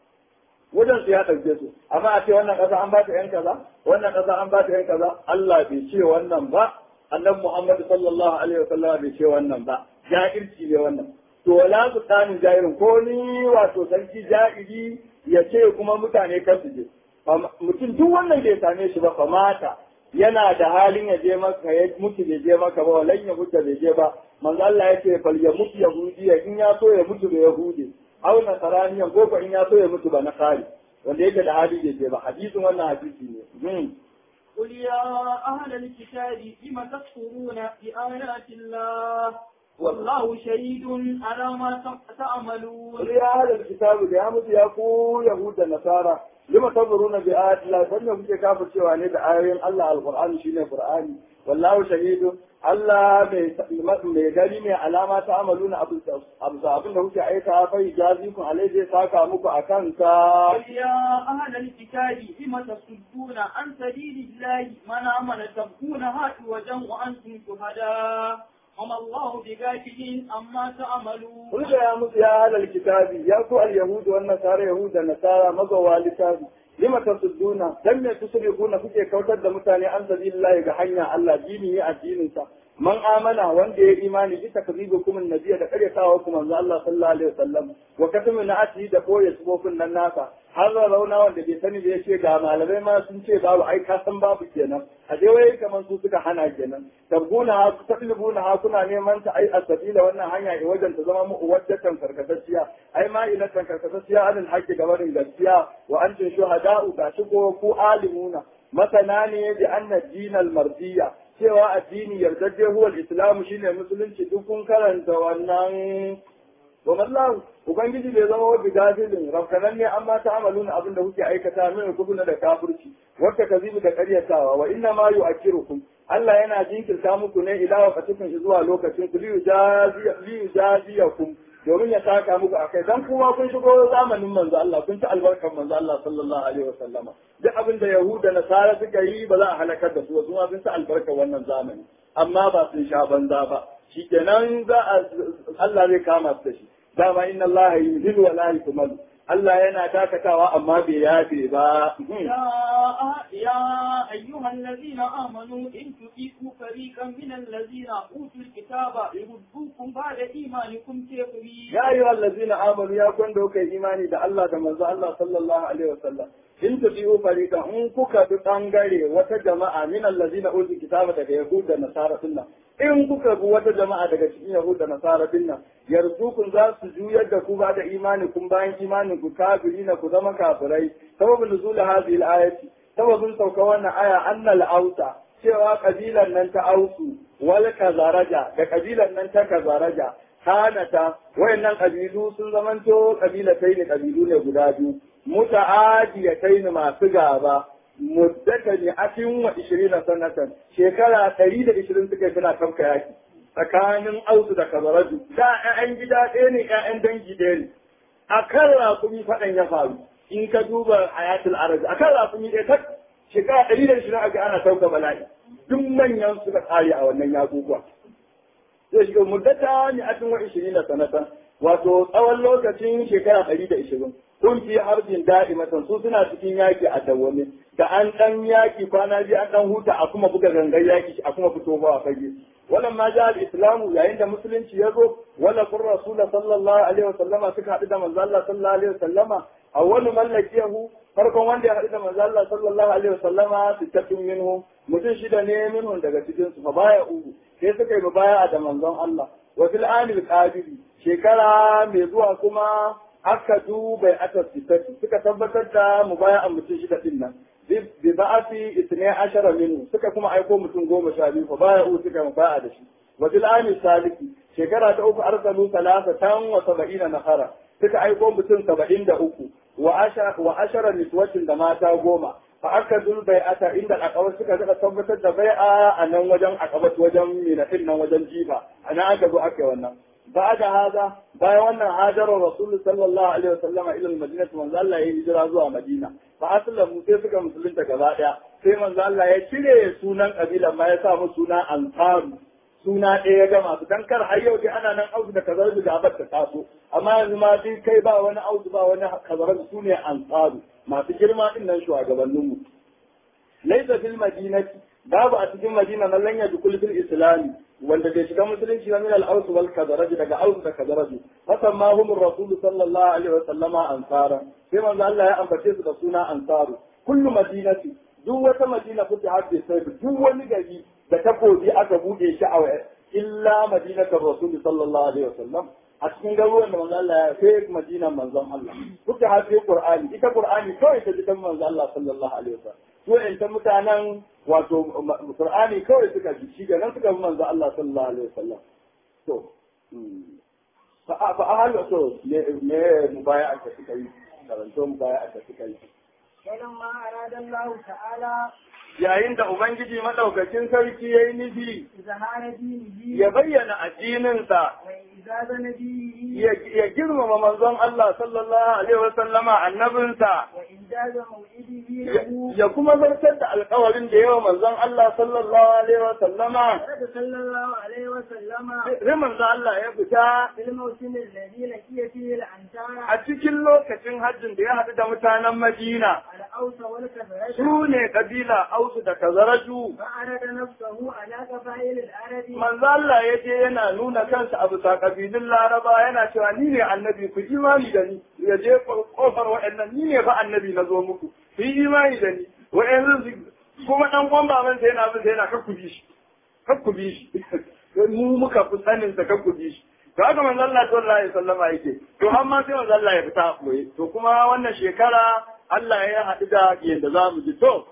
wajen su ya ɗauke su amma a ce wannan ƙasa an ba ta yan kaza wannan ƙasa an ba ta yan kaza Allah bai ce wannan ba annabi Muhammad sallallahu alaihi wasallam bai ce wannan ba ja'irci ne wannan to wala su tsanin jairin ko ni wato sarki ja'iri ya ce kuma mutane kan su je mutum duk wannan bai same shi ba fa mata yana da halin ya je maka ya mutu bai je maka ba walan ya mutu bai je ba manzo Allah ya ce fal ya mutu yahudiya in ya so ya mutu da yahudi aw nasaraniyan ko ko in ya so ya mutu ba nasari wanda yake da hali bai je ba hadisin wannan hadisi ne قل يا أهل الكتاب لم تكفرون بآيات الله والله شهيد على ما تعملون قل يا أهل الكتاب da ya mutu ya ku yahuda nasara lima taburuna bi ayati Allah dan kuke kafir cewa ne da ayoyin Allah alqur'ani shine qur'ani wallahu shahidu Allah mai gari mai alama ta amaluna abu abin da kuke aika fa jazikum alai zai saka muku akan ka قل يا أهل الكتاب لم تصدون عن سبيل الله من آمن تبغونها عوجا وأنتم شهداء وما الله بغافل عما تعملون Kun ya musu ya halal kitabi ya ku al yahudu wan nasara yahuda nasara mazawa littafi lima tasudduna dan me tusrifuna kuke kautar da mutane an sabilillahi ga hanya Allah dini ya addinin sa man amana wanda ya imani bi takzibukum annabiyya da karyatawa kuma manzo Allah sallallahu alaihi wasallam wa katamu na ati da boye subofin nan nasa har rauna wanda bai sani da yace ga malamai ma sun ce babu ai ka san babu kenan a dai wai kamar su suka hana kenan tabguna ha tatlibuna ha kuna neman ta ai asabila wannan hanya ne wajen ta zama mu wajjatan karkatacciya ai ma ila karkatacciya anil haqqi gabarin gaskiya wa antum shuhada'u ga shi ko ku alimuna masana ne bi anna dinal mardiya cewa addini yardajje huwa al-islam shine musulunci duk kun karanta wannan wa mallahu ubangiji bai zama wa bigafilin rafkanan ne amma ta amaluna abin da kuke aikata min kubuna da kafirci wata kazibu da karyatawa wa inna ma yu'akkirukum Allah yana jinkirta muku ne ila waqatikum zuwa lokacin ku liyu jaziyakum domin ya saka muku akai dan kuma kun shigo zamanin manzo Allah kun ci albarkar manzo Allah sallallahu alaihi wa sallama duk abin da yahuda nasara suka yi ba za a halakar da su ba kuma sun ci albarkar wannan zamani amma ba sun sha banza ba shikenan za a Allah zai kama su da shi dama inna Allah yuhillu wa la yukmalu Allah yana dakatawa amma bai yafe ba. يا أيها الذين آمنوا إن تطيعوا فريقا من الذين أوتوا الكتاب يردوكم بعد إيمانكم كافرين. يا أيها الذين آمنوا يا كون دوك إيماني ده الله ده منزل الله صلى الله عليه وسلم. in tafiyu farika in kuka bi bangare wata jama'a min allazina utul kitaba daga yahud da nasara sunna in kuka bi wata jama'a daga cikin yahud da nasara sunna yarzukum za su juyar da ku ba da imani kun bayan imanin ku kafirina ku zama kafirai sababin nuzul hadhihi al-ayati sababin sauka wannan aya annal ausa cewa kabilan nan ta ausu wal kazaraja da kabilan nan ta kazaraja kanata wayannan kabilu sun zamanto kabilatai ne kabilu ne guda biyu muta'adiyatai ne masu gaba muddata ne atin wa ishirina sanatan shekara ɗari da ishirin suka yi suna kafka yaki tsakanin ausu da kazaraju da ƴaƴan gida ɗaya ne ƴaƴan dangi ɗaya ne a kan rakumi faɗan ya faru in ka duba hayatul arabi a kan rakumi ɗaya ta shekara ɗari da ishirin aka ana sauka bala'i duk manyan suka ƙare a wannan yakukuwa zai shiga muddata ne atin wa ishirina sanatan wato tsawon lokacin shekara ɗari da ishirin kun fi harbin da'imatan su suna cikin yaki a dawwame da an dan yaki kwana biyu an dan huta a kuma buga gangar yaki a kuma fito ba a fage wannan ma ja al-islamu yayin da musulunci ya zo wala kun rasul sallallahu alaihi wa sallama suka haɗu da manzo Allah sallallahu alaihi wa sallama awwalu mallakiyahu farkon wanda ya haɗu da manzo Allah sallallahu alaihi wa sallama sittatun minhum mutum shida ne minhum daga cikin su fa baya uku sai suka yi baya da manzon Allah wa fil anil qadiri shekara mai zuwa kuma aka duba aka sifati suka tabbatar da mubaya'an mutum shida din nan bi ba'ati itne ashara minhu suka kuma aiko mutum goma sha biyu fa baya u suka mubaya'a da shi wa bil ami saliki shekara ta uku arsalu salasa tan wa sab'ina nafara suka aiko mutum saba'in da uku wa ashara wa ashara niswatin da mata goma fa aka dul bai'ata inda akabar suka suka tabbatar da bai'a a nan wajen akabat wajen minatin nan wajen jifa a nan aka zo aka wannan بعد هذا باي wannan hajar rasul sallallahu alaihi wasallam ila madina manzo Allah ya hijira zuwa madina fa aslamu sai suka musulunta gaba daya sai manzo Allah ya cire sunan kabila ma ya sa musu suna ansaru suna ɗaya ya gama su dan kar har yau dai ana nan auzu da kazar da gabar ta taso amma yanzu ma dai kai ba wani auzu ba wani kazar su ne ansaru masu girma din nan shugabanninmu laisa fil madinati babu a cikin madina man lan yadkhul fil islami wanda bai shiga musulunci ba min al-aus wal kadaraj daga aus da kadaraj fasan ma hum rasul sallallahu alaihi wa sallama ansara sai manzo Allah ya ambace su da suna ansaru kullu madinati duk wata madina kuke hadde sai duk wani gari da takobi aka bude shi a illa madinatar rasul sallallahu alaihi wa sallam a cikin garuruwan da manzo Allah ya sai madina manzon Allah kuke hadde qur'ani ita qur'ani kawai ta jikan manzo Allah sallallahu alaihi wa sallam su in ta mutanen wato Qur'ani kawai suka ji shi nan suka bi manzo Allah sallallahu alaihi wasallam to fa fa ahal to me me mubaya'a da suka yi karanto mubaya'a da suka yi فلما أراد الله تعالى yayin da ubangiji madaukakin sarki yayi nufi إظهار دينه ya bayyana addininsa وإعزاز نبيه ya ya girmama manzon Allah sallallahu alaihi wasallama annabinsa وإنجاز موعده ya- له ya kuma zartar da alkawarin da yawa manzon Allah sallallahu alaihi wasallama ورد صلى الله عليه وسلم sai manzon Allah ya fita في الموسم الذي لقي فيه الأنصار a cikin lokacin hajjin da ya haɗu da mutanen Madina, الأوس والكفرج su ne kabila Ausu da Kazaraju. فعرض نفسه على قبائل العرب Manzo Allah ya je yana nuna kansa a bisa kabilun Laraba yana cewa ni ne annabi ku imani da ni ya je kofar waɗannan ni ne fa annabi na zo muku ku yi imani da ni waɗannan su kuma ɗan kwan baban sa yana bin sa yana kakku bi shi kakku bi shi mu muka fi sanin sa kakku bi shi to haka manzo Allah sallallahu alaihi wasallama yake to amma sai manzo Allah ya fita boye to kuma wannan shekara Allah ya haɗu da yadda za mu ji to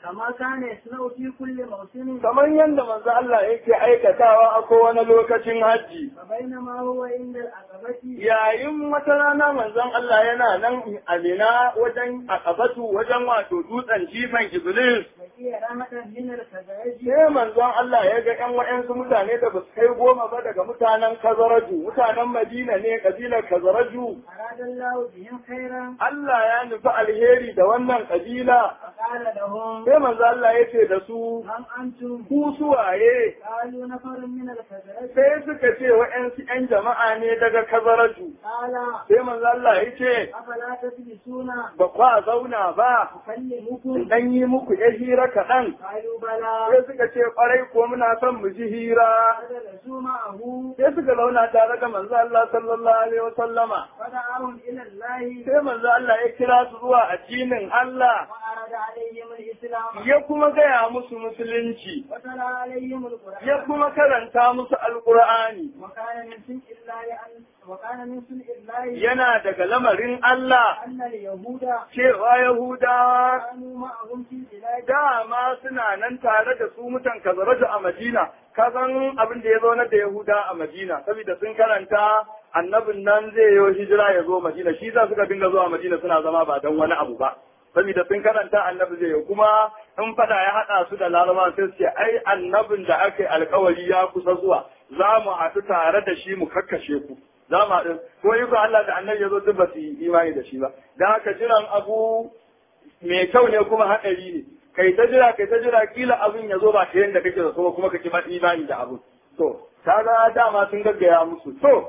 كما كان يصنع في كل موسم kamar yadda manzo Allah yake aikatawa a kowane lokacin hajji فبينما هو عند العقبة yayin wata rana manzon Allah yana nan a Mina wajen akabatu wajen wato dutsen jifan Iblis وهي رحمة من الخزرج sai manzon Allah ya ga ƴan wa'yansu mutane da basu kai goma ba daga mutanen Kazaraju mutanen Madina ne kabilar Kazaraju أراد الله بهم خيرا Allah ya nufi alheri da wannan kabila فقال لهم sai manzo Allah ya ce da su هم أنتم ku suwaye قالوا نفر من الخزرج sai suka ce wa'yansu ƴan jama'a ne daga Kazaraju قال sai manzo Allah ya ce أفلا تجلسون ba kwa zauna ba أكلمكم dan yi muku ya hira kaɗan قالوا بلى sai suka ce ƙwarai ko muna son mu ji hira فجلسوا معه sai suka zauna tare da manzo Allah sallallahu alaihi wasallama فدعاهم إلى الله sai manzo Allah ya kira su zuwa addinin Allah وأراد عليهم الإسلام ya kuma gaya musu musulunci وتلا عليهم القرآن ya kuma karanta musu alqur'ani وكان من سنء الله أن وكان من سنء الله yana daga lamarin Allah أن اليهود cewa Yahudawa كانوا معهم في البلاد dama suna nan tare da su mutan kazaraju a Madina ka san abin da ya zo na da Yahuda a Madina saboda sun karanta annabin nan zai yi hijira ya zo Madina shi za suka dinga zuwa Madina suna zama ba don wani abu ba saboda sun karanta annabi zai yi kuma in fada ya haɗa su da laraba sai su ce ai annabin da aka yi alkawari ya kusa zuwa za mu haɗu tare da shi mu kakkashe ku za mu haɗu ko yi Allah da annabi ya zo duk ba su yi imani da shi ba don haka jiran abu mai kyau ne kuma haɗari ne kai ta jira kai ta jira kila abin ya zo ba ta yadda kake da so kuma kake ma imani da abin to kaga dama sun gaggaya musu to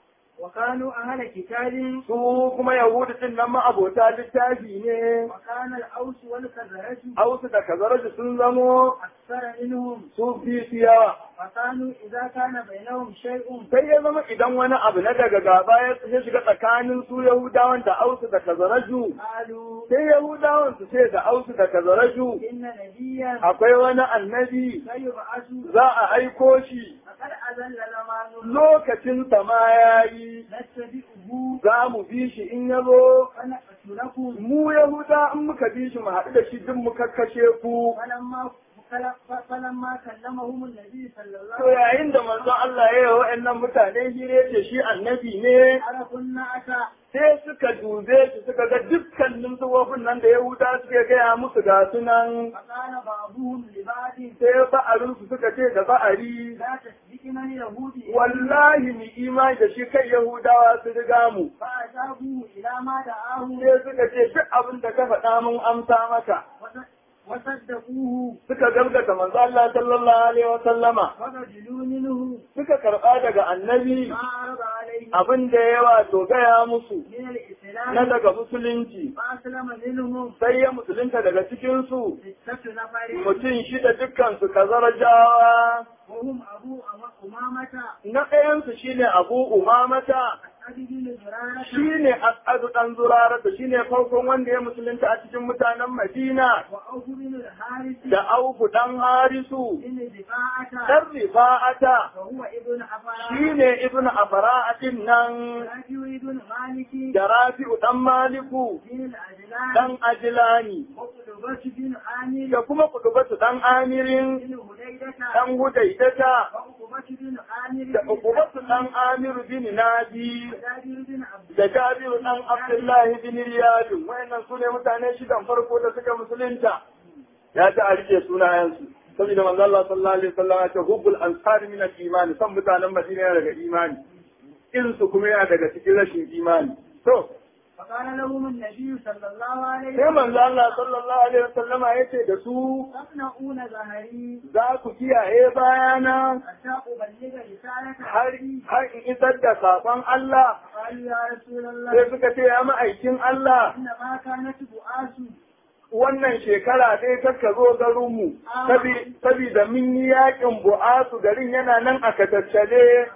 وكانوا أهل كتاب su kuma yahudu din nan ma abota littafi ne وكان الأوس والخزرج hausu da kazaraju sun zamo أكثر منهم su fi su yawa فكانوا إذا كان بينهم شيء sai ya zama idan wani abu na daga gaba ya shiga tsakanin su yahudawan da ausu da kazaraju قالوا sai yahudawan su ce da ausu da kazaraju إن نبيا akwai wani annabi سيبعث za a aiko shi فقد أذل زمان lokacin ma ya yi نتبعه za mu bi shi in ya zo فنقتلكم mu yahuda in muka bi shi mu haɗu da shi duk mu kakkashe ku فلما فلما كلمهم النبي صلى الله to عليه yayin da manzon Allah ya yi wa wa'annan mutane hire ce shi annabi ne وسلم عرفوا النعت sai suka dube shi suka ga dukkanin tsofaffin nan da yahuda suke gaya musu ga sunan فقال بعضهم لبعض sai ba'arinsu suka ce da ba'ari لا تسبقنا اليهود wallahi mu imani da shi kai yahudawa su riga mu فأجابوا إلى ما دعاهم sai suka ce duk abin da ka faɗa mun amsa maka وصدقوه suka gaskata manzo Allah sallallahu alaihi wa sallama وقبلوا منه suka karɓa daga annabi ما عرض عليه abin da ya wato gaya musu من na الإسلام daga musulunci فأسلم منهم sai ya musulunta daga cikinsu ستة نفر mutum shida dukkansu kazarajawa وهم أبو أمامة na ɗayansu shine abu umamata أسعد بن زرارة shine as'adu ɗan zurarata shine farkon wanda ya musulunta a cikin mutanen madina وأوف بن الحارث da auku ɗan harisu بن دفاعة ɗan rifa'ata وهو ابن أفرا shine ibn afara'atin nan رافع بن مالك da rafi'u ɗan maliku بن الأجلان ɗan ajilani وقلبة بن عامر da kuma kudubatu ɗan amirin بن هديدة ɗan hudaidata وعقبة بن عامر da بن ukubatu ɗan amiru bin nadi جابر بن عبد da jabiru ɗan abdullahi bin riyadu wayannan su ne mutane shidan farko da suka musulunta ya ta a rike sunayensu saboda manzo Allah sallallahu alaihi wasallam ya ce hubbul ansar min al-iman san mutanen Madina yana daga imani irin su kuma yana daga cikin rashin imani to فقال لهم النبي صلى الله عليه sai وسلم manzo Allah sallallahu alaihi wasallama yace da su تقنعون ظهري za ku kiyaye bayana حتى أبلغ رسالة har ربي har in isar da sakon Allah قالوا يا رسول sai الله suka ce ya ma'aikin Allah إنما كانت بؤاس wannan shekara dai kakka zo garinmu saboda mun yi yakin bu'asu garin yana nan a katattale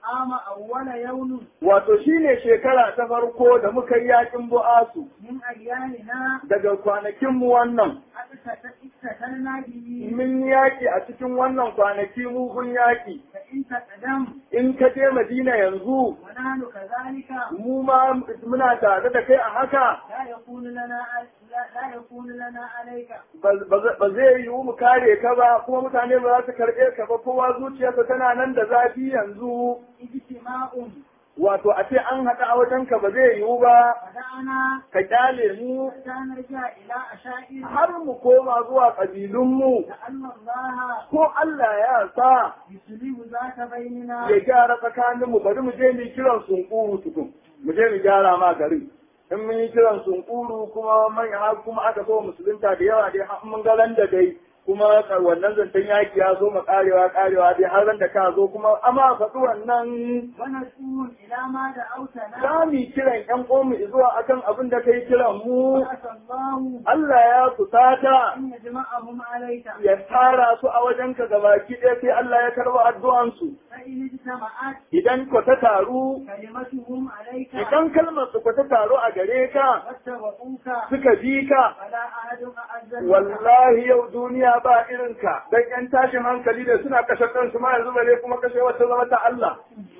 عام أول يوم wato shine shekara ta farko da muka yi yakin bu'asu من أيامنا daga kwanakin mu wannan اقتتلنا به mun yaki a cikin wannan kwanaki mugun yaki فإن تقدم in ka je Madina yanzu ونحن كذلك mu ma muna tare da kai a haka لا يكون لنا لا, لا يكون لنا عليك ba zai yiwu mu kare ka ba kuma mutane ba za su karɓe ka ba kowa zuciyarsa tana nan da zafi yanzu اجتماع wato a ce an haɗa a wajenka ba zai yiwu ba فدعنا ka kyale mu حتى نرجع إلى أشائر har mu koma zuwa ƙabilunmu لأن الله ko Allah ya sa يسلم ذات بيننا ya gyara tsakaninmu bari mu je mu yi kiran sunkuru tukun mu je mu gyara ma garin in mun yi kiran sunkuru kuma man har kuma aka so musulunta da yawa dai har mun ga ran da dai kuma wannan zancen yaki ya zo mu karewa karewa dai har ran da ka zo kuma amma faɗi wannan ونسوهم إلى ما دعوتنا za mu yi kiran ƴan ƙomu zuwa akan abin da kai kiran mu وعسى الله Allah ya kusata أن يجمعهم عليك ya tara su a wajenka gabaki ɗaya sai Allah ya karɓa addu'ansu فإن اجتمعت idan ku ta taru كلمتهم عليك idan kalmar su ku ta taru a gare ka واتبعوك suka bi ka فلا أحد أعز منك wallahi yau duniya ba irinka dan yan tashin hankali da suna kashe kansu ma yanzu bare kuma kashe wata zama ta Allah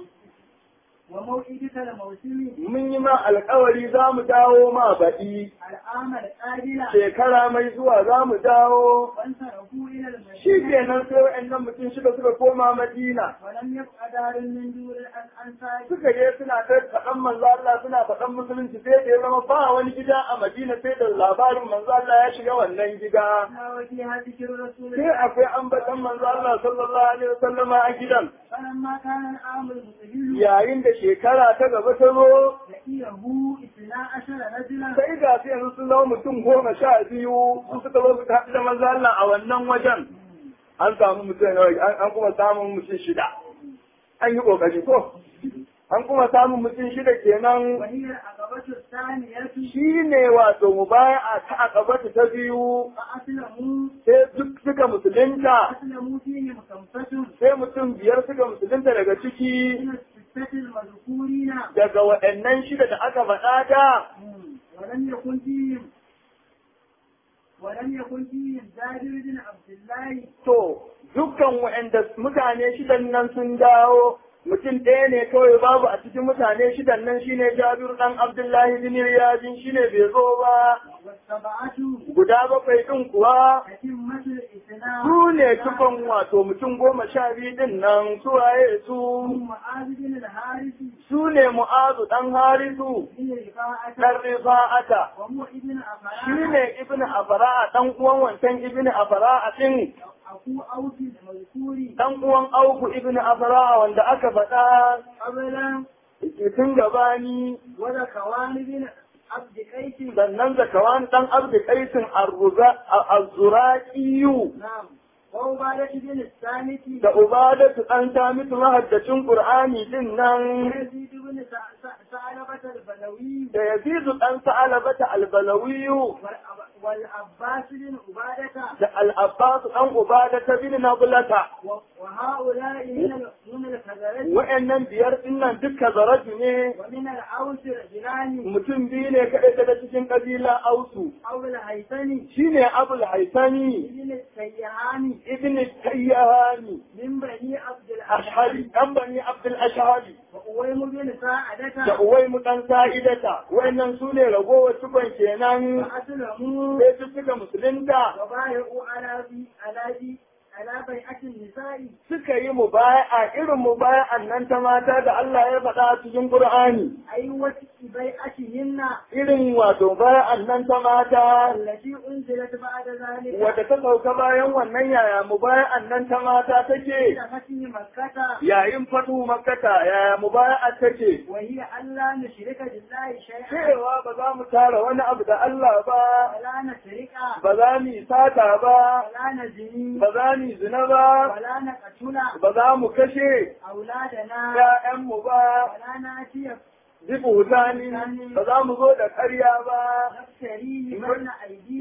وموئدك الموسم mun yi ma alkawari za mu dawo ma baɗi العام القابل shekara mai zuwa za mu dawo وانصرفوا إلى shi المدينة kenan sai wa'annan mutum shida suka koma Madina ولم يبق دار من دور الأنصار suka je suna ta faɗan manzo Allah suna faɗan musulunci sai da ya zama ba wani gida a Madina sai da labarin manzo Allah ya shiga wannan gida ما وجه ذكر رسول sai الله akwai ambatan manzo Allah sallallahu alaihi wasallama a gidan فلما كان العام المقبل yayin da shekara ta gaba ta zo لقيه اثنا عشر رجلا sai ga su yanzu sun zama mutum goma sha biyu su suka zo suka haɗu da manzo Allah a wannan wajen an samu mutum nawa an an kuma samun mutum shida an yi kokari ko an kuma samun mutum shida kenan وهي العقبة الثانية shi ne wato mubaya'a ta akabata ta biyu فأسلموا sai duk suka musulunta أسلموا فيهم خمسة sai mutum biyar suka musulunta daga ciki من الستة المذكورين daga waɗannan shida da aka faɗa da ولم يكن فيهم ولم يكن فيهم جابر بن عبد الله to dukkan waɗanda mutane shidan nan sun dawo mutum ɗaya ne kawai babu a cikin mutane shidan nan shine Jabiru dan Abdullahi bin Riyadin shine bai zo ba والسبعة guda bakwai din kuwa أتمة الإسلام su ne tukon wato mutum goma sha biyu din nan su waye su معاذ بن الحارث su ne Mu'azu dan Harisu بن رفاعة dan Rifa'ata وهو ابن shi أفراء ne Ibn Afra'a dan uwan wancan Ibn Afra'a din أخو أوس المذكور dan uwan Auku Ibn Afra'a wanda aka faɗa قبلا tun gabani وذكوان بن عبد قيس sannan zakawan dan Abdu Qaisin Az-Zuraqiyu نعم وعبادة بن الثالث da Ubadatu dan Samitu mahaddacin Qur'ani din nan ويزيد بن ثع- ثع- ثعلبة البلوي da Yazidu dan Sa'alabata Al-Balawiyu والأب- والعباس بن عبادة da Al-Abbas dan Ubadata bin Nablata و- وهؤلاء من ال- من الخزرج wa'annan biyar din nan duka zaraju ne ومن الأوس رجلان mutum biyu ne kaɗai daga cikin ƙabila Ausu أو الهيثم shine Abul Haisani ابن السيهاني ibn Tayyahani من بني عبد Ashhari dan bani Abdul Ashhari وأويم بن da ساعدة Uwaimu dan Sa'idata wa'annan su ne ragowar cikon kenan فأسلموا sai su suka musulunta وبايعوا على بي على بي على بيعة النساء suka yi mubaya'a irin mubaya'an nan ta mata da Allah ya faɗa a cikin Qur'ani أي وفق بيعتهن irin wato mubaya'an nan ta mata التي أنزلت بعد ذلك wadda ta sauka bayan wannan yaya mubaya'an nan ta mata take إلى فتح مكة yayin fatu makkata yaya mubaya'a take وهي ألا نشرك بالله شيئا cewa ba za mu tara wani abu da Allah ba ولا نسرق ba za mu yi sata ba ولا نزني ba za mu yi zina ba ولا نقتل ba za mu kashe أولادنا ‘ya'yanmu ba ولا نأتي zibu hutani ba za mu zo da ƙarya ba نفتري بين أيدينا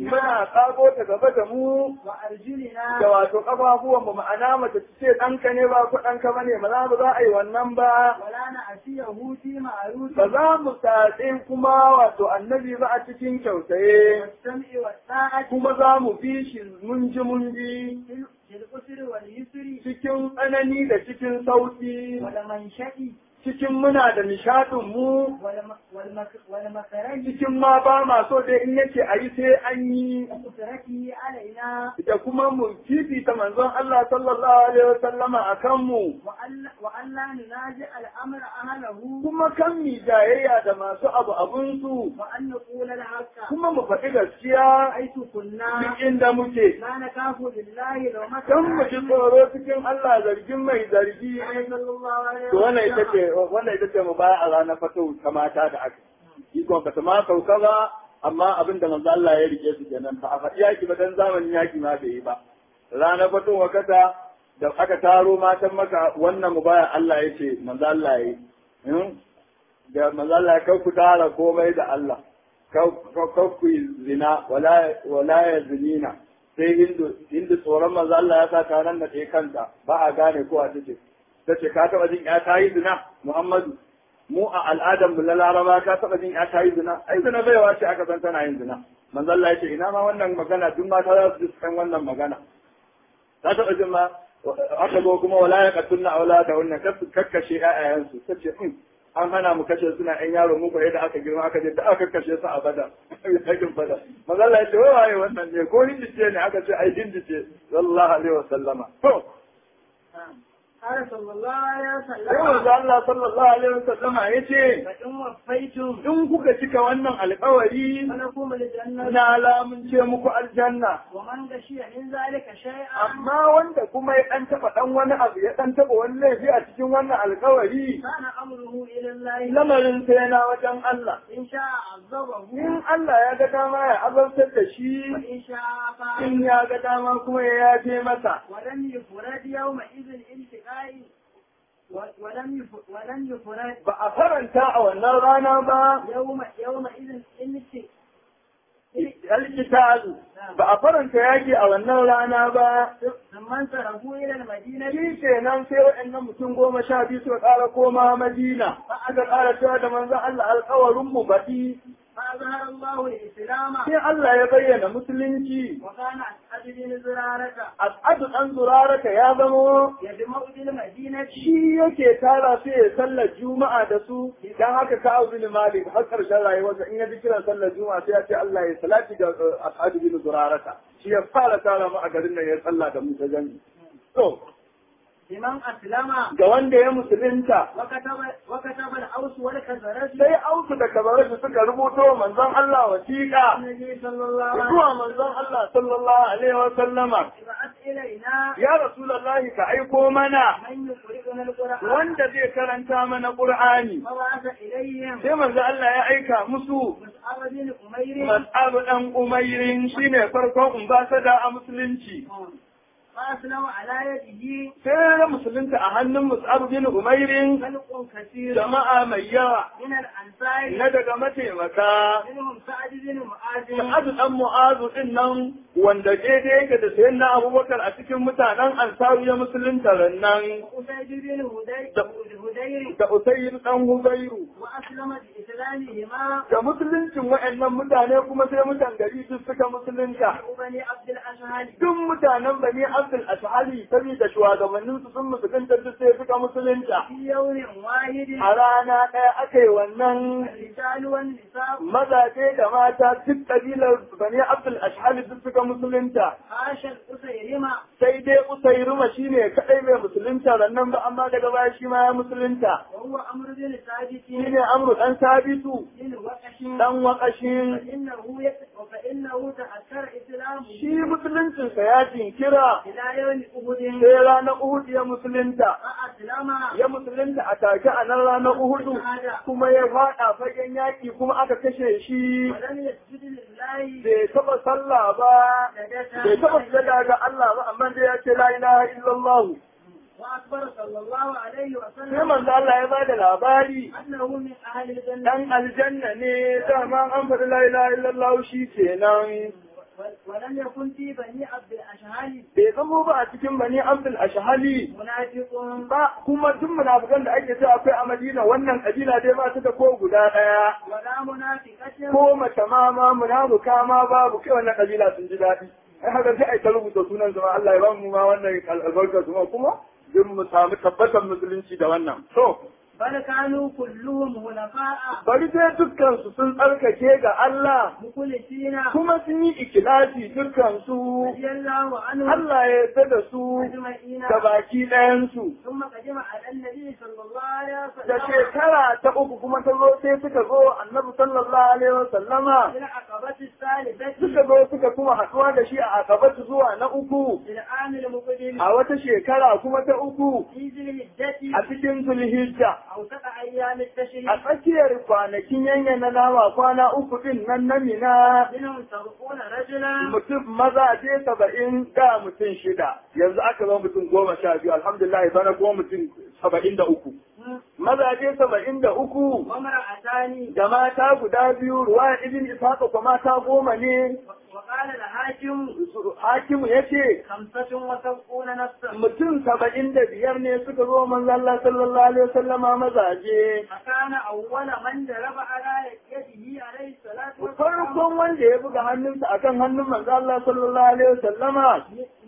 muna kago ta gaba da mu وأرجلنا da wato kafafuwan mu ma'ana mace ta ce ɗanka ne ba ko ɗanka ba ne ba za ba za a yi wannan ba ولا نعصيه في معروف ba za mu tatse kuma wato annabi ba a cikin kyautaye والسمع والطاعة kuma za mu bi shi mun ji mun ji في في الأسر واليسر cikin tsanani da cikin sauki والمنشأ cikin muna da nishadin mu والم- والمك- والمخرج cikin ma ba ma so dai in yace a yi sai an yi وقدرته علينا da kuma mu fifita manzon Allah sallallahu alaihi wasallama a kanmu وألا وألا ننازع الأمر أهله kuma kan mi jayayya da masu abu abunsu وأن نقول الحق kuma mu faɗi gaskiya حيث كنا duk inda muke لا نخاف لله لو ما kan mu ji tsoro cikin Allah zargin mai zargi صلى الله عليه to wannan ita وسلم ce wannan ita ce mu baya a ranar fito ta mata da aka ikon ba ta ma sauka ba amma abin da manzo Allah ya rike su kenan ba a faɗi yaki ba dan zamanin yaki ma bai yi ba ranar fito wakata da aka taro matan maka wannan mu baya Allah ya ce manzo Allah ya yi da manzo Allah ya ku tara komai da Allah kau ku yi zina wala wala ya zinina sai hindu hindu tsoron manzo Allah ya sa taron da ɗaya kanta ba a gane ko a take ta ce ka taɓa jin ya ta yi zina Muhammadu mu a al'adar mu na Laraba ka taɓa jin ya ta yi zina ai zina baiwa ce aka san tana yin zina manzo Allah ya ce ina ma wannan magana duk mata za su ji san wannan magana ta taɓa jin ma aka zo kuma wala ya katunna aulada wannan kakkashe ƴaƴayensu ta ce an hana mu kashe suna ƴan yaro mu ko yadda aka girma aka je da aka kashe su a bada yakin bada manzo Allah ya ce wai waye wannan ne ko hindice ne aka ce ai hindice sallallahu alaihi wasallama to قال صلى الله عليه sai وسلم manzo Allah sallallahu alaihi wasallama yace فإن وفيتم in kuka cika wannan alƙawari فلكم الجنة na lamunce muku aljanna ومن غشي من ذلك شيئا amma wanda kuma ya dan taba dan wani abu ya dan taba wani laifi a cikin wannan alƙawari كان أمره إلى الله lamarin sai na wajen Allah إن شاء عذبه in Allah ya ga dama ya azabtar da shi وإن شاء فعل in ya ga dama kuma ya yafe masa ولم يفرد يومئذ الالتقاء و- ولم يف- ولم يفرد ba a faranta a wannan rana ba يوم يومئذ الالتقاء alkitabu ba a faranta yaki a wannan rana ba ثم انصرفوا إلى المدينة shi kenan sai waɗannan mutum goma sha biyu suka ƙara koma Madina aka ƙara cewa da manzon Allah alƙawarin mu baɗi فأظهر الله الإسلام sai Allah ya bayyana musulunci وكان أسعد بن زرارة As'adu ɗan zuraraka ya zamo يجمع بالمدينة shi yake tara su ya sallar juma'a da su dan haka ka abu bin malik har karshen rayuwarsa in ya ji kiran sallar juma'a sai ya ce Allah ya salati ga uh, as'adu bin zuraraka shi ya fara tara mu a garin nan ya salla da mu ta jami to لمن أسلم ga wanda ya musulunta وكتب وكتب الأوس والخزرج sai auku da kabaratu suka rubuto manzon Allah wasiƙa النبي صلى الله عليه وسلم zuwa manzon Allah sallallahu alaihi wa sallama ابعث إلينا ya rasulullahi ka aiko mana من يقرئنا القرآن wanda zai karanta mana qur'ani فبعث إليهم sai manzo Allah ya aika musu مسعر بن أمير Mas'ab ɗan Umairin shi ne farkon umbasada a musulunci. فأسلم على يده Sai ya musulunta a hannun Mus'ab bin Umairin خلق كثير jama'a mai yawa من الأنصار na daga mataimaka. منهم سعد بن معاذ Sa'ad ɗan Mu'azu ɗin nan wanda daidai yake da sayan na Abubakar a cikin mutanen Ansaru ya musulunta rannan وأسيد بن هدي- Da- هدير da Usayr ɗan Huzairu. وأسلم بإسلامهما Da musuluncin wa'annan mutane kuma sai mutan gari duk suka musulunta. بني عبد الأشهل duk mutanen bani abdul ashari saboda shugabannin su sun musulunta duk sai suka musulunta في يوم واحد a rana ɗaya aka yi wannan الرجال والنساء mazaje da mata duk kabilar bani abdul ashari duk suka musulunta عاش الأسيرمة sai dai usairuma shine kadai mai musulunta rannan ba amma daga baya shi ma ya musulunta وهو أمر بن ثابت shine amru dan sabitu بن وقش dan wakashin فإنه يت... فإنه تأثر إسلامه shi musuluncinsa ya jinkira إلى يوم أحد sai ranar uhud ya musulunta فأسلم ya musulunta a take a nan ranar Uhudu kuma ya faɗa fagen yaƙi kuma aka kashe shi ولم يسجد لله bai taɓa sallah ba bai taɓa sujada ga Allah ba amma dai ya ce la ilaha illallah وأخبر صلى الله عليه sai وسلم manzo Allah ya bada labari أنه من أهل الجنة dan aljanna ne dama an faɗi la ilaha illallah shi kenan ولم يكن في بني عبد الأشهال bai zamo ba a cikin bani abdul ashhali منافق ba kuma duk munafikan da ake cewa akwai a madina wannan kabila dai ba su da ko guda daya ولا منافقة ko mace ma ma munafuka ma babu kai wannan kabila sun ji daɗi ai haka sai ai ta rubuta sunan su ma Allah ya ba mu ma wannan albarkar su ma kuma duk mu samu tabbatar musulunci da wannan to بل كانوا كلهم هنفاء bari dai dukkan su sun tsarkake ga Allah مخلصين kuma sun yi ikilasi dukkan su رضي الله عنهم Allah ya yarda da su أجمعين da baki ɗayan su ثم قدم على النبي صلى الله عليه da وسلم shekara ta uku kuma ta zo sai suka zo annabi sallallahu alaihi wa sallama في العقبة الثالثة suka zo suka kuma haɗuwa da shi a akabatu zuwa na uku في العام المقبل a wata shekara kuma ta uku في ذي الهجة a cikin zulhijja أوسط أيام a التشريق tsakiyar kwanakin yanyana nama kwana uku din nan na mina منهم سبعون رجلا mutum maza je saba'in da mutum shida yanzu aka zo mutum goma sha biyu alhamdulillah bana kuma mutum saba'in da uku mazaje saba'in da uku وامرأتان da mata guda biyu ruwa ibn ishaqa kuma mata goma ne وقال الحاكم hakimu ya ce خمسة وسبعون نفسا mutum saba'in da biyar ne suka zo manzo Allah sallallahu alaihi wasallama mazaje فكان أول من ضرب على يده عليه الصلاة والسلام farkon wanda ya buga hannunsa akan hannun manzo Allah sallallahu alaihi wasallama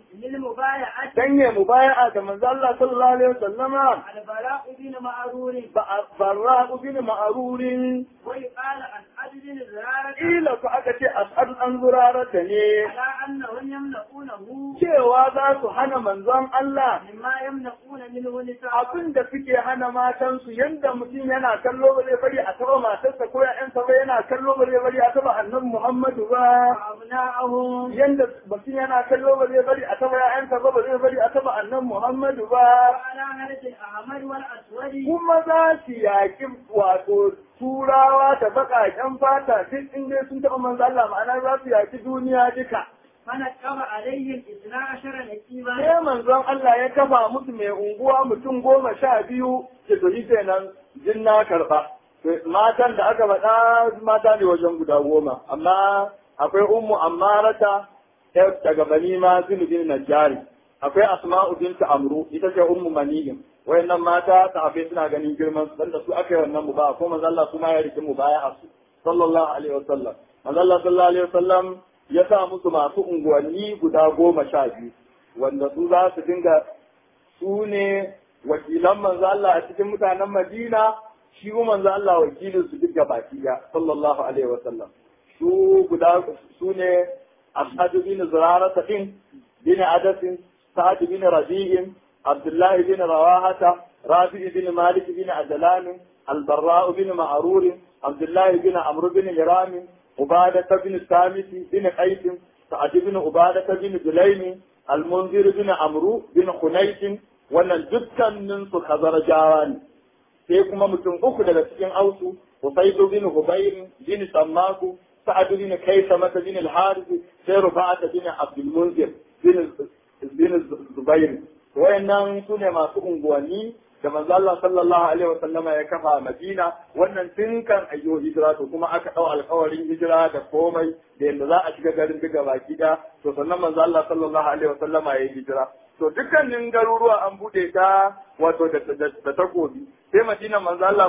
للمبايعة dan ya mubaya'a da manzo Allah sallallahu alaihi wasallama البراء بن معرور ba barra bin ma'rurin ويقال عن عدد بن زرارة ila ku aka ce as'ad an zurarata ne على أنهم يمنعونه cewa za su hana manzon Allah مما يمنعون منه نساء abin da suke hana matansu yanda mutum yana kallo ba zai bari a taba matarsa ko ya'yansa ba yana kallo ba zai bari a taba annabi Muhammadu ba وأبناءهم yanda mutum yana kallo ba zai bari a taba ya'yansa ba ba zai bari a taba annabi Muhammadu ba وعلى هرج الأحمر والأسود kuma za su yaƙi wato turawa da baƙaƙen fata duk in dai sun taɓa manzo Allah ma'ana za su yaƙi duniya duka فنكب عليهم اثنا عشر نكيبا sai manzon Allah ya kafa musu mai unguwa mutum goma sha biyu ke to kenan jin na karɓa matan da aka faɗa mata ne wajen guda goma amma akwai ummu ammarata yar daga bani ma bin najjari akwai asma'u bintu amru ita ce ummu maniyin wayannan mata sahabbai suna ganin girman su da su aka yi wannan mu ba ko manzo Allah su ma ya rike mu baya a su sallallahu alaihi wasallam manzo Allah sallallahu alaihi wasallam ya sa musu masu unguwanni guda goma sha biyu wanda su za su dinga su ne wakilan manzo Allah a cikin mutanen Madina shi kuma manzo Allah wakilin su duk baki ya sallallahu alaihi wasallam su guda su ne Asad bin Zurara din bin Adas Sa'ad bin Rabi'in Abdullah bin Rawahata Rabi bin Malik bin Adlan Al-Barra bin Ma'rur Abdullah bin Amr bin Hiram عبادة بن ثابت بن قيس سعد بن عبادة بن جليم المنذر بن عمرو بن خنيس wannan dukkanin su khazarjawa ne sai kuma mutum uku daga cikin ausu Usaidu bin Hubayr bin Sammaku Sa'ad bin Kaisama bin al-Harith sai Rufa'at bin Abdul Munzir bin bin Zubair wayannan su ne masu unguwanni da manzo Allah sallallahu alaihi wa sallama ya kafa a Madina wannan tun kan ayyo hijira to kuma aka dau alƙawarin hijira da komai da yanda za a shiga garin duka baki da to sannan manzo Allah sallallahu alaihi wa sallama ya hijira to dukkanin garuruwa an bude ta wato da da takobi sai Madina manzo Allah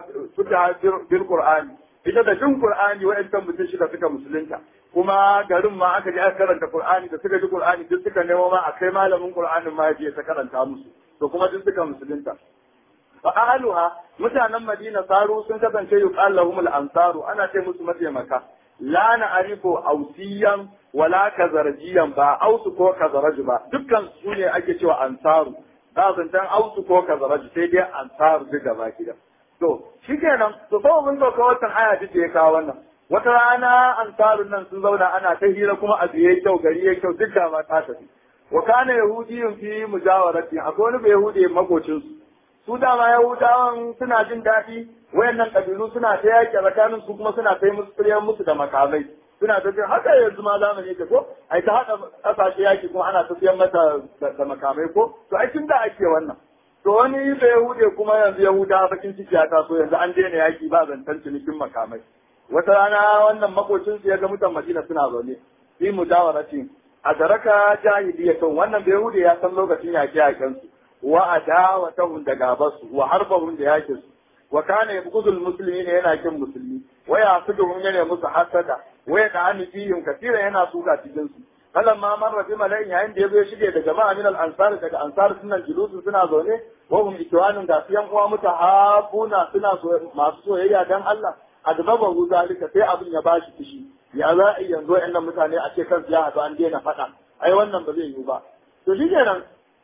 fita bil Qur'ani ita da jin Qur'ani wa'ancan mutum shida suka musulunta kuma garin ma aka je aka karanta Qur'ani da suka ji Qur'ani duk suka nemo ma akai malamin Qur'anin ma ya ta karanta musu to kuma duk suka musulunta fa ahluha mutanen Madina saru sun kasance yuqal lahum al-ansaru ana ce musu mataimaka la na'rifu ausiyan wala kazarjiyan ba ausu ko kazaraj ba dukkan su ne ake cewa ansaru ba zantan ausu ko kazaraj sai dai ansaru duk gaba gida to shikenan to fa mun zo ka watan aya duk ya kawo wannan wata rana ansarun nan sun zauna ana ta hira kuma a biye kyau gari ya kyau duk da ma ta tafi wa kana yahudiyun fi mujawarati akwai wani yahudi makocin su su dama yahudawan suna jin daɗi wayannan kabilu suna ta yaƙi tsakanin su kuma suna kai musu tsiryan musu da makamai suna ta jin haka yanzu ma zamani yake ko ai ta haɗa ƙasashe yaƙi kuma ana ta siyan mata da makamai ko to ai tun da ake wannan to wani da yahude kuma yanzu yahuda bakin ciki ya taso yanzu an daina yaƙi ba zancen cinikin makamai wata rana wannan makocin su ya ga mutan madina suna zaune fi mudawarati adaraka jahiliyatun wannan bai hude ya san lokacin yaƙe yaƙen su wa adawatahum da gabasu wa harbahum da yaƙin su wa kana yabghudul muslimina yana kin musulmi wa yasuduhum yana musu hasada wa ya ta'ani fihim katira yana suka cikin su kalan ma marra bi mala'in yayin da yazo shige da jama'a min al ansar daga ansar sunan julusu suna zaune wa hum ikwanun da yan uwa mutahabuna suna masu soyayya dan Allah adbaba hu zalika sai abin ya bashi kishi ya za a yanzu wa'annan mutane a ce kansu ya haɗu an daina faɗa ai wannan ba zai yiwu ba to shi kenan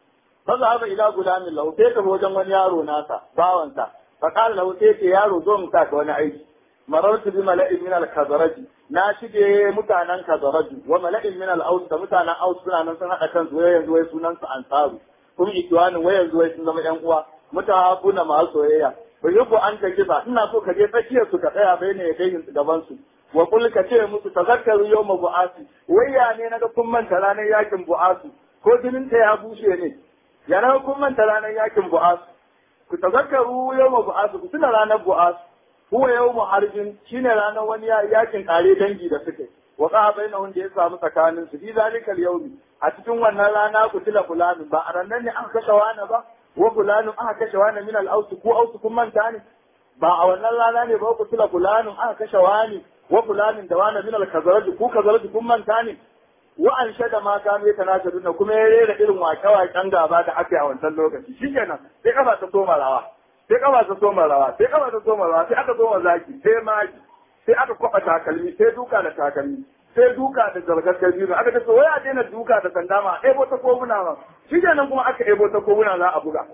fa za ba ila gulamin lahu sai ka wajen wani yaro nasa bawansa fa qala lahu sai ce yaro zo mu sa ka wani aiki marartu bi mala'in min al-khazraj na shige mutanen khazraj wa mala'in min al-aus da mutanen aus suna nan sun hada kansu wai yanzu wai sunan su ansaru kuma ikiwanin wai yanzu wai sun zama yan uwa mutahafuna masu soyayya bai yi an ta kiba ina so ka je tsakiyar su ka tsaya bai ne ya kai gaban su wa kul ka ce musu tazakkaru yawma bu'asi wayya ne naga kun manta ranar yakin bu'asu ko jinin ta ya bushe ne ya naga kun manta ranar yakin bu'asu ku tazakkaru yawma bu'asu ku tuna ranar bu'asu huwa yawmu harbin shine ranar wani yakin kare dangi da suke wa qa bainahum da ya samu tsakanin su fi zalikal yawmi a cikin wannan rana ku tila fulanin ba a ranar ne aka kashe wani ba wa fulanin aka kashe wani min al-ausu ko ausu kun manta ne ba a wannan rana ne ba ku tila fulanin aka kashe wani wa fulanin da wani min al-kazaraj ku kazaraj kun manta ne wa an shada ma ka mai tanashadun kuma ya rera irin wake-waken gaba da aka yi a wancan lokaci shikenan sai kafa ta soma rawa sai kafa ta soma rawa sai kafa ta soma rawa sai aka soma zaki sai maki sai aka kwaba takalmi sai duka da takalmi sai duka da zargar kabiru aka ce wai a daina duka da sanda ma ebo ta koguna ma shikenan kuma aka ebo ta koguna za a buga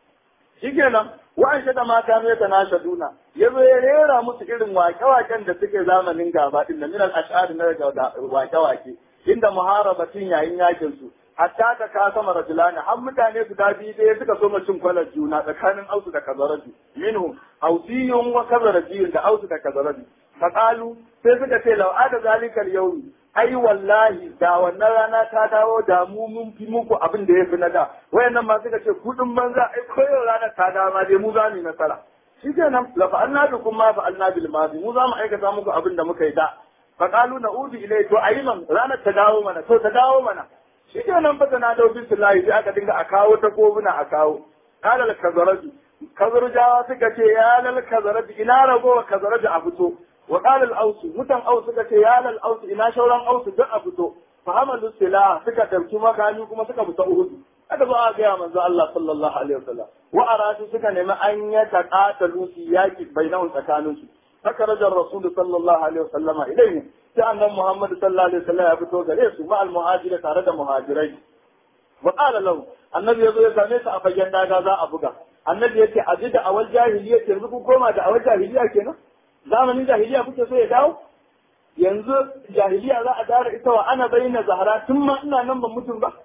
shikenan wa'an shada mata mai ta nasha duna yazo ya rera musu irin wake-waken da suke zamanin gaba din da minal ash'ari na daga wake-wake inda muharabatin yayin yakin su hatta ta ka sama rajulani har mutane su da biyu ɗaya suka so cin kwalar juna tsakanin ausu da kazaraju minhum ausiyun wa kazarajiyun da ausu da kazaraju faqalu sai suka ce law ada zalikal yawmi ai wallahi da wannan rana ta dawo da mu mun fi muku abin da ya fi na da wayannan ma suka ce kudin banza ai koyo rana ta dawo ma dai mu za mu yi nasara shikenan la fa'alna bikum ma fa'alna bil madi mu za mu aikata muku abin da muka yi da faqalu na'udu ilai to ayiman ranar ta dawo mana to ta dawo mana shikenan fa tana da billahi sai aka dinga a kawo ta kobuna a kawo qala al kazaraju kazarjawa suka ce ya lal kazaraju ina ragowa kazaraju a fito wa qala al-aus mutan aus suka ce ya lal aus ina shauran aus duk a fito fa hamalu sila suka dauki makami kuma suka fita uhud aka zo a ga manzo Allah sallallahu alaihi wasallam wa aratu suka nemi an ya taqatalu fi yaki bainahum tsakanin su haka rajar rasul sallallahu alaihi wasallam ilayhi sai annan muhammad sallallahu alaihi wasallam ya fito gare su ma al-muhajira tare da muhajirai wa qala lahu annabi yazo ya same su a fagen daga za a buga annabi yace ajida awal jahiliya yanzu ku koma da awal jahiliya kenan zamanin jahiliya kuke so ya dawo yanzu jahiliya za a dara ita wa ana bayyana zahara tun ma ina nan ban mutum ba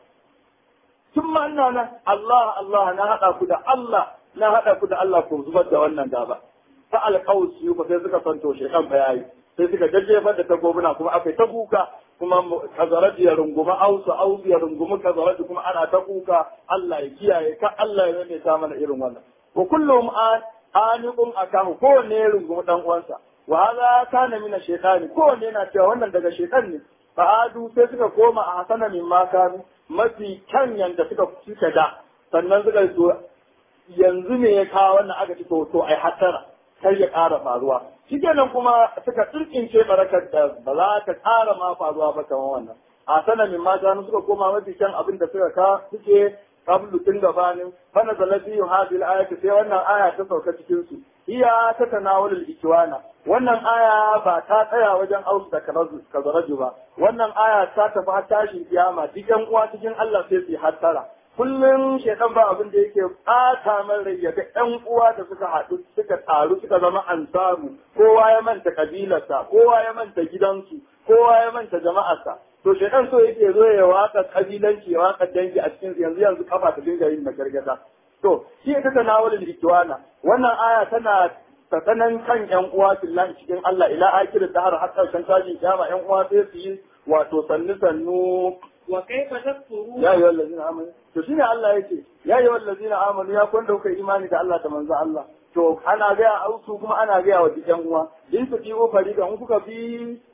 tun ma ina nan Allah Allah na hada ku da Allah na hada ku da Allah ku zubar da wannan gaba fa alqaus yu ba sai suka santo shekan bayani sai suka jajjefar da takobuna kuma akai ta kuka kuma kazarat ya runguma ausu ausu ya runguma kazarat kuma ana ta kuka Allah ya kiyaye ka Allah ya rame ta mana irin wannan wa kullum an aniqun akahu kowanne ya rungumi dan uwansa wa hadha kana min ash-shaytan kowanne yana cewa wannan daga shaytan ne fa adu sai suka koma a hasana min ma kanu mafi kan yanda suka suka da sannan suka zo yanzu ne ya kawo wannan aka ci to to ai hatara kar ya ƙara faruwa shikenan kuma suka tsirkince barakar da ba za ta ƙara ma faruwa ba kamar wannan a sana min ma kanu suka koma mafi kan abin da suka ka suke qablu tun gabanin fa nazala fi hadhihi al-ayati sai wannan aya ta sauka cikin su iya ta tanawul al-ikwana wannan aya ba ta tsaya wajen ausu da kazaraju ba wannan aya ta tafi har tashin kiyama duk yan uwa cikin Allah sai su hattara kullum shekan ba abin da yake ɓata man rai ya ga ƴan uwa da suka haɗu suka taru suka zama ansaru kowa ya manta kabilarsa kowa ya manta gidansu kowa ya manta jama'arsa to shekan so yake zo ya waka kabilanci ya waka dangi a cikin yanzu yanzu kafa ta dinga yin gargada to shi ita ta nawalin ikiwana wannan aya tana tsakanin kan ƴan uwa fillahi cikin Allah ila akhirin da har har karshen tashin kiyama ƴan uwa sai su yi wato sannu sannu wa kaifa takfurun ya ayyuhal ladina amanu to shine Allah yake ya ayyuhal ladina amanu ya kun dauka imani da Allah da manzo Allah to ana ga ausu kuma ana ga wa dikan uwa in ku tiwo farida in kuka bi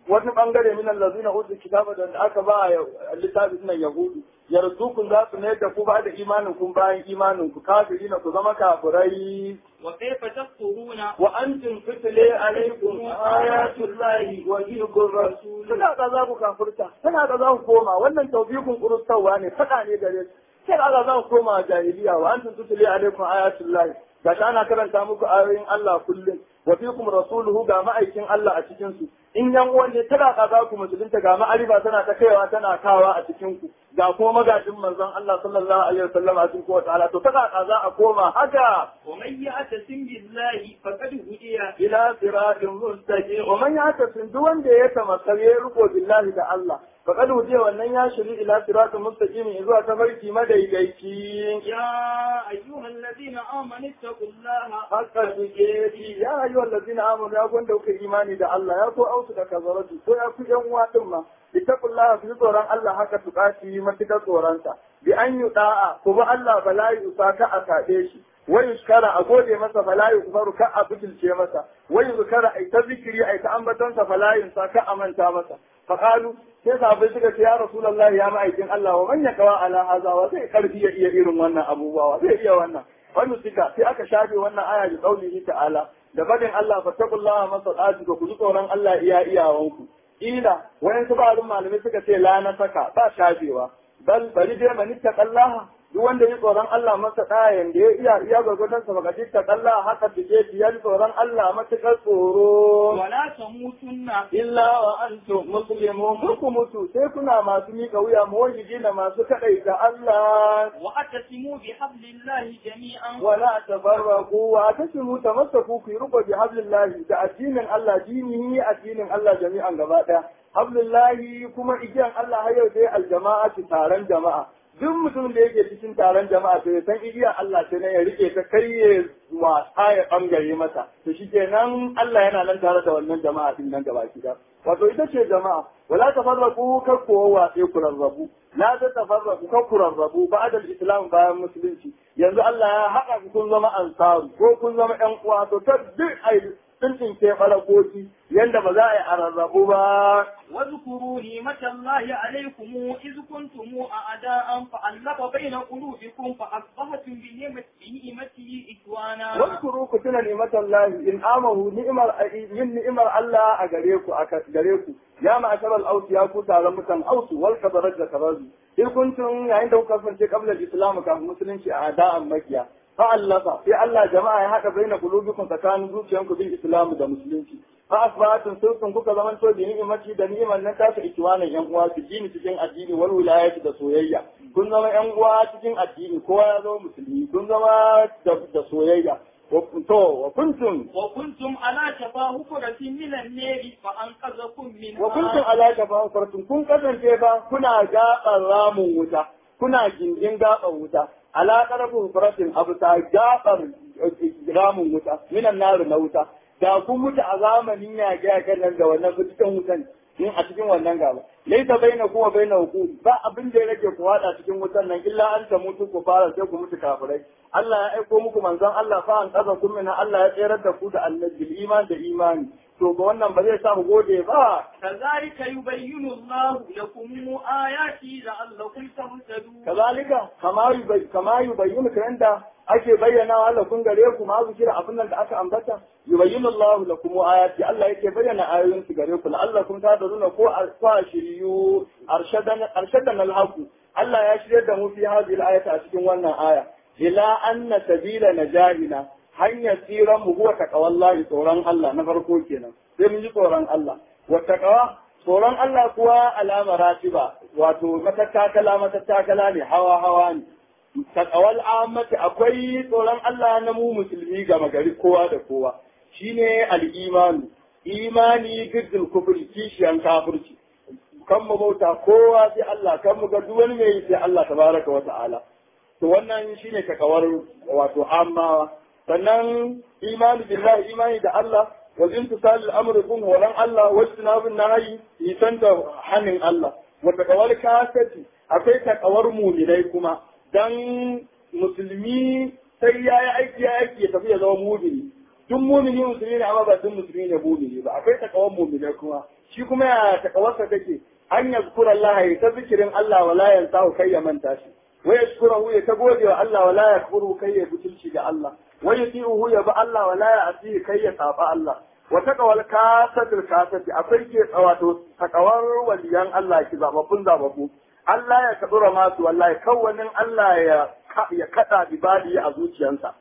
wani bangare min allazina utul kitaba da aka ba littafi sunan yahudu yarzukum za su ne da ku ba da imanin kun bayan imanin ku kafiri na ku zama kafirai وكيف تكفرون wa antum tutli alaikum ayatullahi wa fiikum rasul tana da za ku kafirta tana da za ku koma wannan tawfiqun qurustawa ne fada ne gare su sai da za ku koma jahiliya wa antum tutli alaikum ayatullahi ga ana karanta muku ayoyin Allah kullum wa fiikum rasuluhu ga ma'aikin Allah a cikin su in yan uwan ne tana ka za ku musulunta ga ma'arifa tana ta kaiwa tana kawa a cikin ku ga kuma magajin manzon Allah sallallahu alaihi wasallam a cikin kowace ala to tana ka za a koma haka ومن يعتصم بالله فقد هدي ila siratin mustaqim wa man yatasim duk wanda ya tamassal ya riko billahi da Allah faqad wujiya wannan ya shiri ila siratin mustaqim zuwa tafarki madaidaici يا أيها الذين آمنوا اتقوا الله haka suke ji ya ayu allazina amanu ya gwanda kuka imani da Allah ya ko ausu da kazaratu ko ya ku yan uwa din ma ittaqullaha fi tsoron Allah haka tukati matukar tsoronsa bi an yi da'a ku ba Allah bala yi usaka a kaɗe shi wai yuskara a gode masa bala yi kubaru ka a butulce masa wai yuskara ai ta zikiri ai ta ambatonsa bala yi ka a manta masa faqalu sai sahabbai suka ce ya rasulullahi ya ma'aikin Allah wa man yakawa ala haza wa zai karfi ya iya irin wannan abubuwa wa zai iya wannan wannan suka sai aka shafe wannan aya da qaulihi ta'ala da badin Allah fattaqullaha masallatu ku ji tsoron Allah iya iyawanku ila wayan su ba'dun malamai suka ce la na saka ba shafewa bal bari dai man ittaqallaha duk wanda ya tsoron Allah masa ɗayan da ya iya iya gwagwadon sa baka ittaqallaha haka tike biyar tsoron Allah matukar tsoro ولا تموتن illa wa antum muslimun ku mutu sai kuna masu mika wuya muwahhidina masu kadaita Allah واعتصموا بحبل الله جميعا ولا تفرقوا واعتصموا تمسكوا في رقب بحبل الله da addinin Allah dinihi addinin Allah jami'an gaba daya hablillahi kuma igiyan Allah har yau dai aljama'a taron jama'a duk mutum da yake cikin taron jama'a to ya san igiyan Allah ce ne ya rike ta kai ya wasa ya bangare masa to shikenan Allah yana nan tare da wannan jama'a din nan gaba da wato ita ce jama'a wala tafarraqu kakko wa sai ku rarrabu la ta tafarraqu kakku rarrabu ba'da al-islam bayan musulunci yanzu Allah ya haɗa ku kun zama ansaru ko kun zama ƴan uwa to ta duk ai tsintin ke falakoki yanda ba za a yi a rarrabu ba واذكروا نعمة الله عليكم إذ كنتم أعداء فألف بين قلوبكم فأصبحتم بنعمة- بنعمته إخوانا Waskuru ku tuna ni'matar lahi in amahu ni'imar yin ni'imar Allah a gare ku a gare ku ya ma'ashar al ya ku taron mutan ausu wal kabarar da kabaru in kuntum yayin da kuka kasance qabla al-islam kafin musulunci a ada'an makiya fa allafa sai Allah jama'a ya haɗa baina qulubikum tsakanin zuciyanku bil islam da musulunci fa asbatun sulkun kuka zaman to bi ni'imati da ni'imar nan ta ikiwanan yan uwa su jini cikin addini wal wilayati da soyayya kun zama yan uwa cikin addini kowa ya zama musulmi kun zama da- da soyayya wa- to wa kuntum وكنتم على شفا حفرة من النار فأنقذكم منها wa kuntum ala shafa fartun kun kasance ba kuna gaɓar ramin wuta kuna gindin gaɓar wuta ala ƙarfin faratin abu ta gaɓar ramin wuta minan naru na wuta da kun mutu a zamanin yaƙe-yaƙen nan da wannan cikin wutan in a cikin wannan gaba laisa baina kuma baina hukum ba abin da ya rage ku hada cikin wutan nan illa an ta mutu ku fara sai ku mutu kafirai Allah ya aiko muku manzon Allah fa an kaza kun mina Allah ya tsere da ku da annabi iman da imani to ga wannan ba zai sa mu gode ba كذلك يبين الله لكم آياته لعلكم تهتدون kazalika kama yubai kama yubayyinu kan da ake bayyana wa Allah kun gare ku ma zikira abin nan da aka ambata yubayyinu Allah lakum ayati Allah yake bayyana ayoyin su gare ku la'allakum tadruna ko kwa shiriyu arshadan arshadan alhaqu Allah ya shirye da mu fi hadhihi al-ayati a cikin wannan aya ila anna sabila najahina hanyar tsiran mu huwa taqwallahi tsoron Allah na farko kenan sai mun ji tsoron Allah wa taqwa tsoron Allah kuwa alama ratiba wato matattakala matattakala ne hawa hawa ne takawal ammati akwai tsoron Allah na mu musulmi gama gari kowa da kowa shine al-imanu imani giddul kufri kishiyan kafirci kan mu bauta kowa sai Allah kan mu ga duk wani mai sai Allah tabaraka wa ta'ala to wannan shine takawar wato amma sannan imani billahi imani da Allah wa intisal al-amr kun horan Allah wa istinabun nahyi isan da hanin Allah wa takawar kafati akwai takawar mu'minai kuma dan musulmi sai ya yi aiki ya aiki ya tafi ya zama mumini duk mumini musulmi ne amma ba duk musulmi ne mumini ba akwai takawan muminai kuma shi kuma ya takawarsa take an yazkura Allah ya ta zikirin Allah wala yansahu kai ya manta shi wa yashkurahu ya ta gode wa Allah wala yakfuru kai ya butulci ga Allah wa yuti'uhu ya ba Allah wala ya asihi kai ya saba Allah wa taqawal kasatul kasati akwai ke wato takawar waliyan Allah ki zababbun zababbu Allah ya kadura masu wallahi kawanin Allah ya ya kada bibali a zuciyansa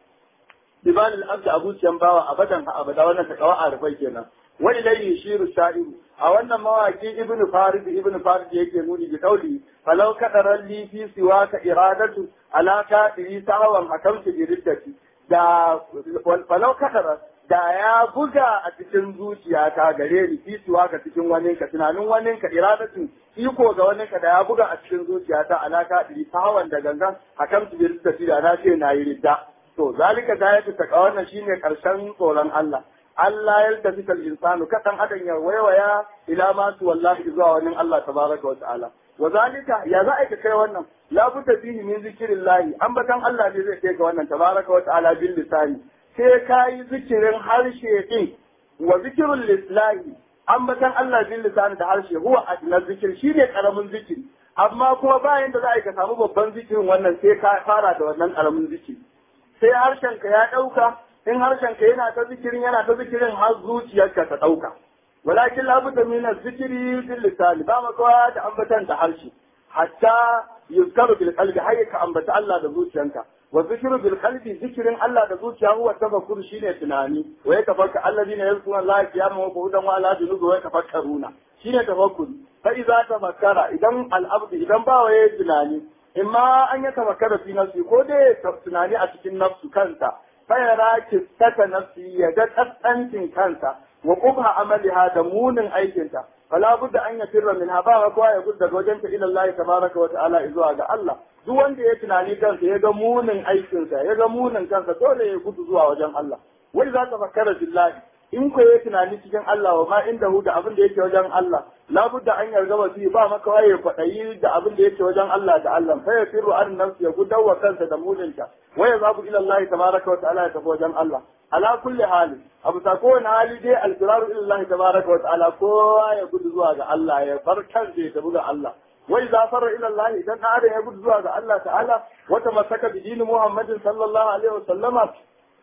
bibali al-abd a zuciyan bawa abadan ha abada wannan takawa a rufai kenan wa ilayhi shiru sha'iru a wannan mawaki ibn farid ibn farid yake nuni bi kauli falau kadaran li fi siwaka iradatu ala kadiri sahawan hakamtu bi riddati da falau kadaran da ya buga a cikin zuciyata gare ni fi siwaka cikin waninka tunanin waninka iradatu iko ga waninka da ya buga a cikin zuciyata ala kadiri sahawan da gangan hakamtu bi riddati da na ce na yi ridda to zalika da ya ta wannan shine karshen tsoron Allah Allah ya tafi kal insanu kadan adan ya waiwaya ila ma su wallahi zuwa wani Allah tabaraka wa ta'ala wa zalika ya za a kai wannan la budda fihi min zikrillahi ambatan Allah ne zai kai ga wannan tabaraka wa ta'ala bil lisani sai kai zikirin harshe din wa zikrul lislahi ambatan Allah bil lisani da harshe huwa adna zikir shine karamin zikiri amma kuma bayan da za a ka samu babban zikirin wannan sai ka fara da wannan karamin zikiri sai harshenka ya ɗauka in harshenka yana ta zikirin yana ta zikirin har zuciyarka ta ɗauka walakin labudda min zikiri bil lisan ba makawa da ambatan da harshe hatta yuzkaru bil qalbi har ka ambata Allah da zuciyanka wa zikru bil qalbi zikirin Allah da zuciya huwa tafakkur shine tunani wa yatafakka alladhina yazkuruna Allah qiyaman wa qu'udan wa ala junubi wa yatafakkaruna shine tafakkur fa idza tafakkara idan al abd idan ba waye tunani imma an ya tafakkara fi nafsi ko dai tunani a cikin nafsu kansa fa yara kistata nafsi ya ga kasancin kansa wa qubha amaliha da munin aikinta fala budda an yafirra minha ba wa kowa ya gudu daga wajenta ila Allah tabaraka wa ta'ala zuwa ga Allah duk wanda ya tunani kansa ya ga munin aikinsa ya ga munin kansa dole ya gudu zuwa wajen Allah wai za ta fakkara billahi in ko ya tunani cikin Allah wa ma inda hu da abin da yake wajen Allah labudda an yarda wa ba maka waye kwaɗayi da abin da yake wajen Allah da Allah fa ya firru an nafsi ya gudawa kansa da mulinta wa ya zabu ila Allah tabaraka wa ta'ala ya tafi wajen Allah ala kulli hali abu ta kowane hali dai alfiraru ila Allah tabaraka wa ta'ala kowa ya gudu zuwa ga Allah ya bar kan ya tafi ga Allah wai za fara ila Allah idan na adam ya gudu zuwa ga Allah ta'ala wata masaka bi dinin Muhammadin sallallahu alaihi wa sallama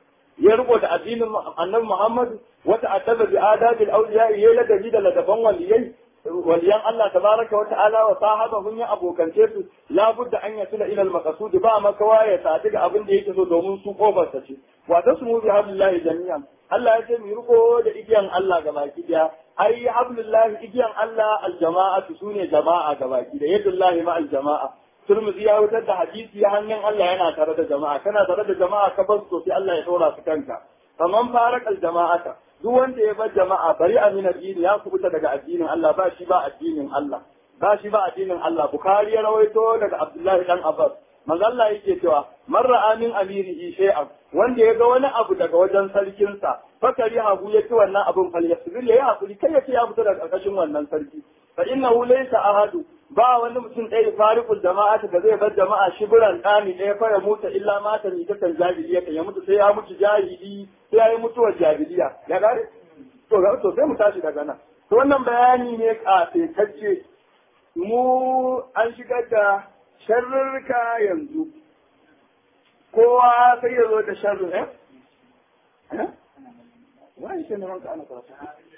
ya riko da addinin annabi Muhammad wata ataba bi adabil awliya ya ladabi da ladaban waliyai waliyan Allah tabaraka wa ta'ala wa sahabahum ya abokance su la budda an yasila ila al-maqsud ba makawa ya sadi ga abin da yake so domin su kofar sa ce wa tasmu bi hablillahi jami'an Allah ya ce mu riko da igiyan Allah ga baki daya ai hablillahi igiyan Allah al-jama'atu sune jama'a ga baki da yadullahi ma al-jama'a Turmuzi ya wutar da hadisi ya hannun Allah yana tare da jama'a kana tare da jama'a ka bar su sai Allah ya dora su kanka faman farakal jama'ata duk wanda ya bar jama'a bari amin addini ya kubuta daga addinin Allah ba shi ba addinin Allah ba shi ba addinin Allah Bukhari ya rawaito daga Abdullahi dan Abbas manzo Allah yake cewa man ra'a min amirihi shay'an wanda ya ga wani abu daga wajen sarkinsa fakari hagu ya ci wannan abun fal yasbir ya hakuri kai ya ce ya fita daga karkashin wannan sarki fa innahu laysa ahadu ba wani mutum ɗaya farikul jama'a da zai bar jama'a shibiran ɗani ɗaya fa ya mutu illa mata ni ta kan jahiliya ya mutu sai ya mutu jahili sai ya yi mutuwar jahiliya ya gare to ga to sai mu tashi daga nan to wannan bayani ne kafetacce mu an shigar da sharrurka yanzu kowa sai ya zo da sharrin eh eh wani shi ne ranka ana karatu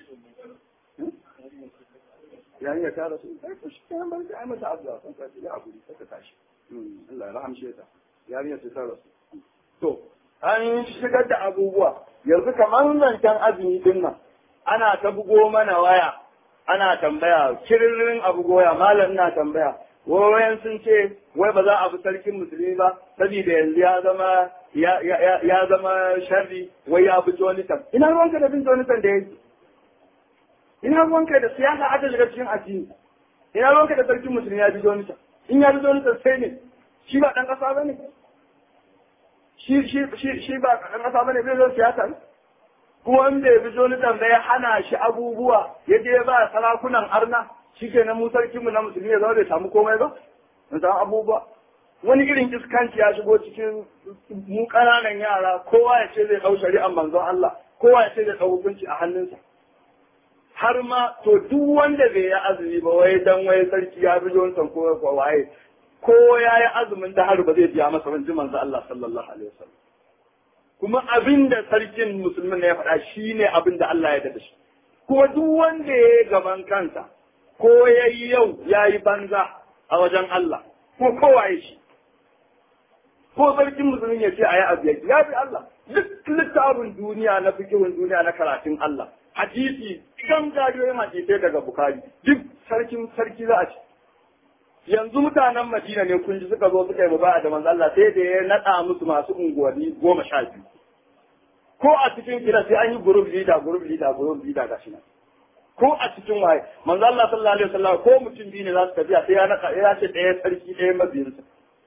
yayin ya tara su sai ku shi kan bar ai mata abda san ka ya abu sai ka tashi Allah ya rahamshe ta yarinya ta tara su to an shigar da abubuwa yanzu kamar zancen azumi din nan ana ta bugo mana waya ana tambaya kiririn abu goya malam ina tambaya wayan sun ce wai ba za a bi sarkin musulmi ba saboda yanzu ya zama ya zama sharri wai ya bi Jonathan ina ruwanka da bin Jonathan da yake ina ruwanka da siyasa aka shiga cikin addini ina ruwanka da sarkin musulmi ya bi Jonathan in ya bi Jonathan sai ne shi ba dan kasa bane shi shi shi shi ba dan kasa bane bai zo siyasa ne kuma wanda ya bi Jonathan bai hana shi abubuwa ya je ba sarakunan arna shi ke na mu sarkinmu na musulmi ya zama bai samu komai ba na samu abubuwa wani irin iskanci ya shigo cikin mu ƙananan yara kowa ya ce zai ɗau shari'ar manzon Allah kowa ya ce zai ɗau hukunci a hannunsa har ma to duk wanda bai yi azumi ba wai dan wai sarki ya bi jonsan ko ko waye ko ya yi azumin da har ba zai biya masa ban ji manzo Allah sallallahu alaihi wasallam kuma abin da sarkin musulmin ne ya faɗa shine abin da Allah ya yarda da shi kuma duk wanda ya yi gaban kansa ko ya yi yau ya yi banza a wajen Allah ko kowa ya shi ko sarkin musulmin ya ce a yi abu ya bi Allah duk littafin duniya na fikihun duniya na karatun Allah hadisi kan gajiyoyin hadisai daga bukari duk sarkin sarki za a ci yanzu mutanen madina ne kun ji suka zo suka yi mubaya da manzo Allah sai da ya nada musu masu unguwanni goma sha biyu ko a cikin gida sai an yi group leader group leader group leader gashi nan ko a cikin waye manzo Allah sallallahu alaihi wasallam ko mutum biyu ne za su tafiya sai ya naka ya ce ɗaya sarki ɗaya mabiyinsa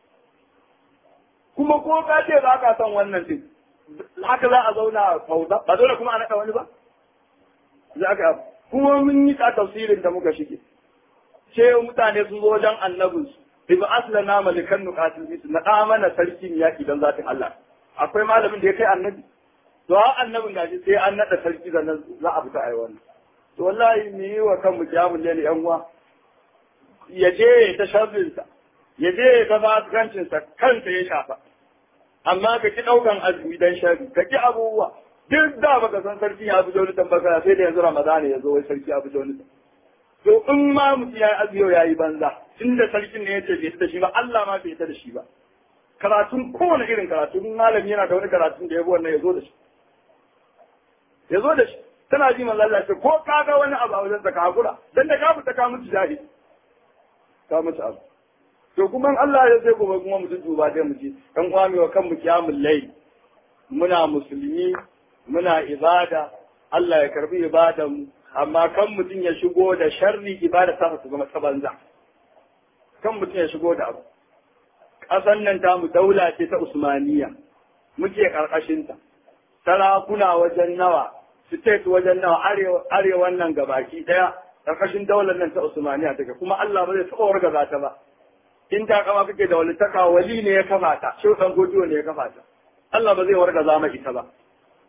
kuma ko ka ce ba ka son wannan din haka za a zauna fauda ba dole kuma a naka wani ba za ka kuma mun yi ta tafsirin da muka shige ce mutane sun zo wajen annabin su bi ba aslana malikan nuqatil bis na mana sarkin yaki dan zatin Allah akwai malamin da ya kai annabi to ha annabin gaji sai an nada sarki da za a fita ai wannan to wallahi mu yi wa kanmu kiyamul layli yan uwa ya je ta sharrinsa ya je ta fasikancinsa kansa ya shafa amma ka ki ɗaukan azumi dan sharri ka ki abubuwa duk da baka san sarki ya fi joni tambaka sai da yanzu ramadana ya zo wai sarki ya fi joni to in ma mutum ya yi azumi ya yi banza tunda sarkin ne ya ce bai da shi ba Allah ma bai da shi ba karatun kowane irin karatu in malami yana da wani karatun da ya bi wannan ya zo da shi ya zo da shi tana ji manzo Allah ce ko ka ga wani abu a wajen ka hakura dan da ka fita ka mutu jahili ka mutu abu to kuma Allah ya sai gobe kuma mutum duba dai mu ji dan uwa mai wa kanmu kiyamul layl muna musulmi muna ibada Allah ya karbi ibadan mu amma kan mutum ya shigo da sharri ibada ta su zama ta banza kan mutum ya shigo da abu ƙasan nan ta mu daula ce ta Usmaniya muke karkashin ta sarakuna wajen nawa state wajen nawa arewan nan gabaki daya karkashin daular nan ta Usmaniya take kuma Allah ba zai taɓa wargaza ta ba in ta kama kake da walitaka wali ne ya kafa ta shi dan godiyo ne ya kafa ta Allah ba zai wargaza ma ita ba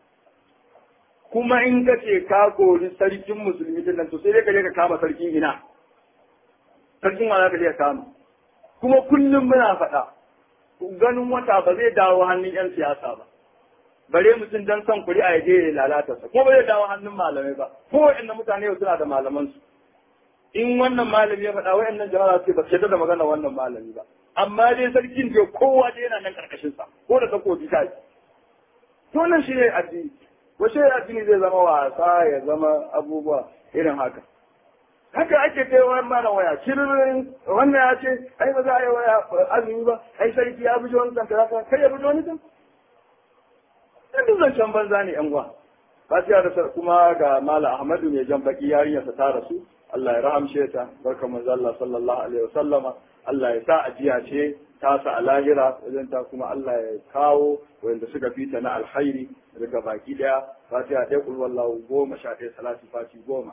kuma in ka ce ka kori sarkin musulmi din nan to sai dai ka je ka kama sarkin ina sarkin wala ka je ka kama kuma kullum muna faɗa ganin wata ba zai dawo hannun yan siyasa ba bare mutum dan son kuri a yaje ya lalata sa ko ba zai dawo hannun malamai ba ko wa'annan mutane yau suna da malaman su in wannan malami ya faɗa wa'annan jama'a ce ba su da magana wannan malami ba amma dai sarkin da kowa dai yana nan karkashin sa ko da takobi ta yi to nan shi ne addini wace addini zai zama wasa ya zama abubuwa irin haka haka ake kai wa mana waya kirin wannan ya ce ai ba za a yi waya azumi ba ai sarki ya bi wani zanta zaka kai ya bi wani zanta dan duk zancen banza ne yan uwa fatiha da kuma ga mala ahmadu mai jan baki yarinyarsa ta rasu Allah ya rahamshe ta barka manzo Allah sallallahu alaihi wasallama Allah ya sa ajiya ce ta sa a lahira wajen ta kuma Allah ya kawo wanda suka fita na alkhairi daga baki daya fatiha ɗaya kul wallahu goma sha ɗaya salati fati goma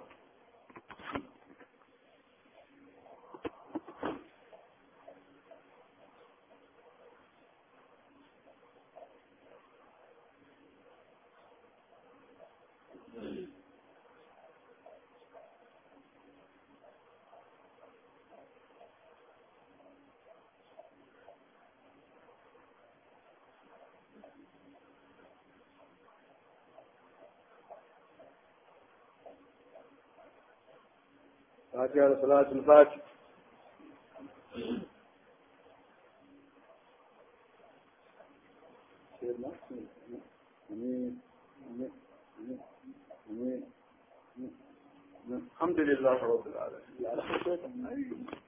فاتحة صلاة الفاتح الحمد لله رب العالمين